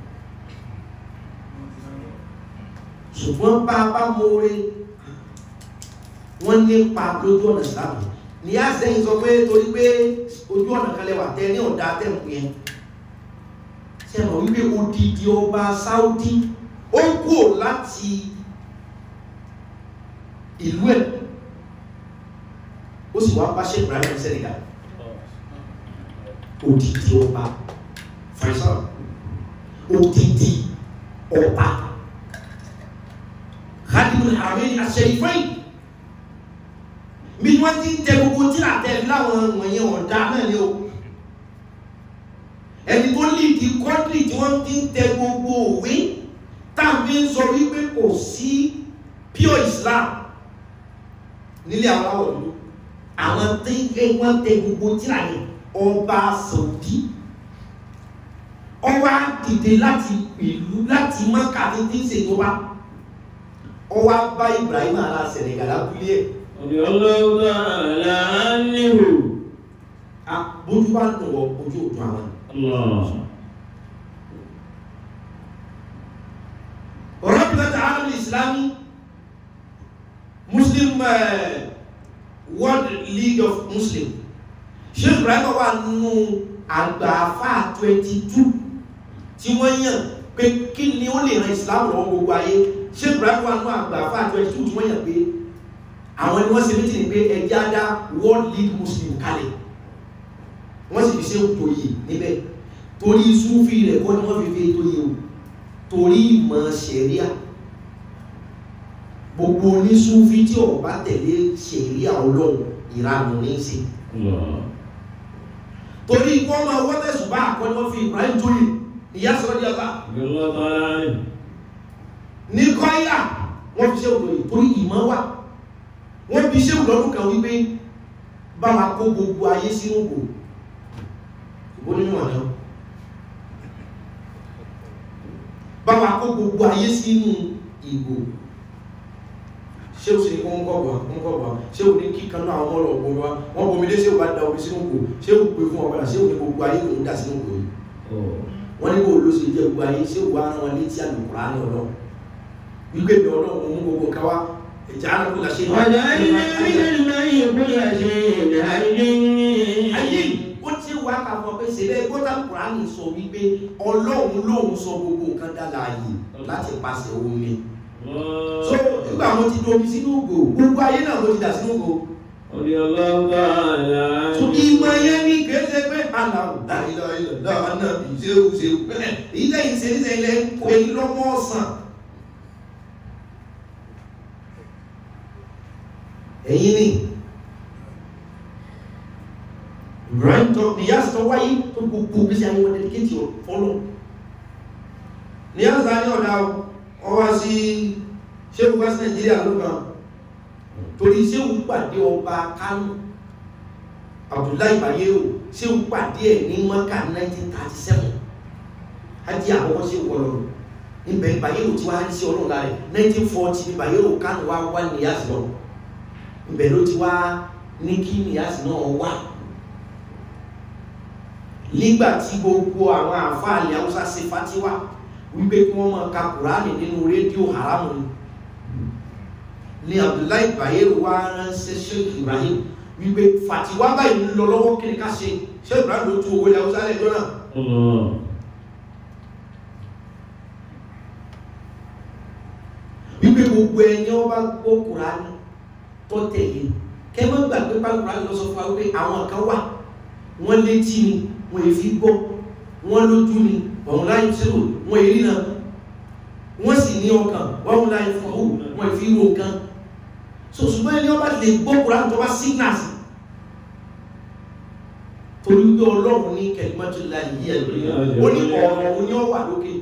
ṣùgbọ́n bá a bá mọ́re wọ́n nípa lójú ọ̀nà ìsìlámù ní àṣẹyìn sọ pé torí pé ojú ọ̀nà kan lẹ́wà tẹ ní ọ̀dà tẹ̀mù yẹn ṣe mọ̀ wípé odidi ọba Saudi ó kú láti ìlú ẹ̀ ó sì wá bá ṣe Ibrahim Senegal odidi ọba Faisal odidi ọba Khadimul Haramain Ash-Sharifain bí wọ́n ti ń tẹ gbogbo tí àtẹ láwọn wọ̀nyẹn ọ̀dá náà ni o ẹni tó líìdì kọ́ńtì tí wọ́n ti ń tẹ gbogbo òwe tàbí ń sọ wípé kò sí pure Islam nílé àwọn aláwọ̀ dúdú àwọn tí wọ́n tẹ gbogbo tí àyè ọba Saudi ọwá dìde láti ìlú láti mọ́kà ní tí ń ṣèjọba ọwá bá Ibrahim ara Senegal abúlé ẹ̀ رضي الله تعالى عنه bójú bá dùn wọ ojú òjò àwọn Allah. islami muslim uh, world league of muslim sheikh ibrahim wà nínú àgbàfà 22 tí wọ́n yàn pé kí ni ó lè ran islam lọ́wọ́ gbogbo ayé sheikh ibrahim wà nínú àgbàfà 22 tí wọ́n yàn pé àwọn ni wọ́n ṣe méjì ní pé ẹjẹ́ á dá world league muslim kalẹ̀ wọ́n sì fi ṣe òtò yìí níbẹ̀ torí súnfì rẹ̀ kọ́ ni wọ́n fi fi ètò yìí o torí ìmọ̀ ṣẹ̀ríà gbogbo onísúnfì tí ó bá tẹ̀lé ṣẹ̀ríà ọlọ́run ìranù ní í ṣe Allah. torí kí wọ́n máa wọ́n tẹ̀sùn bá àkọ́ni wọ́n fi Ibrahim tóyè ìyá sọ́ọ́ di ọba Allah ta'ala. ní kọ́yà wọ́n fi ṣe òtò yìí torí ìmọ̀ wà wọ́n fi ṣe òtò kan wípé bá wa kó gbogbo ayé sínú ògbò ìbò nínú ọ̀nà bá wa kó gbogbo ayé sínú ìgbò ṣé o sì ní kó ń kọ̀bọ̀ ń kọ̀bọ̀ ṣé o ní kíkan náà àwọn ọmọ ọ̀gbọ̀n wa wọ́n bomi dé ṣé o bá da omi sínú ògbò ṣé o pè fún ọ̀gbọ̀n ṣé o ní gbogbo ayé kò ń dà sínú ògbò yìí Oh. wọ́n ní kó ló ṣe jẹ́ gbogbo ayé ṣé o wá rán wọn létí àlùkùrá ní ọlọ́run wípé mi ọlọ́run mú gbogbo nǹkan wá ìjà àlùkù là ṣe وجعلنا من الماء كل شيء حي ayé ó ti wá ká fọ pé ṣe bẹ́ẹ̀ gbọ́dọ̀ kùránì sọ wípé ọlọ́run lòun sọ gbogbo nǹkan dá láàyè láti pàṣẹ omi so Allah. nígbà wọn ti domi sínú ògò gbogbo ayé náà ló ti dà sínú ògò Ọdí Allah ta'ala. so ìmọ̀ yẹn ní kéde pé aláwọ̀ dáìlọ ilẹ̀ náà náà bí ṣéwù ṣéwù bẹ́ẹ̀ èyí lẹ́yìn ṣe níṣẹ́ ilẹ̀ èyí lọ́mọ ọ̀sán ẹ̀yìn ni Ibrahim tó ìyá sọ wáyé tó gbogbo bí sí àwọn dẹ́díkétì fọ́lọ́ ní àzá ní ọ̀dá ọwá sí ṣéwù west Nigeria ló kàn torí ṣéwù pàdé ọba Kánò Abdullahi Bayero ṣéwù pàdé ẹ̀ ní Mọ́kà 1937 hajj àkọ́kọ́ ṣéwù wọlọ́rọ̀ ibẹ̀ Bayero tí wàá sí ọlọ́run lára ẹ̀ 1940 ní Bayero Kánò wá wá níyàsí lọ ibẹ̀ ló ti wá ní kí níyàsí náà wà nígbà tí gbogbo àwọn àfáàlì haúsá ṣe fatiwa wípé kí wọ́n máa ka kùránì nínú rédíò haramu ni ní Abdullahi Bayero wá ránṣẹ́ Sheikh Ibrahim wípé fatiwa báyìí ń lọ lọ́wọ́ kí ni ká ṣe Sheikh Ibrahim ló tú owó ilẹ̀ haúsá lẹ́jọ́ náà Allah. wípé gbogbo ẹni ọba gbọ́ kùránì tó tẹ̀lé kẹ́mọ́ gbàgbé pa kùránì lọ sọ fún wa wípé àwọn kan wà wọ́n létí ni wọ́n èfi gbọ́ wọ́n lójú ni wọ́n láyé sírò wọ́n èrí náà wọ́n sì ní ọkàn wọ́n láyé fọ́hù wọ́n èfi ro nǹkan so ṣùgbọ́n ẹni ọba lè gbọ́ kùránì tó bá signals torí pé ọlọ́run ní kẹ̀lẹ́mọ́tò láyé yí ẹ̀ lórí ó ní ọ̀rọ̀ òun ni ó wà lókè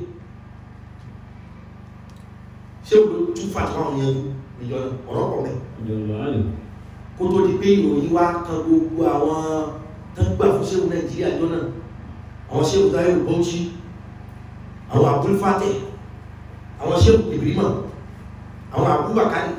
ṣé o ló tún fàtàwọn àwọn yẹn níjọ ọ̀rọ̀ pọ̀ mẹ́ Ọdí Allah. kó tó di pé ìròyìn wá kan gbogbo àwọn tó ń gbà fún ṣéwù nàìjíríà jọ náà àwọn ṣéwù táyé bọ́ọ̀ṣì àwọn abúlfàtẹ̀ àwọn ṣéwù ìbírímà àwọn abúbàkárì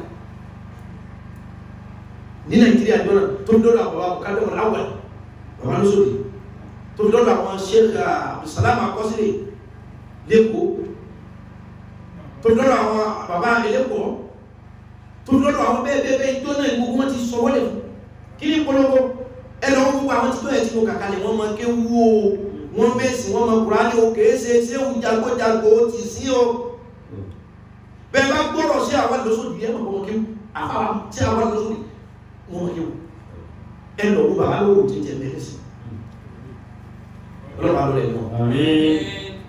ní nàìjíríà jọ náà tó ń dọ́dọ̀ àwọn abúkádọ́ aláwẹ̀ bàbá lóṣòdì tó ń dọ́dọ̀ àwọn sheikh abdulsalam akọ́sílẹ̀ lẹ́kọ̀ọ́ tó ń dọ́dọ̀ àwọn bàbá ẹlẹ́kọ̀ọ́ tó ń dọ́dọ̀ àwọn bẹ́ẹ̀ bẹ́ẹ̀ bẹ́ẹ̀ jọ náà ní gbogbo wọn ti sọ wọlé fún kí ní polówó ẹlọ gbogbo àwọn tí tó ẹ̀ tí mo kàkalẹ̀ wọ́n máa ké wú o wọ́n mẹ́sì wọ́n máa Kùránì o kèé ṣe ṣé ń jagbójagbó ó ti sí o bẹ́ẹ̀ bá gbọ́rọ̀ sí àwọn lọ́sọ̀dì ẹ̀ mọ̀ kọ́mọ kéwù àfáwà tí àwọn lọ́sọ̀dì wọ́n máa kéwù ẹ lọ wọ bàbá lówó jẹjẹ mẹ́rin sí ọlọ́pàá lọ́rẹ̀ náà Àmín.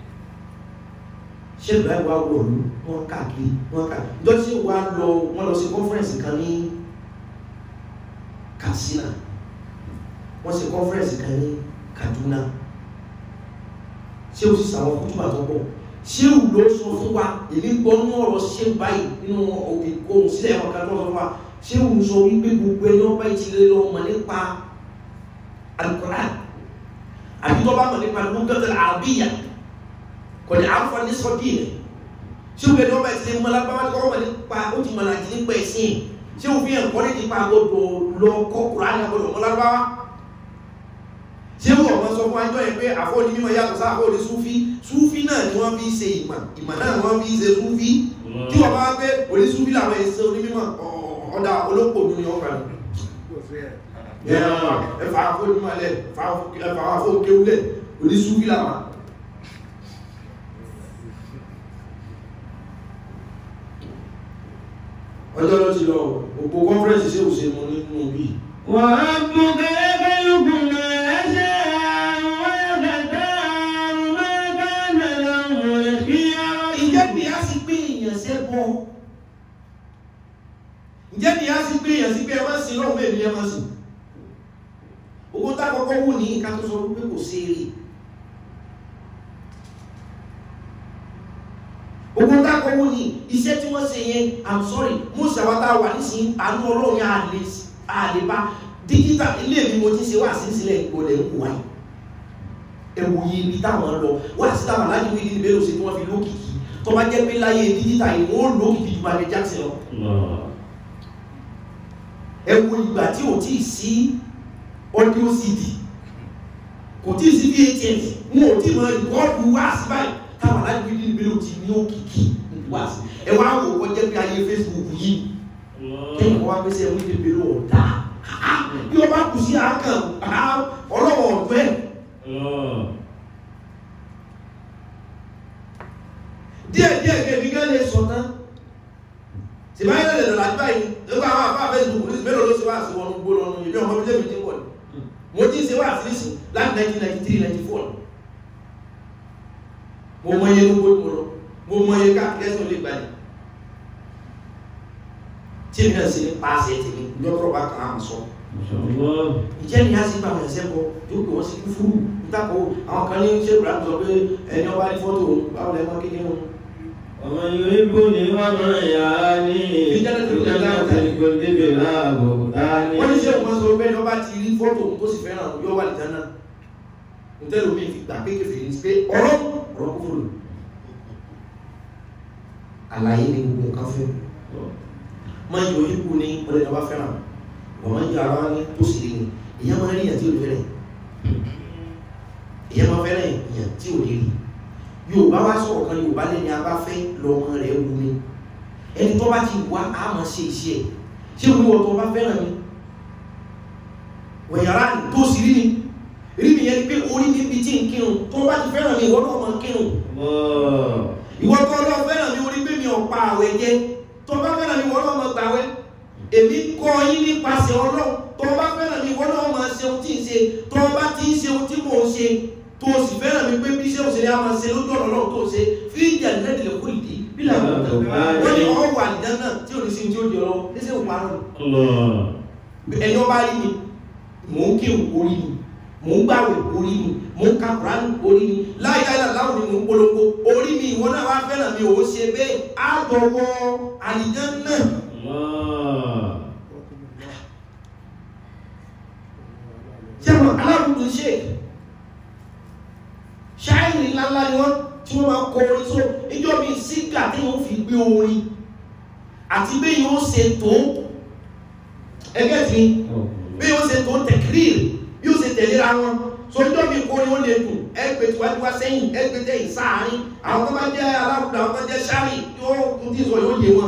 ṣé ìgbà ìwà wọ̀lú wọn káàkiri wọn káàkiri ìjọ tí wà lọ wọn lọ sí kọ́nfẹ́rẹ́nsì kan ní Katsina wọ́n ṣe kọ́nfẹ́rẹ́nsì kan ní Kaduna ṣé o sì sàwọn kútùbà tó pọ̀ ṣé o ló sọ fún wa èmi gbọ́ ní ọ̀rọ̀ ṣé báyìí nínú ìkóhùn sílẹ̀ ẹ̀wọ̀n kan tó sọ fún wa ṣé o sọ wípé gbogbo ẹni ọba ìtìlẹ̀ lọ mọ̀ nípa Al-Qur'an àbí tó bá mọ̀ nípa lughatul arabiyya kò ní àǹfààní sọ́dí rẹ̀ ṣé o gbẹ̀dọ̀ ọba ìtìlẹ̀ mọ̀ lábáwá tó mọ̀ nípa ó ti mọ̀ láti nípa ẹ̀sìn ṣé o fi hàn kọ́ nípa gbọdọ̀ lọ kọ́ Qur'an àgbọdọ̀ mọ̀ lábáwá ṣé wọ́n mọ́ sọ fún ajọ́ yẹn pé àfọ́ni mímọ̀ yàtọ̀ sáà àfọ́ni súfí súfí náà ni wọ́n fi ṣe ìmọ̀ ìmọ̀ náà wọ́n fi ṣe súfí tí wọ́n bá pé òní súfí làwọn èsè onímọ̀ ọ̀dà olóko mi ni wọ́n kà ní ẹfà àfọ́ni mímọ̀ lẹ̀ ẹfà àfọ́ni kéwúlẹ̀ òní súfí làwọn ọjọ́ ló ti lọ òpó kọ́nfẹ́rẹ́nsì sí òṣèlú nínú bíi وربك يخلق ما يشاء ويختار ما كان له الخيار ǹjẹ́ bí a sì gbé èèyàn sẹ́bọ̀ ǹjẹ́ bí a sì gbé èèyàn sí pé ẹ má sí lọ́wọ́ èmi ẹ má sí owó tá kọ́kọ́ wù ní ìka tó sọ pé kò sí èrè owó tá kọ́kọ́ wù ní iṣẹ́ tí wọ́n ṣe yẹn i'm sorry mo ṣàwátá wà nísìnyí àánú ọlọ́run yà á lè bá dígítà ilé mi mo ti ṣe wà sí sílẹ̀ ìgbọ̀lẹ̀ ń kó wáyé ẹwù yìí ibi táwọn lọ wà sí táwọn aláàjì wí ní ìbéèrè sí tí wọ́n fi lókìkí tó bá jẹ́ pé láyé dígítà yìí wọ́n lókìkí ju Michael Jackson lọ ẹwù ìgbà tí ò tíì sí audio cd kò tíì sí vhs wọn ò tíì mọ ìkọ́ọ̀dù wá sí báyìí táwọn aláàjì wí ní ìbéèrè ti ní òkìkí wá sí ẹ wá wò ó jẹ́ pé ayé Facebook yìí kẹ́yìn wọ́n wá pé sẹ́ wí ní ìbéèrè ọ̀dà bí wọ́n bá kù sí àákàn ọlọ́wọ̀ ọ̀dọ́ ẹ̀ díẹ̀ díẹ̀ kẹ́bí gẹ́ lè sọ tán tí báyìí lè lọ́la tí báyìí nígbà àwọn àfáà Facebook ní mélòó ló ṣe wá sí wọnú gbó lọ́nu ìbí ọmọ bílẹ̀ mi ti wọ̀ ní mo ti ṣe wá sí sí láti 1993 94 mo mọ iye gbogbo mo lọ mo mọ iye káàkiri ẹsẹ̀ olè gbalẹ̀ tí èmi náà ṣe ní paṣẹ tèmi lọ́tọ̀ bá kàn án sọ ìjẹ́ ni a sì gbà wọ́n ẹ̀sẹ̀ bọ̀ tó pè wọ́n sí kúfúrú nítakò àwọn kan ní ṣé ìbúra sọ pé ẹni ọba ní fọ́tò báwo lẹ́mọ́ kékeré wọn ومن يحبني ومن يعاني في جنة الخلد بلا بهتان wọ́n ní ṣé òun sọ pé ọba ti rí fọ́tò tó sì fẹ́ràn yóò wà lìjánà nítorí omi fi gbà pé kẹfì ní pé ọ̀rọ̀ ọ̀rọ̀ kúfúrú àlàyé ni gbogbo nǹkan fẹ́ máa yọ ipò ní ọ̀rẹ́ ọba fẹ́ràn wọ́n máa ń yọ ara ní tó sì rí ni ìyá máa rí ìyàn tí ò fẹ́rẹ̀ ìyá máa fẹ́rẹ̀ ìyàn tí ò lè rí yorùbá wá sọ̀rọ̀ kan yorùbá lẹ́ni abáfẹ́ lọ́mọ rẹ̀ wù mí ẹni tó bá ti wá á máa ṣe iṣẹ́ ẹ̀ ṣé wọ́n wọ́n tó bá fẹ́ràn mi wọ̀nyàrá tó sì rí ni rí mi yẹn ni pé orí mi bí tí ń kírun tó bá ti fẹ́ràn mi ìwọ́n náà máa kírun ìwọ́n tó lọ fẹ́ràn mi orí pé mi ọ̀pá àwẹ̀ jẹ tó bá fẹ́ràn mi ìwọ́n náà máa gbàwẹ̀ èmi kọ́ yín nípasẹ̀ ọlọ́run tó bá fẹ́ràn mi ìwọ́n náà máa ṣe ohun tí ń ṣe tó bá ti ń ṣe ohun tí mò ń ṣe tó o sì fẹ́ràn mi pé bí iṣẹ́ òṣèré a máa ṣe lójú ọ̀nà náà tó o ṣe fíjà nẹ́tìlẹ̀ kó ìdí bí làwọn ọ̀tọ̀ wọ́n ní ọwọ́ wà nìkan náà tí ò ní sí ní tí ó di ọlọ́wọ́ ní sẹ́wọ̀n parọ́ ni ẹni ọba rí mi mò ń kéwù orí mi mò ń gbàwẹ̀ orí mi mò ń ka Kùránì orí mi láyé aláwọ̀ ni mò ń polongo orí mi ìwọ náà wá fẹ́ràn mi ò ṣe bẹ́ẹ̀ á dọ̀wọ́ àlìjẹ́ náà sẹ́wọ̀n aláwùjọ ṣe ṣáìrì ńláńlá ni wọ́n tí wọ́n máa kọ orin só ìjọ mi sígà tí wọ́n fi gbé orin àti bí yóò ṣe tó ẹgbẹ́ tí bí yóò ṣe tó tẹ̀kírìrì bí yóò ṣe tẹ̀léra wọn so ìjọ mi kọ orin ó lè dùn ẹgbẹ́ tí wájú wá sẹ́yìn ẹgbẹ́ tẹ̀yìn sáàárín àwọn tó bá jẹ́ aláwùjọ àwọn tó jẹ́ ṣáàrì yóò tún tí sọ yóò yé wọn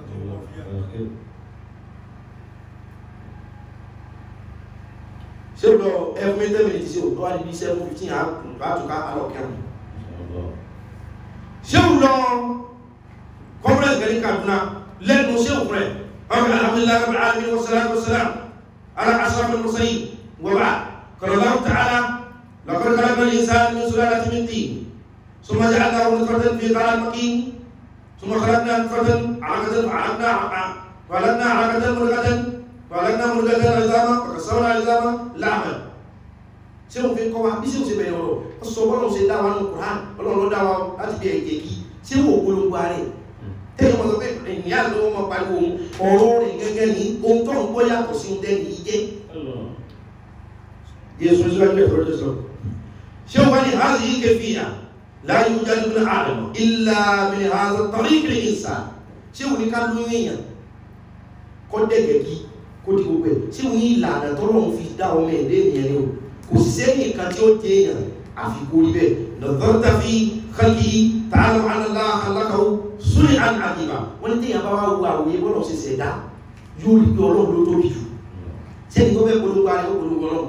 ṣé o lọ ẹfún ten minutes ṣe o tó wá níbi seven fifteen àtúkà alọ́kẹ́rùn ṣé o lọ conference gẹ̀rí Kaduna lẹ́nu ṣé o fẹ́ ọkọ̀ alhamdulilayi rabbil alamin wa salatu wa salam ala ashrafil mursalin wa ba'd qala Allahu ta'ala laqad khalaqna al-insana min sulalatin min tin thumma ja'alnahu nutfatan fi qararin makin thumma khalaqna nutfatan 'alaqatan fa'alaqna فعلقنا علقة ملقة فعلقنا ملقة عظاما فكسرنا عظاما لحما ṣé o fi kọ́ wa bí ṣé o ṣe bẹ̀rẹ̀ ọ̀rọ̀ ó sọ bọ́lá o ṣe dá wa ní Qur'an ọlọ́run ló dá wa láti bí ẹ̀jẹ̀ kí ṣé o polongo ara rẹ̀ tẹ́yìn wọn sọ pé ìyá ló wọn pariwo ọ̀rọ̀ rẹ̀ gẹ́gẹ́ ní ohun tó ń gbọ́ yàtọ̀ sí ohun tẹ́lẹ̀ yìí jẹ́ yéésù síwájú ẹ̀ tọ́jú sọ ṣé o wá ní hazi yìí kẹfì yà láyé ojú adúgbò náà àdàmọ̀ ilà min hadha tariq al-insan ṣé o ní ká lóyún èèyàn kọ́ dẹ̀gẹ̀ kí kó di gbogbo ẹ̀ tí wọ́n yí ìlànà tọ́lọ́run fi dá ọmọ ẹ̀dẹ́ ènìyàn ni o kò sí sẹ́yìn kan tí ó dé èèyàn àfikún rí bẹ́ẹ̀ lọ́dọ́ta fi kálí tààlù alálá alákàwọ́ sórí àdìbà wọ́n ní téèyàn bá wá wo àwòye bọ́lọ̀ ṣe ṣẹ̀dá yóò rí pé ọlọ́run ló tóbi jù sẹ́ni tó fẹ́ polówó ara yóò polówó ọlọ́run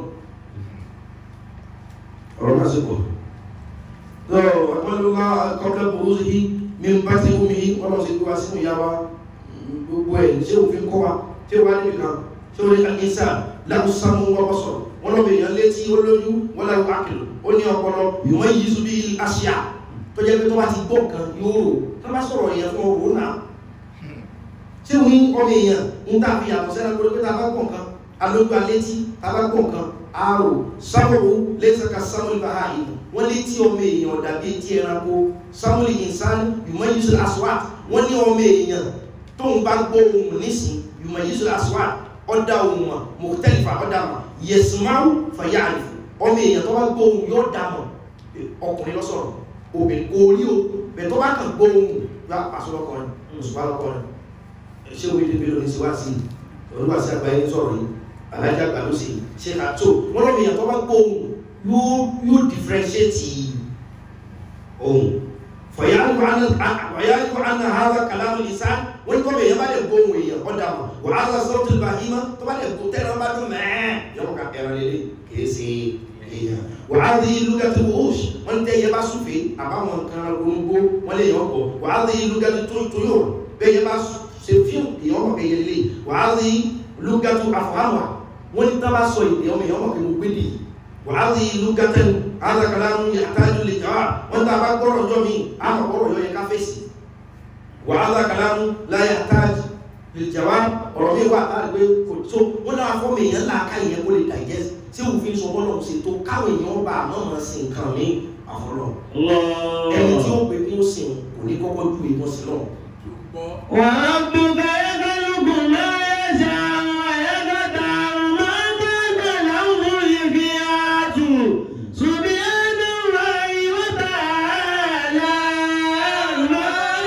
ọ̀rọ̀ náà sì pọ̀ lọ́rọ̀ àpọ́nlọ́lá kọ́kẹ́ burú sí mi ń bá tí omi ọlọ́run sì gbé wá sínú ìyá wa gbogbo ẹ̀ ṣé òfin kọ́ wa ṣé wà níbi kan ṣé ó ní àkínsà láwùsámú wọ́pọ̀ sọ̀rọ̀ wọ́n lọ́bẹ̀ èèyàn létí ó lóyún wọ́n lọ́wọ́ àkìlọ̀ ó ní ọpọlọ ìwọ̀n yìí sùn bí aṣíà tó jẹ́ pé tó bá ti gbọ́ nǹkan yóò rò tó bá sọ̀rọ̀ èèyàn fún ọ̀rọ̀ náà ṣé òun ọmọ èèyàn ń tà fi yàtọ̀ sẹ́nà lórí pé tá a bá gbọ́ nǹkan alójú alétí tá a bá gbọ́ nǹkan àrò sáwòrò lẹ́sẹ̀ka samuel bahai wọ́n létí ọmọ èèyàn dàbí etí ẹranko samuel insan ìwọ̀n yìí sùn aswat wọ́n ní ọmọ èèyàn tóun bá gbọ́ ohun nísìn ìwọ̀n yìí sùn aswat ọ̀dà ohun mọ̀ mọ̀tẹ́lifà ọ̀dà mọ̀ yẹ̀sùmáwù fàyà àlìfò ọmọ èèyàn tó bá gbọ́ ohun yóò dà mọ̀ ọkùnrin lọ́sọ̀rọ̀ obìnrin kò rí o bẹ̀ tó bá kàn gbọ́ ohun yóò pàṣẹ lọ́kọ̀ọ́rin òṣùpá lọ́kọ̀ọ́rin ṣé omi débi lónìí sí wá sí olúwa sí àgbáyé sọ̀rọ̀ yìí alájà àgbà ló sì ṣe àtò wọ́n lọ́mọ èèyàn tó bá gbọ́ ohun yóò yóò differentiate ohun fọ̀yáríkọ̀ àná hàrá kàlámù ìsán wọ́n ní kọ́ bẹ̀ yẹn bá lè gbọ́ ohun èèyàn ọ̀dà mọ̀ wọ́n á lọ sọ́tò bàhímà tó bá lè gbọ́ tẹ́lẹ̀ bá dún mẹ́ẹ̀ yọ̀ọ́ ká ẹran lélẹ̀ kìí ṣe èèyàn wọ́n á rí lúgàtì wọ́ọ̀ṣ wọ́n tẹ́ yẹ bá súfèé àbáwọn nǹkan ronúgbó wọ́n lè yọ̀ ọ̀pọ̀ wọ́n á rí lúgàtì tóyò bẹ́ẹ̀ yẹ bá ṣe fíìmù èèyàn ọmọ kẹyẹ lélẹ̀ wọ́n á rí lúgàtì àfọ̀hánwà wọ́n ní tábà sọ ìdè ọmọ èèyàn ọmọ kẹyẹ mo gbé dì wọ́n á rí lúgàtì alákàlámù yàtájú lè jàwá wọ́n tá a bá gbọ́rọ̀ ọjọ́ mi àmọ̀ gbọ́rọ̀ yọ yẹ ká fèsì wà alákàlámù láyà tájú lè jàwá ọ̀rọ̀ mi wà tá a gbé kò tó wọ́n náà fọ́ mi èèyàn láàká ìyẹn kó lè digest tí òfin sọ bọ́lọ̀ ṣe tó káwọn èèyàn bá àmọ́ mọ̀ sí nǹkan mi àfọlọ́ ẹni tí ó pè kí ó sìn kò ní kọ́kọ́ ju ìbọn sí lọ. وربك يخلق ما يشاء ويقدر ما كان لهم الخيار سبحان الله وتعالى ما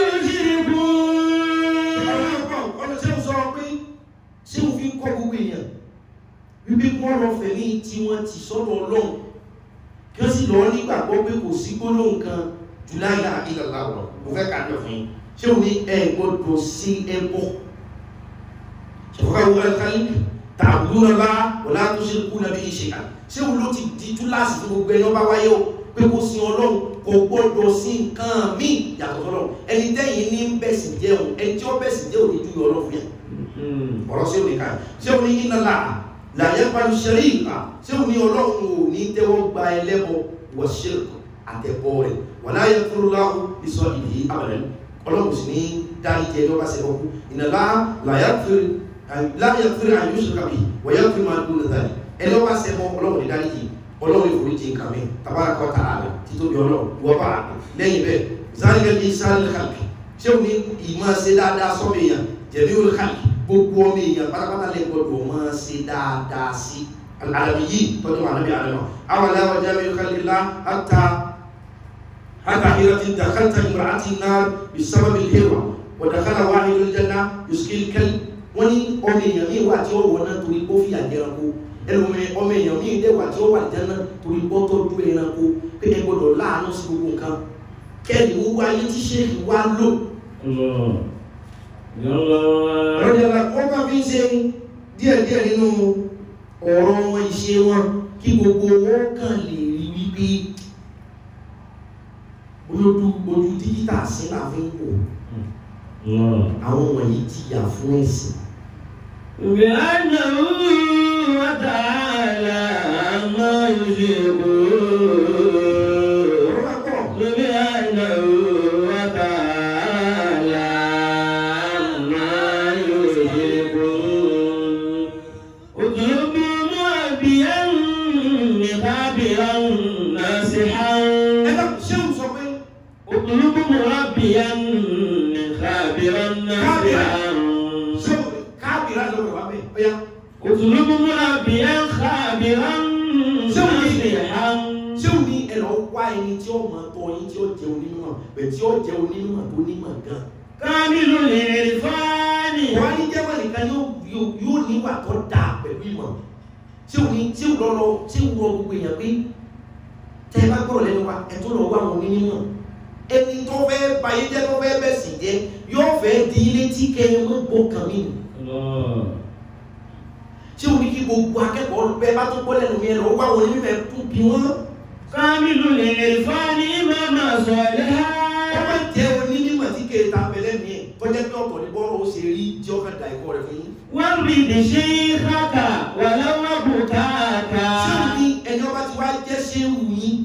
يشركون ọ̀nà tí ó sọ pé ṣé o fi ń kọ́ gbogbo èèyàn wípé kí wọ́n lọ fẹ̀mí tí wọ́n ti sọ́dọ̀ ọlọ́run kí wọ́n sì lọ nígbàgbọ́ pé kò sí gbólóhùn kan jù láyà ìlàlá ọ̀rọ̀ mo fẹ́ kà jọ fún yín ṣé o ní ẹ gbọ́dọ̀ sí ẹbọ ṣèfọ́ká wo alikali tààbùdó náà bá wọlé àtúnṣe kú nàbí ìṣe kan ṣé o ló ti di túláàsì fún gbogbo ẹni ọba wáyé o pé kó sin ọlọ́run kò gbọ́dọ̀ sí nǹkan míì yàtọ̀ sọ́lọ́run ẹni tẹ́yìn ní bẹ̀sìn jẹun ẹni tí ó bẹ̀sìn jẹ́ òní ju ọlọ́run fún yẹn ọ̀rọ̀ sí òní ká ṣé o ní iná là làyẹ pàlú ṣẹlẹ̀ ìgbà ṣé o ní ọlọ́run ò ní tẹ́wọ́ gba ẹlẹ́bọ wọ ṣírkù àtẹ̀bọ rẹ̀ wọ́n láyé fúru láhùn ìsọ ìdí abẹ̀rẹ̀ ọlọ́run sì ní dárí jẹ lọ́ba ṣe kọ́kú ìnàlá làyẹ fúru àyùsù kàbí wọ́yẹ fúru máa dúró nàdàlì ẹ lọ́ba ṣe kọ́ ọlọ́run ní dárí yìí ọlọ́run ìforí jẹ nǹkan mi tabara kọ́ tà á lọ títóbi ọlọ́run wọ́n bá a lẹ́yìn bẹ́ẹ̀ zálìkẹ́ bíi sálì kàbí ṣé o ní ìmọ̀ ṣe dáadáa sọ́mi yàn jẹ̀mí olùkàbí gbogbo ọmọ èèyàn pátápátá lè gbọdọ̀ máa ṣe dáadáa sí alàbí yìí tọ́jú wà nábì àlọ́ àwọn aláwọ̀ jáde kálílá hátà hátà ìrọ̀tí dàkátà ìmọ̀ràtì náà bisábàbí lérò wọ̀dàkátà wà ní ìlújẹ́ná yuskil kẹ́lí wọ́n ní ọmọ èèyàn míì wà tí ó wọ̀ náà torí ó fi àjẹranko ẹlòmí ọmọ èèyàn míì dẹ̀ wà tí ó wà jẹ́nà torí ó tọ́jú ẹranko pé ẹ gbọdọ̀ láàánú sí gbogbo nǹkan kẹ́lí wúwo ayé tí ṣéèkì wá lò rọ́jàlá wọ́n bá fi ń ṣe díẹ̀díẹ̀ nínú ọ̀rọ̀ wọn ìṣe wọn kí gbogbo wọn kàn lè rí wípé olódú ojú dígítà sí láàfin wò àwọn wọ̀nyí ti yà fún ẹ̀sìn بأنه وتعالى ما يشركون ọ̀rọ̀ bá pọ̀ سبحانه وتعالى ما يشركون اطلب معبيا خابرا ناصحا ẹgbẹ́ ṣé ń sọ pé اطلب مربيا خابرا ناصحا ṣé o káàbìrà lọ́wọ́ wà bẹ́ẹ̀ ọ̀yá اطلب مربيا خابرا ناصحا ṣé o ní ẹ̀rọ wá ẹni tí ó mọ̀ tọ́ yín tí ó jẹ́ onímọ̀ bẹ̀ tí ó jẹ́ onímọ̀ tó nímọ̀ gan كامل العرفان wọ́n á ní jẹ́wọ́ nìkan yóò yóò- yóò níwà tó dáa pẹ̀lú ìmọ̀ tí ò ní tí ò lọ́lọ́ tí ò rọ gbogbo èèyàn pé tẹ́ ẹ bá gbọ́rọ̀ lẹ́nu wa ẹ tó lọ wá àwọn onímọ̀ ẹni tó fẹ́ bayé jẹ́ tó fẹ́ bẹ̀sì jẹ́ yóò fẹ́ di ilé tí kẹ́ ẹ mọ́ bọ́ kàn mí nù tí ò ní kí gbogbo akẹ́kọ̀ọ́ bẹ́ẹ̀ bá tó gbọ́ lẹ́nu mi ẹ lọ wá àwọn onímọ̀ ẹ tún bí wọ́n Kámílù lè lè fá ní màmá sọ̀lẹ́ ha. wọ́n máa jẹ́ onímọ̀ tí kẹ́ ẹ ta bẹ̀lẹ́ mi ẹ̀ tọ́jẹ́ pé ọ̀pọ̀ ní bọ́ọ̀rọ̀ ó ṣe rí tí ó kàn dà ẹ̀kọ́ rẹ̀ fún yín Wọ́n rí ìdí ṣe é káàkà wà lọ́wọ́ bùkátà. ṣé o ní ẹni ọba ti wá jẹ́ ṣé wù yín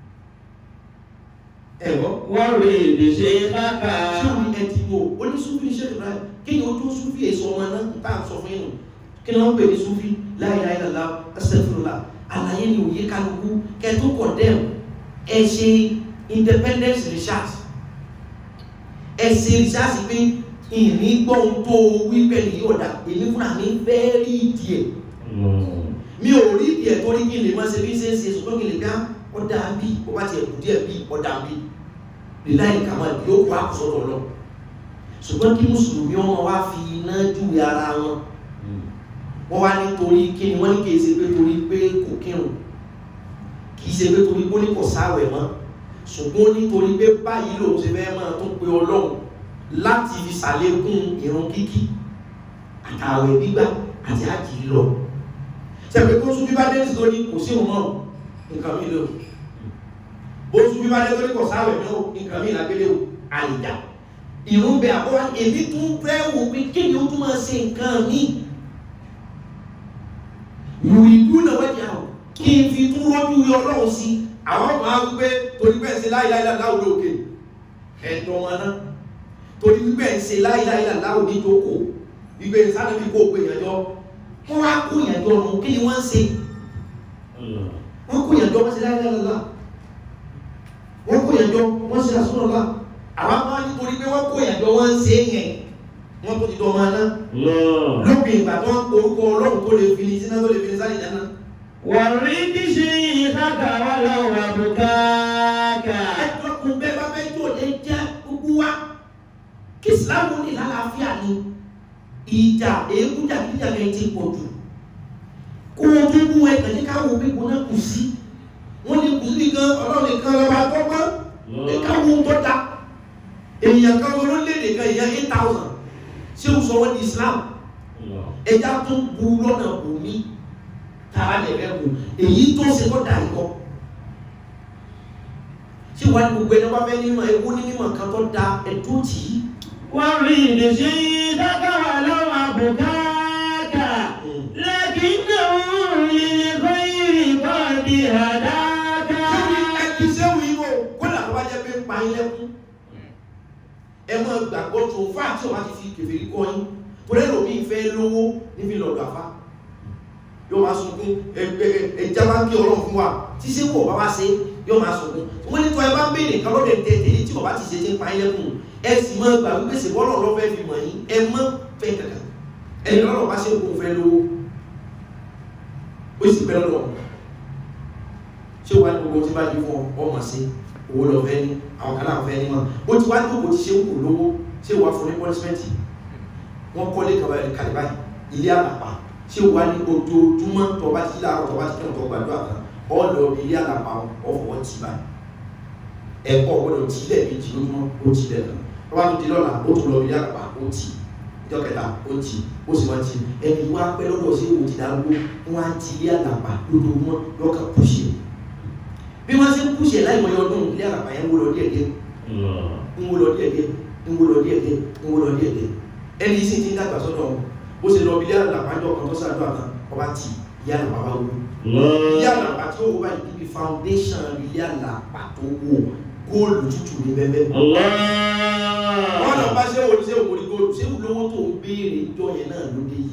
ẹ̀rọ Wọ́n rí ìdí ṣe é káàkà. ṣé o ní ẹtì wo oníṣúfì ṣe ìrora kéèyàn ó tó ṣúfì èso ọmọ náà bá a sọ fún yín nù kí ni wọ́n pè ní ṣúfì la ilaha illallah astaghfirullah àlàyé ni òye kálukú kẹtó condemn ẹ ṣe independence research ẹ ṣe research pé ìní gbọ́n tó wí pẹ̀lú yóò dà èmi fúnra mi fẹ́ rí ìdí ẹ̀ mi ò rí ìdí ẹ̀ tó rí kí n lè máa ṣe bí ṣe ń ṣe ṣùgbọ́n kí n lè dá ọ̀dà bí ó bá tiẹ̀ kù díẹ̀ bí ọ̀dà bí líláì kàmá yóò kó àkùsọ̀rọ̀ lọ ṣùgbọ́n kí mùsùlùmí ọmọ wa fi iná júwe ara wọn wọ́n wá nítorí kí ni wọ́n ní kì í ṣe pé torí pé kò kírun kì í ṣe pé torí pé ó ní kò sáwẹ̀ mọ́ ṣùgbọ́n nítorí pé báyìí lòun ṣe fẹ́ máa tún pe ọlọ́run láti fi ṣàlékún ìrun kíkí àtàwẹ̀ gbígbà àti àjì lọ sẹ́pẹ̀ tó sún bíbá dé nítorí kò sí òun náà nǹkan mi lò bó sún bíbá dé nítorí kò sáwẹ̀ náà nǹkan mi lágbélé o àìjà ìrun bẹ àbọ̀ èmi tún fẹ́ wò pé kí ni ó tún máa ṣe nǹkan mi yùrìdú náà wẹ́dí àwọn kí n fi tún rọ́jú yọ ọlọ́run sí àwọn ọmọ àwọn wípé torí bẹ́ẹ̀ ṣe láìláìlá láwùjọ òkè ẹ̀dọ̀ wọn náà torí bẹ́ẹ̀ ṣe láìláìlá láwùjọ ìjókòó wípé sáré fi kó òpè ìyànjọ́ wọ́n wá kó ìyànjọ́ ọ̀run kí ni wọ́n ń ṣe wọ́n kó ìyànjọ́ wọ́n ṣe láìláìlá wọ́n kó ìyànjọ́ wọ́n ṣe àsúnọ̀lá àwọn máa nítorí pé wọ́n kó ìyànjọ́ wọ́n ń ṣe yẹn wọ́n tó ti dọ̀ máa ná lópin ìgbà tó ń orúkọ ọlọ́run tó lè fi ní sínú tó lè fi ní sáré ìdáná Wọ́n rí ìdí ṣe é káàkà wà lọ́wọ́ bùkátà. ẹjọ́kùn bẹ́ẹ̀ bá fẹ́ tó lè jẹ́ gbogbo wa kí ìsìláàmù ní lálàáfíà ni ìjà èébú jàgídíjàgẹ̀ ti pọ̀ jù kó o tún mú ẹ kàn ní káwọn òbí kò náà kù sí wọ́n ní kù sí gan ọlọ́run nìkan lọ́ba gbọ́gbọ́n ní káwọn tó da èèyàn kan olólédè kan èèyàn eight thousand ṣé o sọ wọ́n ní Islam ẹja tó bu lọ́nà bòmí tààrà lẹ̀rẹ̀ wò èyí tó ṣe tó dà ikọ́ ṣé wàá ní gbogbo ẹni wọ́n fẹ́ nímọ̀ ewu ní mímọ̀ kan tó da ẹ̀dọ́ tì í. Wọ́n rí ìdí ṣe é káàkà wà lọ́wọ́ bùkátà. لكنه للخير قد هداك ẹbí sẹ́wù yìí wò kódà tó bá jẹ́ pé ń pa yín lẹ́kún ẹ máa gbàgbọ́ tó fún àti ọba ti fi kèfèrí kọ́ yín torí ẹlòmí ìfẹ́ lówó níbi lọ́dọ̀ àfá yóò máa sunkún ẹja bá ń kí ọlọ́run fún wa tí ṣé wò bá wá ṣe yóò máa sunkún wọ́n ní tó ẹ bá ń béèrè kan lọ́dẹ̀ tẹ̀tẹ̀ tí ọba ti ṣe ti ń pa yín lẹ́kún ẹ sì máa gbà wípé ṣe bọ́lọ̀ lọ́fẹ́ fi mọ̀ yín ẹ mọ́ fẹ́ kankan ẹni lọ́rọ̀ bá ṣe kó fẹ́ lówó ó sì pẹ́ lọ́dọ̀ ṣé wàá ní gbogbo tí bá yí fún ọ ọmọ sí owó lọ fẹ́ ní àwọn kan náà fẹ́ ní mọ́ ó ti wá ní gbogbo tí ṣe ń kù lówó ṣé wàá fún ní pọ́nísímẹ́ǹtì wọ́n kọ́lé kalẹ̀ báyìí ilé àlàpà ṣé wàá ní ojoojúmọ́ tó bá ti láàárọ̀ tó bá ti kẹ́hìn tó gbàdúrà kan ọ lọ ilé àlàpà ọ̀fọ̀ tì báyìí ẹ̀kọ́ gbọ́dọ̀ tí ilẹ̀ méjì lójúmọ́ ó ti lẹ̀ kan tó bá tún di lọ́la ó tún lọ ilé àlàpà ó tì ìjọ kẹta ó tì ó sì wọ́n ti ẹni wá pẹ́ lọ́dọ̀ sí ìwò ti darúgbó wọ́n á ti ilé àlàpà lójoojúmọ́ lọ́kàn pùṣì bí wọ́n ṣe ń pùṣì láì mọ̀ ọdún ilé àlàpà yẹn ń wó lọ díẹ̀díẹ̀ ń wó lọ díẹ̀díẹ̀ ń wó lọ díẹ̀díẹ̀ ń wó lọ díẹ̀díẹ̀ ẹni sì ti ń dàgbà sọ́dọ̀ wọn bó ṣe lọ bí ilé àlàpà jọ kan tó ṣàdúrà kan ọba ti ilé àlàpà bá wó ilé àlàpà tí ó wó báyìí níbi foundation ilé àlàpà tó wó góòlù tútù ní bẹ́ẹ̀ wọ́n lọ bá ṣé wòlí ṣé wòlí góòlù ṣé lówó tó ń béèrè ìjọ yẹn náà ló dé yìí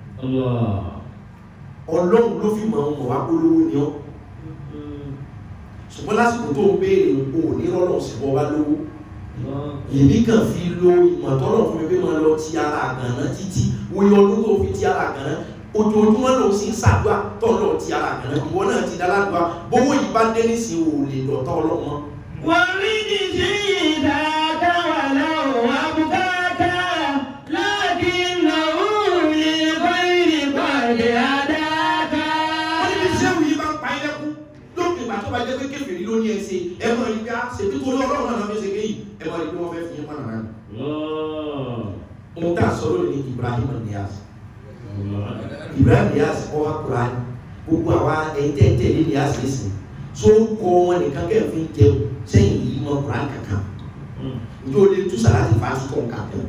ọlọ́run ló fi mọ̀ ọmọ wá polówó ni ọ́ ṣùgbọ́n lásìkò tó ń béèrè o ò ní rọ́lọ́ sí bọ́ bá lówó èmi kàn fi lo ìmọ̀ tọ́lọ̀ fún mi pé máa lọ ti ara àgànná títí wòye ọdún tó fi ti ara àgànná ojoojúmọ́ ló sì ń ṣàdúrà tọ́lọ̀ ti ara àgànná ìwọ náà ti dáládùá bówó yìí bá dé nísìnyí ò lè dọ̀tá ọlọ́mọ ورد ذاك ولو أبكاك لكنه للخير قد هداك ohun tá a sọ lónìí ní Ibrahim Niyas Ibrahim Niyas ọha Quran gbogbo àwa ẹ̀ńtẹ̀ẹ̀tẹ̀ Niyas lẹ́sìn tó ń kọ́ wọn nìkan kẹ́ẹ̀fín jẹun sẹ́yìn yìí mọ Quran kankan njó lè tú sàláàtì fàásù kọ̀ kankan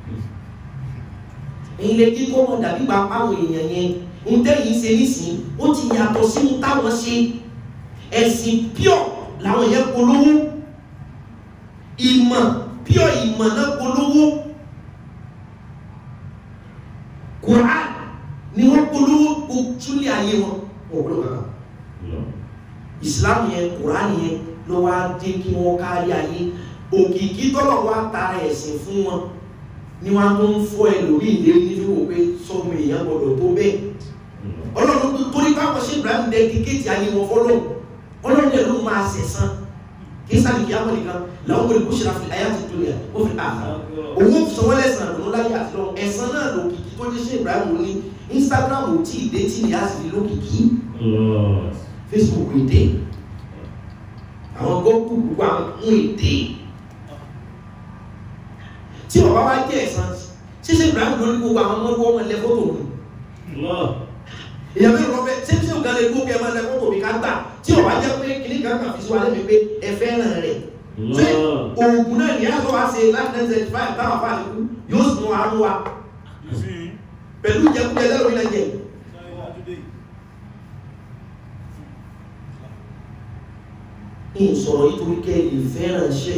èyí lè kí kọ́ wọn dàbí gba àwọn èèyàn yẹn ń tẹ́yìn ṣe nísìn ó ti yàtọ̀ sí ní táwọn ṣe ẹ̀sìn pure làwọn yẹn polówó ìmọ̀ pure ìmọ̀ náà polówó Quran ni wọ́n polówó kó túlẹ̀ ayé wọn wọ́n polówó kankan Islam yẹn Quran yẹn ló wá dé kí wọ́n kárí ayé òkìkí tọ́lọ̀ wá tara ẹ̀sìn fún wọn ni wọ́n tó ń fọ́ ẹlòmíì lé nínú wò pé sọ́mu èèyàn gbọ́dọ̀ tó bẹ́ẹ̀ ọlọ́run tó torí káwọn ṣe Ibrahim dẹ́kíkéètì ayé wọn fọlọ́run ọlọ́run yẹn ló máa ṣẹ̀san kí sábì kí á mọ̀ nìkan làwọn wọlé kó ṣe ra fi ayé àti tó yẹ ó fi àhà òun sọ wọ́n lẹ́sàn àdùnnú láyé àti lọ́wọ́ ẹ̀san náà lòkìkí tó dé ṣe Ibrahim ní Instagram ò tí ì dé tí ìyá sì fi lókìkí Facebook èdè àwọn gọ́ọ̀kù gbogbo àwọn ń èdè tí bàbá wa jẹ́ ẹ̀san ṣíṣe Ibrahim lórí gbogbo àwọn ọmọdé wọn lẹ fọ́tò mi èyàn mẹ́rin lọ́fẹ́ ṣé ṣé ògá lè gbó kẹ́ ẹ máa lẹ fọ́tò mi ká gbà tí ọba jẹ́ pé kìnnì kan kàn fi sí wa lẹ́mi pé ẹ fẹ́ràn rẹ̀ ṣé oògùn náà ní àtọ́ wa ṣe láti ten seventy five táwọn afa àlekú yóò sùn àánú wa pẹ̀lú ìjẹkújẹ lẹ́rọ ilẹ̀ jẹ. ní ìsọ̀rọ̀ yìí torí kẹ́ ẹ lè fẹ́ràn ṣe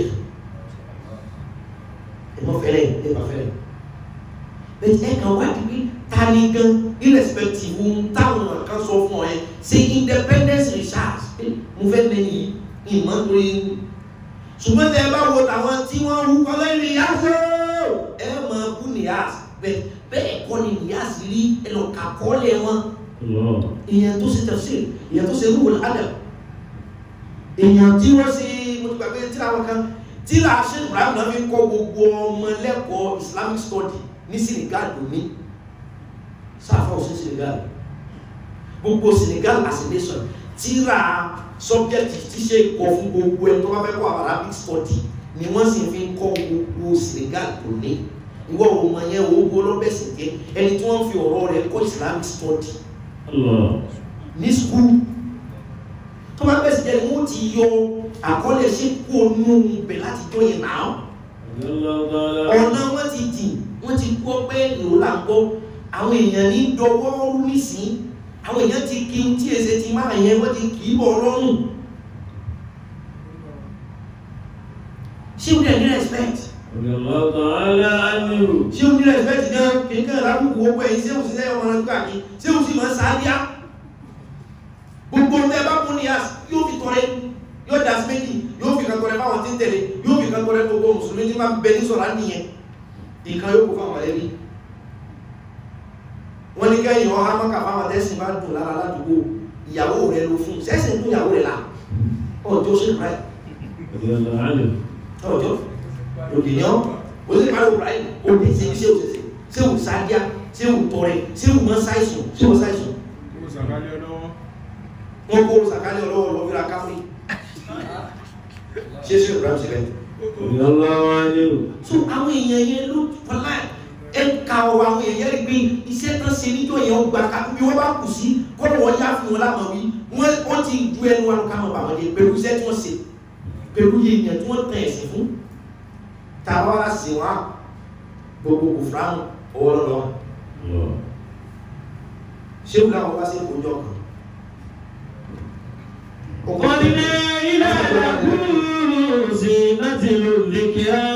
ẹ mọ́ fẹ́rẹ̀ ẹ bá fẹ́rẹ̀ bẹ́ẹ̀ ẹ kàn wá di pé ta ni gan irrespective ohun táwọn kan sọ fún ọ yẹn ṣe independence research mo fẹ́ mẹ́ni ìmọ̀ torí ṣùgbọ́n tẹ ẹ bá wo tàwọn tí wọ́n ń kọ́ lẹ́yìn ìyáṣọ́ ẹ máa bú nìyáṣ bẹ́ẹ̀ bẹ́ẹ̀ kọ́ ni nìyáṣ rí ẹ lọ kà kọ́lẹ̀ wọn èèyàn tó ṣe tafsir èèyàn tó ṣe rúwòl adam èèyàn tí wọ́n ṣe mo ti gbàgbé tí àwọn kan tí làṣẹ Ibrahim náà fi ń kọ́ gbogbo ọmọ lẹ́kọ̀ọ́ Islamic study ní Senegal lónìí sáfà òsín Senegal gbogbo Senegal as a nation tíra subject tí ṣe kọ fún gbogbo ẹ tó bá fẹ́ kọ́ Arabic study ni wọ́n sì fi ń kọ́ gbogbo Senegal lónìí ìwọ ọmọ yẹn wo gbó lọ́bẹ̀sì jẹ́ ẹni tí wọ́n fi ọ̀rọ̀ rẹ̀ kọ́ Islamic study ní school tó bá bẹ̀sì jẹ́ ni wọ́n ti yọ àkọọ́lẹ̀ ṣe kú onú bẹ̀ láti jọ yẹn náà ọ̀nà wọ́n ti dì wọ́n ti gbọ́ pé ìró là ń gbọ́ àwọn èèyàn ní dọwọ́ rú nísìn àwọn èèyàn ti kí tí èsè ti máa yẹn wọ́n ti kì í bọ̀ lọ́rùn ṣé o dẹ̀ ní respect ṣé o ní respect gan kìíkàn lábùkù owó ẹ̀yìn ṣé o sì sẹ́yọ̀ ọmọ nígbà kí ṣé o sì máa sáájá gbogbo ọ̀tẹ́ bá mú ní yá yóò fi tọrẹ yóò dá sí méjì yóò fi kan tọrẹ fáwọn tí ń tẹ̀lé yóò fi kan tọrẹ gbogbo mùsùlùmí tí máa ń bẹ ní sọ̀rọ̀ nìyẹn ìkan yóò kó fáwọn ẹbí wọ́n ní kẹ́yìn ọha mọ́kà fáwọn tẹ́sìn bá dùn lára ládùúgbò ìyàwó rẹ̀ ló fún sẹ́sìn fún ìyàwó rẹ̀ là ọjọ́ ṣe ráì ọjọ́ òdìyàn ó sì máa ń ráì ó lè ṣe iṣẹ́ òṣèṣe ṣé ò sáájá ṣé ò tọrẹ ṣé ò mọ́ ṣàìsùn ṣé ò ṣàìsùn wọ́n kó sàkálẹ̀ ọlọ́wọ́ lọ fíra káfí ṣe ṣe ìbúra sílẹ̀ so àwọn èèyàn yẹn ló fọlá ẹ ka ọ̀rọ̀ àwọn èèyàn rí pé iṣẹ́ tán ṣe níjọ́ yẹn ó gba ká bí wọ́n bá kù sí kọ́nà wọ́n yá fún wọn láwọn wí wọ́n ti ju ẹnu wọn ká wọn bà wọ́n dé pẹ̀lú iṣẹ́ tí wọ́n ṣe pẹ̀lú yẹn tí wọ́n tẹ̀ ẹ̀sìn fún tàwa wá sí wọn gbogbo kò fúra ọwọ́ lọ́wọ́ ṣé wùlá wọn bá ṣe kó jọ kan قدنا إلى لكم زينة الذكرى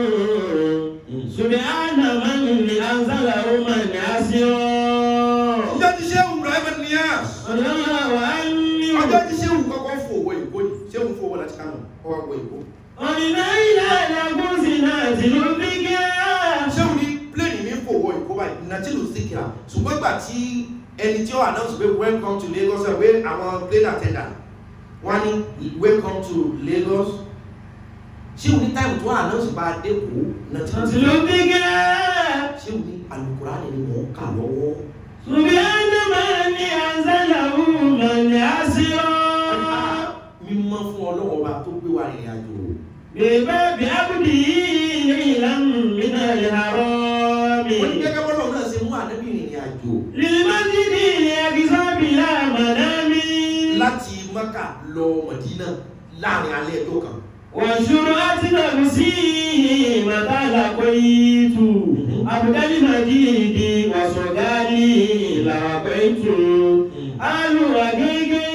سبحان من أنزله من أسرى ọjọ́ tí sẹ́wù Ibrahim Niyas الله عني ọjọ́ tí sẹ́wù kọ́kọ́ fò owó ìkó ní sẹ́wù fò owó láti kánò ọwọ́ owó ìkó قدنا إلى لكم زينة الذكرى sẹ́wù ní pléènì mi fò owó ìkó báyìí nàtílù síkìrà ṣùgbọ́n ìgbà tí ẹni tí ó announce pé welcome to Lagos ẹ̀ pé àwọn plane attendant wọ́n ní welcome to Lagos sẹ́wù ní táìmù tó announce bá a dé kó nàtílù الذكرى sẹ́wù ní Al-Qur'ani ni mò ń kà lọ́wọ́ سبحان من أنزله من أسرى mímọ́ fún ọlọ́wọ́ bá tó gbé wa rìnrìn àjò بباب عبده ليلا من الهرام wọ́n ní gẹ́gẹ́ bọ́lọ̀ náà ṣe mú ànábì rìnrìn àjò للمسجد الأقصى بلا منام láti Mẹ́kà lọ Mẹdínà láàrin alẹ́ ẹjọ́ kan وشرعت نفسي متى لقيت عبد المجيد وصدالي لقيت آل حقيقي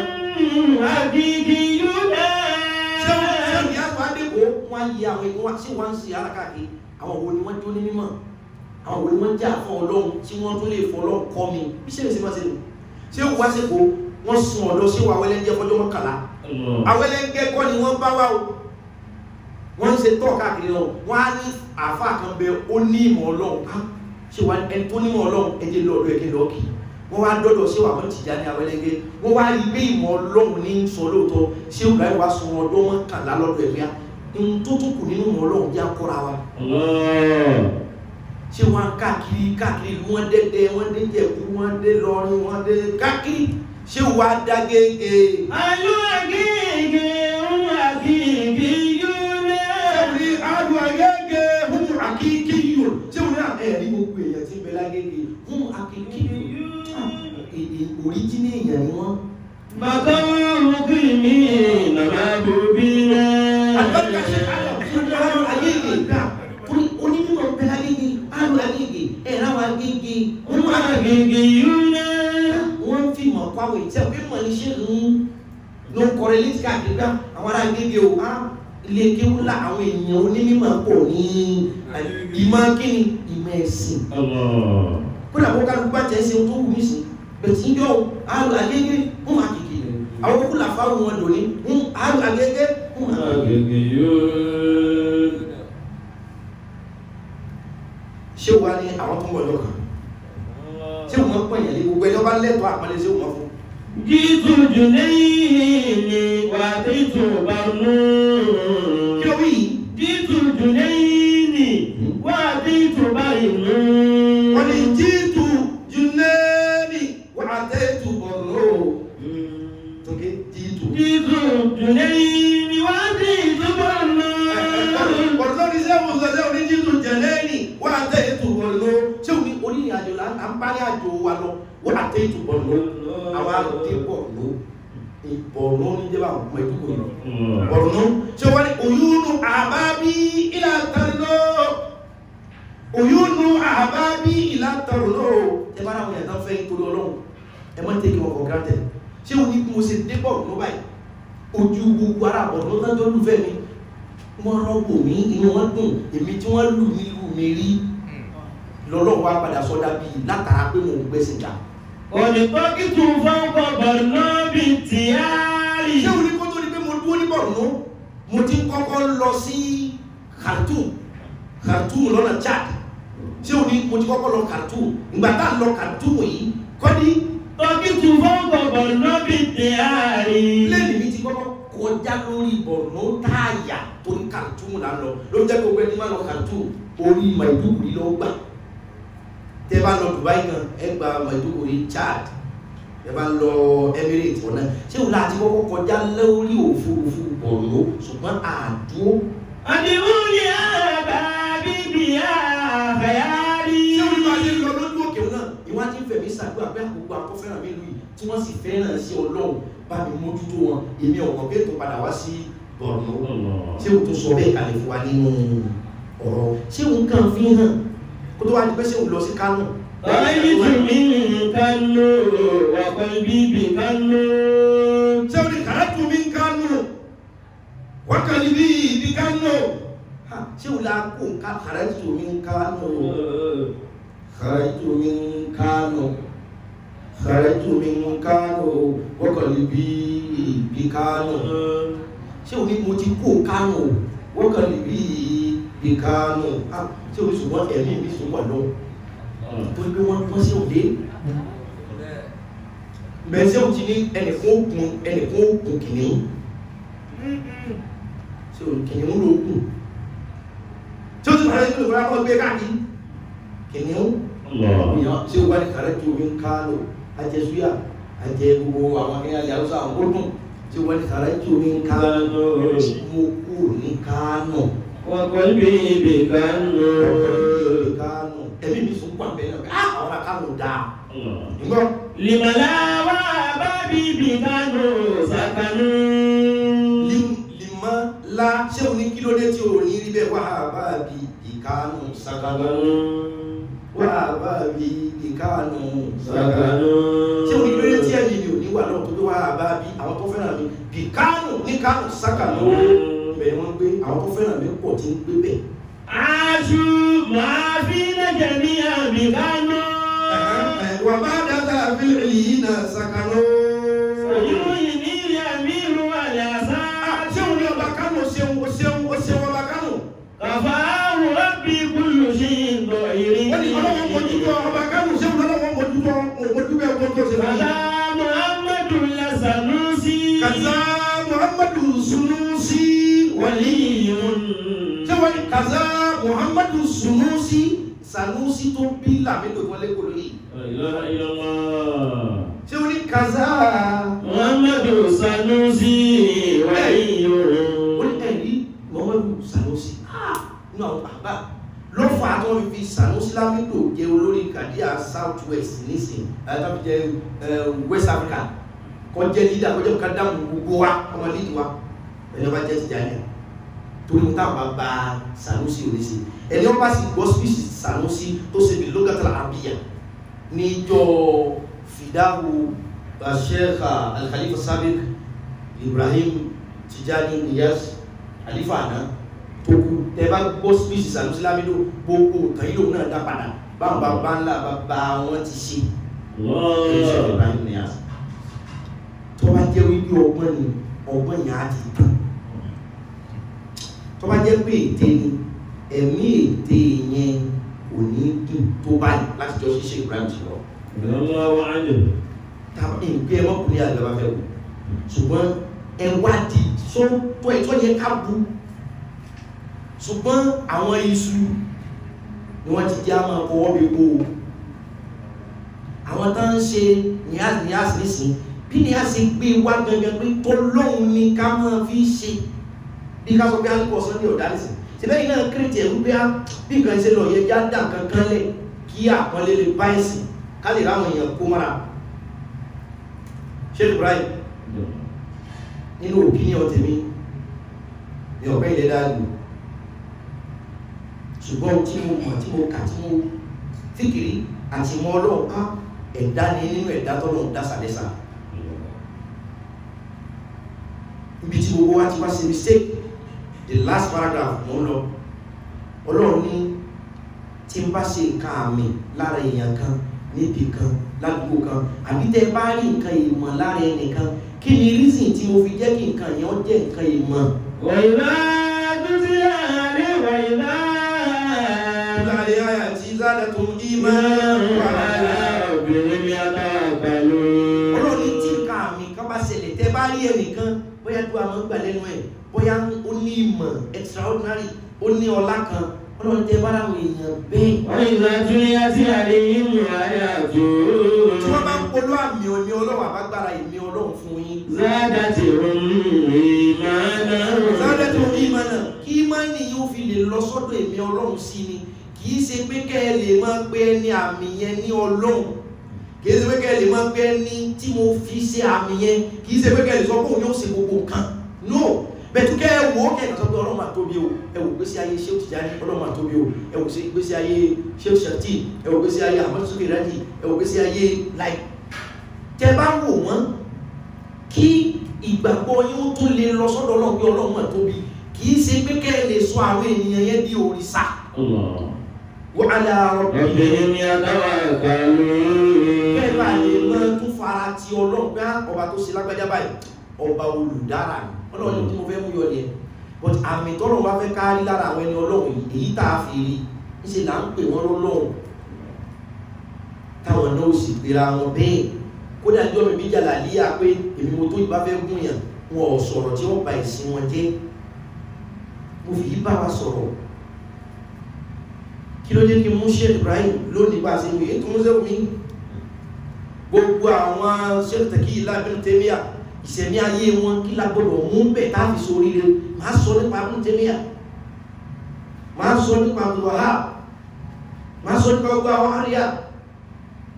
حقيقيون ṣé ṣé ìyá àgbà dẹ́kọ̀ wọ́n á yí àwọn ẹ̀kọ́ wá sí wọ́n á ń ṣe ara káàkiri àwọn wo ni wọ́n jó ní mímọ́ àwọn wo ni wọ́n jà fún Ọlọ́run tí wọ́n tó lè fọ́ Ọlọ́run kọ́ mi bí ṣé ìṣe máa ṣe nù ṣé òwú àṣepọ̀ wọ́n sun ọ̀dọ́ ṣé wà wẹ́lẹ́ńjẹ́ fọjọ́ mọ́kànlá awẹ́lẹ́ńjẹ́ kọ́ ni wọ́n bá wá o wọ́n ń ṣe tọ́ káàkiri náà wọ́n á ní àáfàá kan bẹ ó ní ìmọ̀ Ọlọ́run á ṣé wà ẹni tó nímọ̀ Ọlọ́run ẹjẹ lọ́ọ̀dọ̀ ẹjẹ lọ́ọ̀kì wọ́n wá dọ́dọ̀ ṣé wà wọ́n ti já ní awẹ́lẹ́ńjẹ́ wọ́n wá rí pé ìmọ̀ Ọlọ́run ní sọ lóòótọ́ ṣé òwú láì wá sun ọdọ́ mọ́kànlá lọ́dọ̀ ẹ̀fẹ́ ohun tó tún kù nínú ìmọ̀ Ọlọ́run já kóra wa ṣé wọn káàkiri káàkiri ìlú wọn dẹdẹ wọn dé Jẹ̀bú wọn dé lọrin wọn dé káàkiri ṣé wọn dá gègé. آل حقيقي حقيقيون ní adu agége hun akíkí yòó ṣé wọn náà ẹ ní gbogbo èèyàn tí ń bẹ lágége hun akíkí yòó èdè oríjìnì èèyàn ni wọn. مقام مقيمين محبوبين àgbàdo ṣe adu adu agége gbà onímọ̀ bẹ lágége adu agége ẹ̀ náà agége hun هم akíkí حقيقيون wọ́n fi mọ̀ pàwọ̀ ìtẹ́ òkè mọ̀ ní ṣe ń ló ń kọrin létí káàkiri gbá àwọn ará gẹ́gẹ́ o á ilé kéwúlà àwọn èèyàn onímọ̀ pọ̀ ní ìmọ̀ kíni ìmọ̀ ẹ̀sìn الله kódà kó kálukú bá tẹ̀ ṣe tó wù mí sí bẹ̀tí ń jọ àlù agége ń máa kìkì àwọn kúlà fáwọn wọn dòní ń àlù agége ń máa حقيقيون ṣé wàá ní àwọn tó ń bọ̀ lọ́kàn ṣé wọ́n pọ̀ yẹn lé gbogbo ẹjọ́ bá lẹ́tọ̀ọ́ àpẹẹrẹ ṣé wọ́n fún جئت جنيني وأتيت kí برنون ló wí yìí جئت جنيني وأتيت برنون wọ́n ní jíìtù jùnẹ́ẹ̀nì wà á tẹ́tù bọ̀rọ̀ tókè jíìtù. جئت جنيني وأتيت برنون bọ̀rọ̀ ní sẹ́wọ̀n sọ́sẹ́ òní jíìtù jẹ̀lẹ́ẹ̀nì wà á tẹ́tù bọ̀rọ̀ ṣé òní onírin àjò là ń bá ní àjò wa lọ wà á tẹ́tù bọ̀rọ̀ àwa dé bọ̀rọ̀ ìbọ̀rọ̀ ní jẹ́ bá ọmọ ìdúgbò yìí bọ̀rọ̀ ṣé wọ́n ní òyúnú àbábí ìlà tẹ̀lọ́ òyúnú àbábí ìlà tẹ̀lọ́ ẹ bá ráwọn yàtọ̀ fẹ́ nítorí ọlọ́run ẹ má tẹ́kì wọn for granted ṣé o ní mo ṣe dé bọ̀rọ̀ ló báyìí ojú gbogbo ara bọ̀rọ̀ ló tán tó lùfẹ́ mi wọ́n rọ́gbò mí inú wọn dùn èmi tí wọ́n lù ní ìlú mi rí lọ́lọ́run wá padà sọ́dá bíi látara pé mo ń gbẹ́sìn jà ولطقت فوق برناب انتياري ṣé o ní kó tó di pé mo dúró ní bọ̀rọ̀ mo ti kọ́kọ́ lọ sí Khartoum Khartoum lọ́nà Chad ṣé o ní mo ti kọ́kọ́ lọ Khartoum ìgbà tá a lọ Khartoum yìí kọ́ ní طقت فوق برناب انتياري pílẹ̀nì mi ti kọ́kọ́ kọjá lórí bọ̀rọ̀ táàyà torí Khartoum là ń lọ ló jẹ́ kó gbẹ́ni má lọ Khartoum orí Maiduguri lọ gbà tẹ́ bá lọ Dubai gan ẹ gba Maiduguri Chad ẹ bá lọ Emirates ọ̀nà ṣé o láti kọ́kọ́ kọjá lórí òfurufú bọ̀rọ̀ ṣùgbọ́n àdúró أدعوني أبابي بيا خيالي ṣé o ní bá ṣe lọ lójú òkè náà ìwádìí fẹ̀mí ṣàdúrà pé àkókò akọ́fẹ́ràn mi lù yìí tí wọ́n sì fẹ́ràn sí Ọlọ́run bá mi mójútó wọn èmi ọ̀gbọ̀n pé tó padà wá sí bọ̀rọ̀ ṣé o tó sọ bẹ́ẹ̀ kalẹ̀ fún wa nínú ọ̀rọ̀ ṣé o kàn fi hàn kó tó wá di pé ṣé o lọ sí Kánò رأيت منك النور وقلبي بك النور ṣé o ní kàràtù mi ń Kánò wákàlì bí ibi Kánò Ha, ṣé o la kó nǹkan kàràtù mi ń Kánò kàràtù mi ń Kánò kàràtù mi ń Kánò wákàlì bí ibi Kánò ṣé o ní mo ti kó Kánò wákàlì bí ibi Kánò Ha, ṣé o ṣùgbọ́n ẹ̀mí mi sùn wà lọ́wọ́ torí pé wọ́n wọ́n sí òde bẹ́ẹ̀ sí òtí ní ẹnìkan òkun ẹnìkan òkun kìnìún sí òun kìnìún ló kùn tí ó ti pàdé tó lè fọ́nà kọ́ gbé káàkiri kìnìún èèyàn tí ó wá ní kàrẹ́ tó omi ń ká lò ajẹ súyà ajẹ gbogbo àwọn akẹ́yà ilẹ̀ haúsá àwọn gbódùn tí ó wá ní kàrẹ́ tó omi ń ká lò mo kúrò ní Kánò وقلبي بك النور Kánò kánò dáa ńgbọ́ Limala wa babi bi kanu sakanu. limọ́ la ṣé o ní kí ló dé tí o ní rí bẹ́ẹ̀ wá bá bí ìkánò sàkánò wá bá bí ìkánò sàkánò ṣé o ní kí ló dé tí ẹ̀yìn mi ò ní wà náà tó bí wá bá bí àwọn tó fẹ́ràn mi bí kánò ní kánò sàkánò bẹ́ẹ̀ wọ́n gbé àwọn tó fẹ́ràn mi pọ̀ tí ń gbé bẹ́ẹ̀. Aṣu máa fi lẹ́jẹ̀ ní àmì kánú. wà bá dáta fílì yìí náà sàkánò. Oyún ní ìyàmí ìlú àlẹ́ àṣà. ṣé o ní ọba kánò ṣeun o ṣeun o ṣeun ọba kánò. Kàfà àwòrán bí kúlù sí ìgbọ̀ ìrìn. wọ́n ní ọlọ́wọ́ mojútó ọba kánò ṣeun ọlọ́wọ́ mojútó mojútó ẹ̀kọ́ tó ṣe fún Bàbá mi. Muhammadu Lasanusi. kaza muhammadu sunusi Waliyun. ṣé wọ́n ní kaza muhammadu sunusi sanusi tó bí làmídò tó lé kolo yìí. La ilaha illallah. ṣé wọ́n ní kaza. Muhammadu Sanusi. wọ́n Waliyun. ní ẹ̀rí muhammadu sanusi ah inú àwọn bàbá ló fà á tó ń fi sanusi lamido jẹ olórí kàdíà south west nísìn àtàwọn jẹ west africa kọjẹ lídà kọjẹ ká dáhùn gbogbo wa ọmọ lídì wa ẹni ọba jẹ ti jáde torí mo táwọn bá ba sanusi ò lè ṣe ẹni ọba sì gbọ́ spíṣì sanusi tó ṣe bí lókàtà àbíyà níjọ fìdáwò sheikh alkhalifa sabiq ibrahim tijani niyas alifa àná tó kú tẹ bá gbọ́ spíṣì sanusi lamido gbogbo nǹkan yìí lòun náà dá padà báwọn bàbá ńlá bàbá wọn ti ṣe sheikh Allah. ibrahim niyas tó bá jẹ́ wípé ọgbọ́n ni ọgbọ́n yẹn á ti tán tó bá jẹ́ pé ète ni ẹ̀mí ète yẹn kò ní dùn tó báyìí láti jọ ṣiṣẹ́ ibrahim ti lọ Allahu anhu. tàbí ìgbé ẹ mọ́kùnrin àgbà fẹ́ wò ṣùgbọ́n ẹ wádìí tó tó ẹ tó yẹ ká bu ṣùgbọ́n àwọn iṣu ni wọ́n ti jẹ́ àmọ́ ọwọ́ bí kó o àwọn tó ń ṣe níyàsí níyàsí nísìn bí níyàsí gbé wá gangan pé tó lóhun ni ká máa fi ṣe bí ká sọ pé alùpùpù ọ̀sán ní ọ̀dà nísìn síbẹ̀ yìí náà kírètì ẹ̀rú bí bí nǹkan ṣe lọ yẹ já dà kankan lẹ̀ kí àpọ́nlé lè bá ẹ̀sìn ká lè ráwọn èèyàn kó mọ́ra Sheikh Ibrahim nínú opinion tèmi ní ọ̀pẹ́ ilẹ̀ dáàbò ṣùgbọ́n tí mo mọ̀ tí mo kà tí mo fìkìrí àti mọ́ ọlọ́run ká ẹ̀dá ni nínú ẹ̀dá tọ́lọ́run dá sàlẹ́sà ibi tí gbogbo wa ti wá ṣe mistake the last paragraph mo ń lọ ọlọ́run ní tí n bá ṣe nǹkan àmì lára èèyàn kan níbi kan ládùúgbò kan àbí tẹ́ bá rí nǹkan ìmọ̀ lára ẹnìkan kí ni reason tí mo fi jẹ́ kí nǹkan yẹn ó jẹ́ nǹkan ìmọ̀ وإذا تتلى عليه وإذا láàrin àyà tí zádà tó ń ìmọ̀ على ربهم يتوكلون ọlọ́run ní tí nǹkan àmì kan bá ṣẹlẹ̀ tẹ́ bá rí ẹnìkan bóyá tó àwọn gbà lẹ́nu ẹ̀ bóyá ó ní ìmọ̀ extraordinary ó ní ọlá kan ọlọ́run tẹ́ bá ráwọn èèyàn bẹ́ẹ̀ وإذا تليت عليهم آياته tí wọ́n bá ń polú àmì òní ọlọ́run àbágbára ìmí ọlọ́run fún yín زادتهم إيمانا sáré tó ní ìmọ̀ náà kí ìmọ̀ni yóò fi lè lọ sọ́dọ̀ èmi ọlọ́run sí ni kì í ṣe pé kẹ́ ẹ lè máa pé ní àmì yẹn ní ọlọ́run kì í ṣe pé kẹ́ ẹ lè máa pé ní tí mo fi ṣe àmì yẹn kì í ṣe pé kẹ́ ẹ lè sọ pé òun yóò ṣe gbogbo nǹkan no bẹ̀tù kẹ́ ẹ wò ó kẹ́ ẹ kàn sọ pé ọlọ́run máa tóbi o ẹ wò gbésí ayé ṣé ó ti jáde ọlọ́run máa tóbi o ẹ wò gbésí ayé ṣé ó ti ṣàtì ẹ wò gbésí ayé àmọ́ sókè rẹ́dì ẹ wò gbésí ayé láì tẹ bá wò wọ́n kí ìgbàgbọ́ yín ó tún lè lọ sọ́dọ̀ ọlọ́run pé ọlọ́run máa tóbi kì í ṣe pé kẹ́ ẹ lè sọ àwọn ènìyàn yẹn di òrìṣà الله wọ́n á lè arọ pé ربهم يتوكلون bẹ́ẹ̀ bá lè máa tún fara ti ọlọ́run pé á, ọba tó ṣe lágbájá báyìí ọba olùdára ni ọlọ́run tí mo fẹ́ mú yọ ni ẹ̀ but àmì tọ́lọ́run bá fẹ́ kárí lára àwọn ẹni ọlọ́run yìí èyí tá a fi rí níṣẹ́ là ń pè wọ́n lọ́lọ́run táwọn náà sì pera wọn bẹ́ẹ̀ kódà jọ́ mi bí jàlálíyà pé èmi mo tó ìbá fẹ́ gún yàn wọn ò sọ̀rọ̀ tí wọ́n ba ìsìn wọn jẹ́ mo fi yí bá wa sọ̀rọ̀ kí ló dé kí n mú Sheikh Ibrahim lónìí bá a ṣe wòye tó mú sẹ́wọ̀n mi gbogbo àwọn Sheikh Taqi Ibn Taymiyyah ìṣẹ̀mí ayé wọn kí la gbọdọ̀ mú bẹ̀ tá a fi sórí rẹ̀ máa sọ nípa Ibn Taymiyyah máa sọ nípa Abdul Wahhab máa sọ nípa gbogbo àwọn àríyá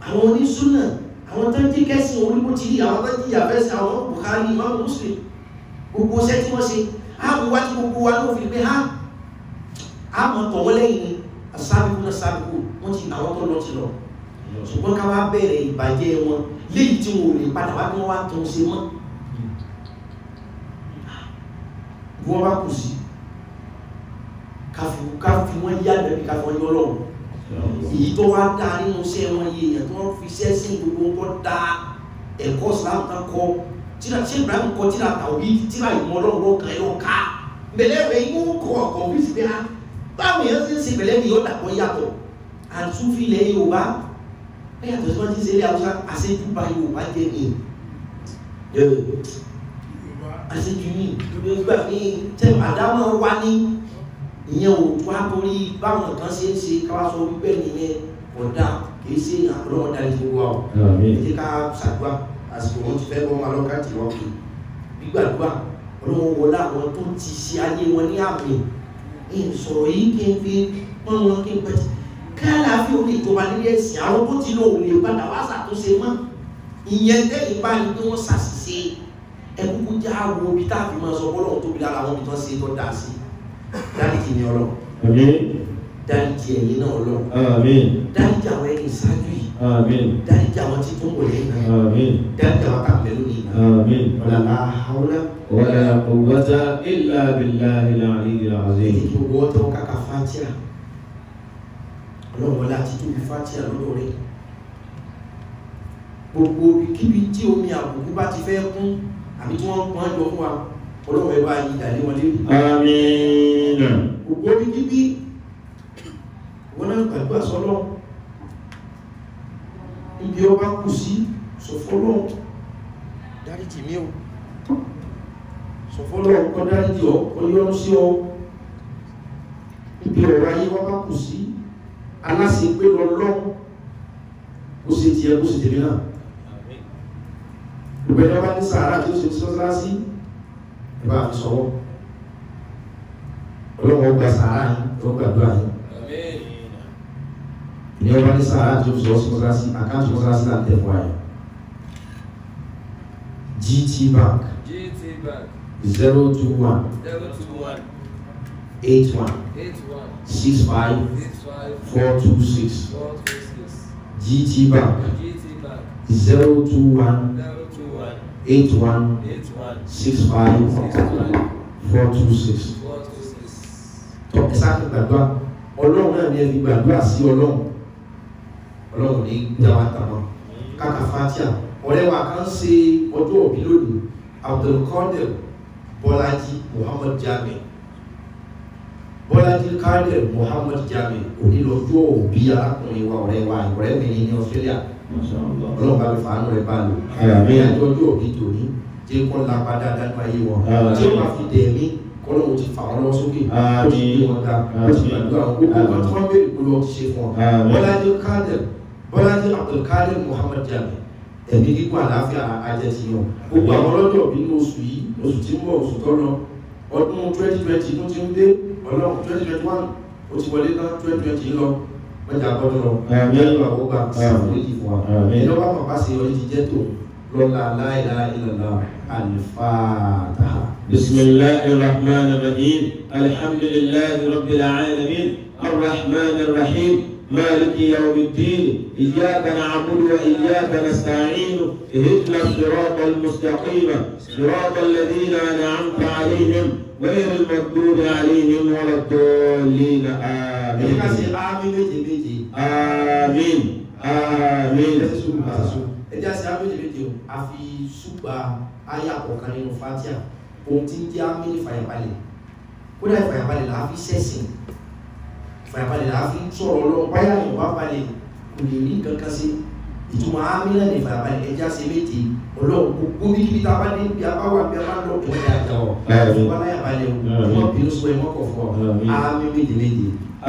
àwọn onísúnà àwọn tó ń jí kẹ́sìn orí bó ti rí àwọn tó ń jí àfẹ́sìn àwọn Bukhari Imam Muslim gbogbo iṣẹ́ tí wọ́n ṣe á mú wá tí gbogbo wa ló fi pé á á mọ̀ tọ̀ wọ́n lẹ́yìn ni asábìkú náà sábìkú wọ́n ti àwọn tó lọ ti lọ ṣùgbọ́n ká wá bẹ̀rẹ̀ ìbàjẹ́ wọn léyìí tí wọn ò lè padà wá kí wọ́n wá tó ń ṣe mọ́ bí wọ́n bá kù sí káfí káfí wọ́n yá lẹ́bi káfí wọ́n yọ lọ́wọ́ èyí tó wá dá nínú iṣẹ́ wọn yé èèyàn tó wọ́n fi iṣẹ́ sí gbogbo nǹkan dá ẹ̀kọ́ Islam kan kọ́ tíra ṣé Ibrahim kọ́ tíra tàwí tíra ìmọ̀ ọlọ́run kan yọ ká bẹ̀lẹ́ rẹ̀ inú kọ̀ ọ̀kọ̀ bí sì bí a báwo yẹn ti ń ṣe bẹ̀lẹ́ mi yọ dàpọ̀ yàtọ̀ àtúnfi ilẹ̀ Yorùbá ẹ yàtọ̀ sí wọ́n ti ń ṣe ilé Haúsá àṣejù bá Yorùbá jẹ́ mi àṣejù mi gbà mí tẹ àdámọ̀ wá ní ìyẹn ò tó àtòrí báwọn kan ṣe ń ṣe káwá sọ wípé nìyẹn ọ̀dà kìí ṣe àlọ́wọ́ darí gbogbo wa o Àmín. ẹ jẹ́ ká ṣàdúrà àsìkò wọn ti fẹ́ bọ́ wọn lọ́kàtì wọn kì í gbígbàdúrà ọlọ́wọ́ wọlé àwọn tó ti ṣe ayé wọn ní àmì ìsọ̀rọ̀ yìí kí n fi pọ́n wọn kí n pẹ́ tí káàláfíà ó lè jọba nílé ẹ̀sìn àwọn tó ti lò lè padà wá ṣàtúnṣe mọ́ ìyẹn tẹ́yìn bá ní pé wọ́n ṣàṣìṣe ẹkúkú já wo ibi tá a fi máa sọ bọ́lọ̀ tóbi lára àwọn ibi tó ń ṣe tó dáa sí dáríjì ni ọlọ́ Àmín. dáríjì ẹ̀yìn náà ọlọ́ Àmín. dáríjì àwọn ẹni ìṣáájú yìí Àmín. dáríjì àwọn tí tó ń wọlé náà Àmín. dáríjì àwọn kàmẹ́lú ni náà Àmín. ọ̀làlá haúlá ولا قوة إلا بالله العلي èyí العظيم tí gbogbo wọn tẹ́wọ́ kàkà fatia ọlọ́run wọlé àti tóbi fatia lọ́dọ̀ rẹ̀ gbogbo kíbi tí omi àbùkù bá ti fẹ́ kún àbí tí wọ́n pọ́n jọ fún wa ọlọ́run ẹ bá yí ìdàlẹ́ wọn lé آمين gbogbo bí kíbi wọn náà gbàgbà sọlọ níbi ọba kù sí sọfọlọ dáríjì mí o sọfọlọ kọ dáríjì ọ kọ yọrù sí ọ níbi ọ̀rọ̀ ayé wọn bá kù sí aláṣẹ pé lọlọ kó ṣe tiẹ̀ kó ṣe tèmi náà ìgbẹ́jọ́ bá ní sàárà tí ó ṣe sọ́sá sí ẹ bá fi sọwọ́ ọlọ́wọ́ gba sàárà yìí ó gbàdúrà yìí ní ọba ní sàárà tí ó sọ sọ́sá sí àkáǹtì sọ́sá sí láti tẹ̀ fún ayé GT Bank GT Bank zero two one zero two one eight one eight one six five six five four two six four two six GT Bank GT Bank zero two one zero two one eight one eight one six five six five four two six. four two six. tọ́ ẹ sáà gbàdúrà ọlọ́run náà ní ẹni gbàdúrà sí ọlọ́run ọlọ́run ní dáwà tàmọ́ kàkà fatia ọ̀rẹ́ wa kan ṣe ọjọ́ òbí lónìí abdulkadir bọ́lájí muhammad jami bọ́lájí kadir muhammad jami onílọ́jọ́ òbí arákùnrin wa ọ̀rẹ́ wa ọ̀rẹ́ mi ní ní australia ما شاء الله ọlọ́run bá mi fàánù rẹ̀ bá lò Àmín. àjọ ọjọ́ òbí tòní jẹ́ kọ́ lápá dáadáa ní ayé wọn Àmín. tí ó máa fi dẹ̀ mí kọ́lọ́run ti fà wọ́n lọ́wọ́ sókè ó ti gbé wọn ga ó ti gbàdúrà wọn gbogbo nǹkan tí wọ́n béèrè kó lọ́wọ́ ti ṣe fún wọn. Àmín. bọ́lájí kadir bọ́lájí abdulkadir muhammad jami ẹ̀mí gígùn àlàáfíà ajẹ́tì yàn gbogbo àwọn ọlọ́jọ́ òbí ní oṣù yìí oṣù tí ń bọ̀ oṣù tó lọ ọdún twenty twenty tó ti ń dé ọlọ́run twenty twenty one ó ti wọlé tán twenty twenty lọ mẹ́ta gbọ́dọ̀ lọ Àmín. yẹ́nì àwọ̀gbà sàfúrẹ́jì fún wa Àmín. ẹ̀dọ́ bá pàpà sí ọdún ti jẹ́ tó lọ́la láìlá ìlànà àlìfáàtà. بسم الله الرحمن الرحيم الحمد لله رب العالمين الرحمن الرحيم مالك يوم الدين إياك نعبد وإياك نستعين اهدنا الصراط المستقيم صراط الذين أنعمت عليهم غير المغضوب عليهم ولا الضالين ẹ̀yìn ká ṣe آمين ámì méje méje آمين آمين ẹ̀jẹ̀ sùn àti sùn ẹ̀jẹ̀ ṣe ámì méje méje o a fi ṣùgbà àyà kọ̀ọ̀kan nínú fatia ohun tí ń jẹ́ ámì ní fàyàbalẹ̀ kódà ìfàyàbalẹ̀ là á fi ṣẹ̀sìn ìfàyàbalẹ̀ là á fi sọ̀rọ̀ ọlọ́run báyà yìí wá balẹ̀ kò lè rí nǹkan kan sí ìtumọ̀ ámì náà ní ìfàyàbalẹ̀ ẹ̀jẹ̀ ṣe méje ọlọ́run gbogbo bí kíbi tá a bá dé bí a bá wà bí a bá lọ ìwọ́n yà jà ọ́ Àmín. wọ́n láyà balẹ̀ o Àmín. wọ́n bínú sọ ẹ̀ wọ́n kọ̀ fún ọ Àmín. ámì méje méje.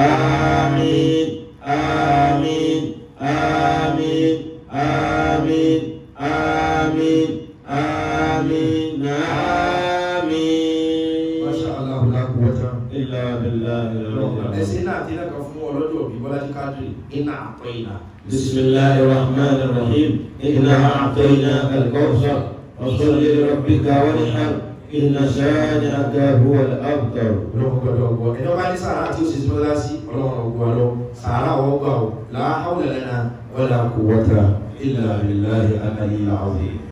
آمين آمين آمين آمين آمين آمين آمين Masha Allah la quwwata إلا بالله العلي ẹsẹ̀ العظيم náà ti náà kan fún ọlọ́jọ́ òbí bọ́lájí kádìrì iná àpẹ́ iná. بسم الله الرحمن الرحيم إنا أعطيناك الكوثر فصل لربك وانحر إن شانئك هو الأبتر ọlọ́run gbọ́dọ̀ gbọ́ ẹni ọba ní sàárà tí ó ṣe sọ́dá sí ọlọ́run ọgbọ́ lọ sàárà wọ́n gbà ó la hawla lana wala quwwata illa billahi al-aliyyil azim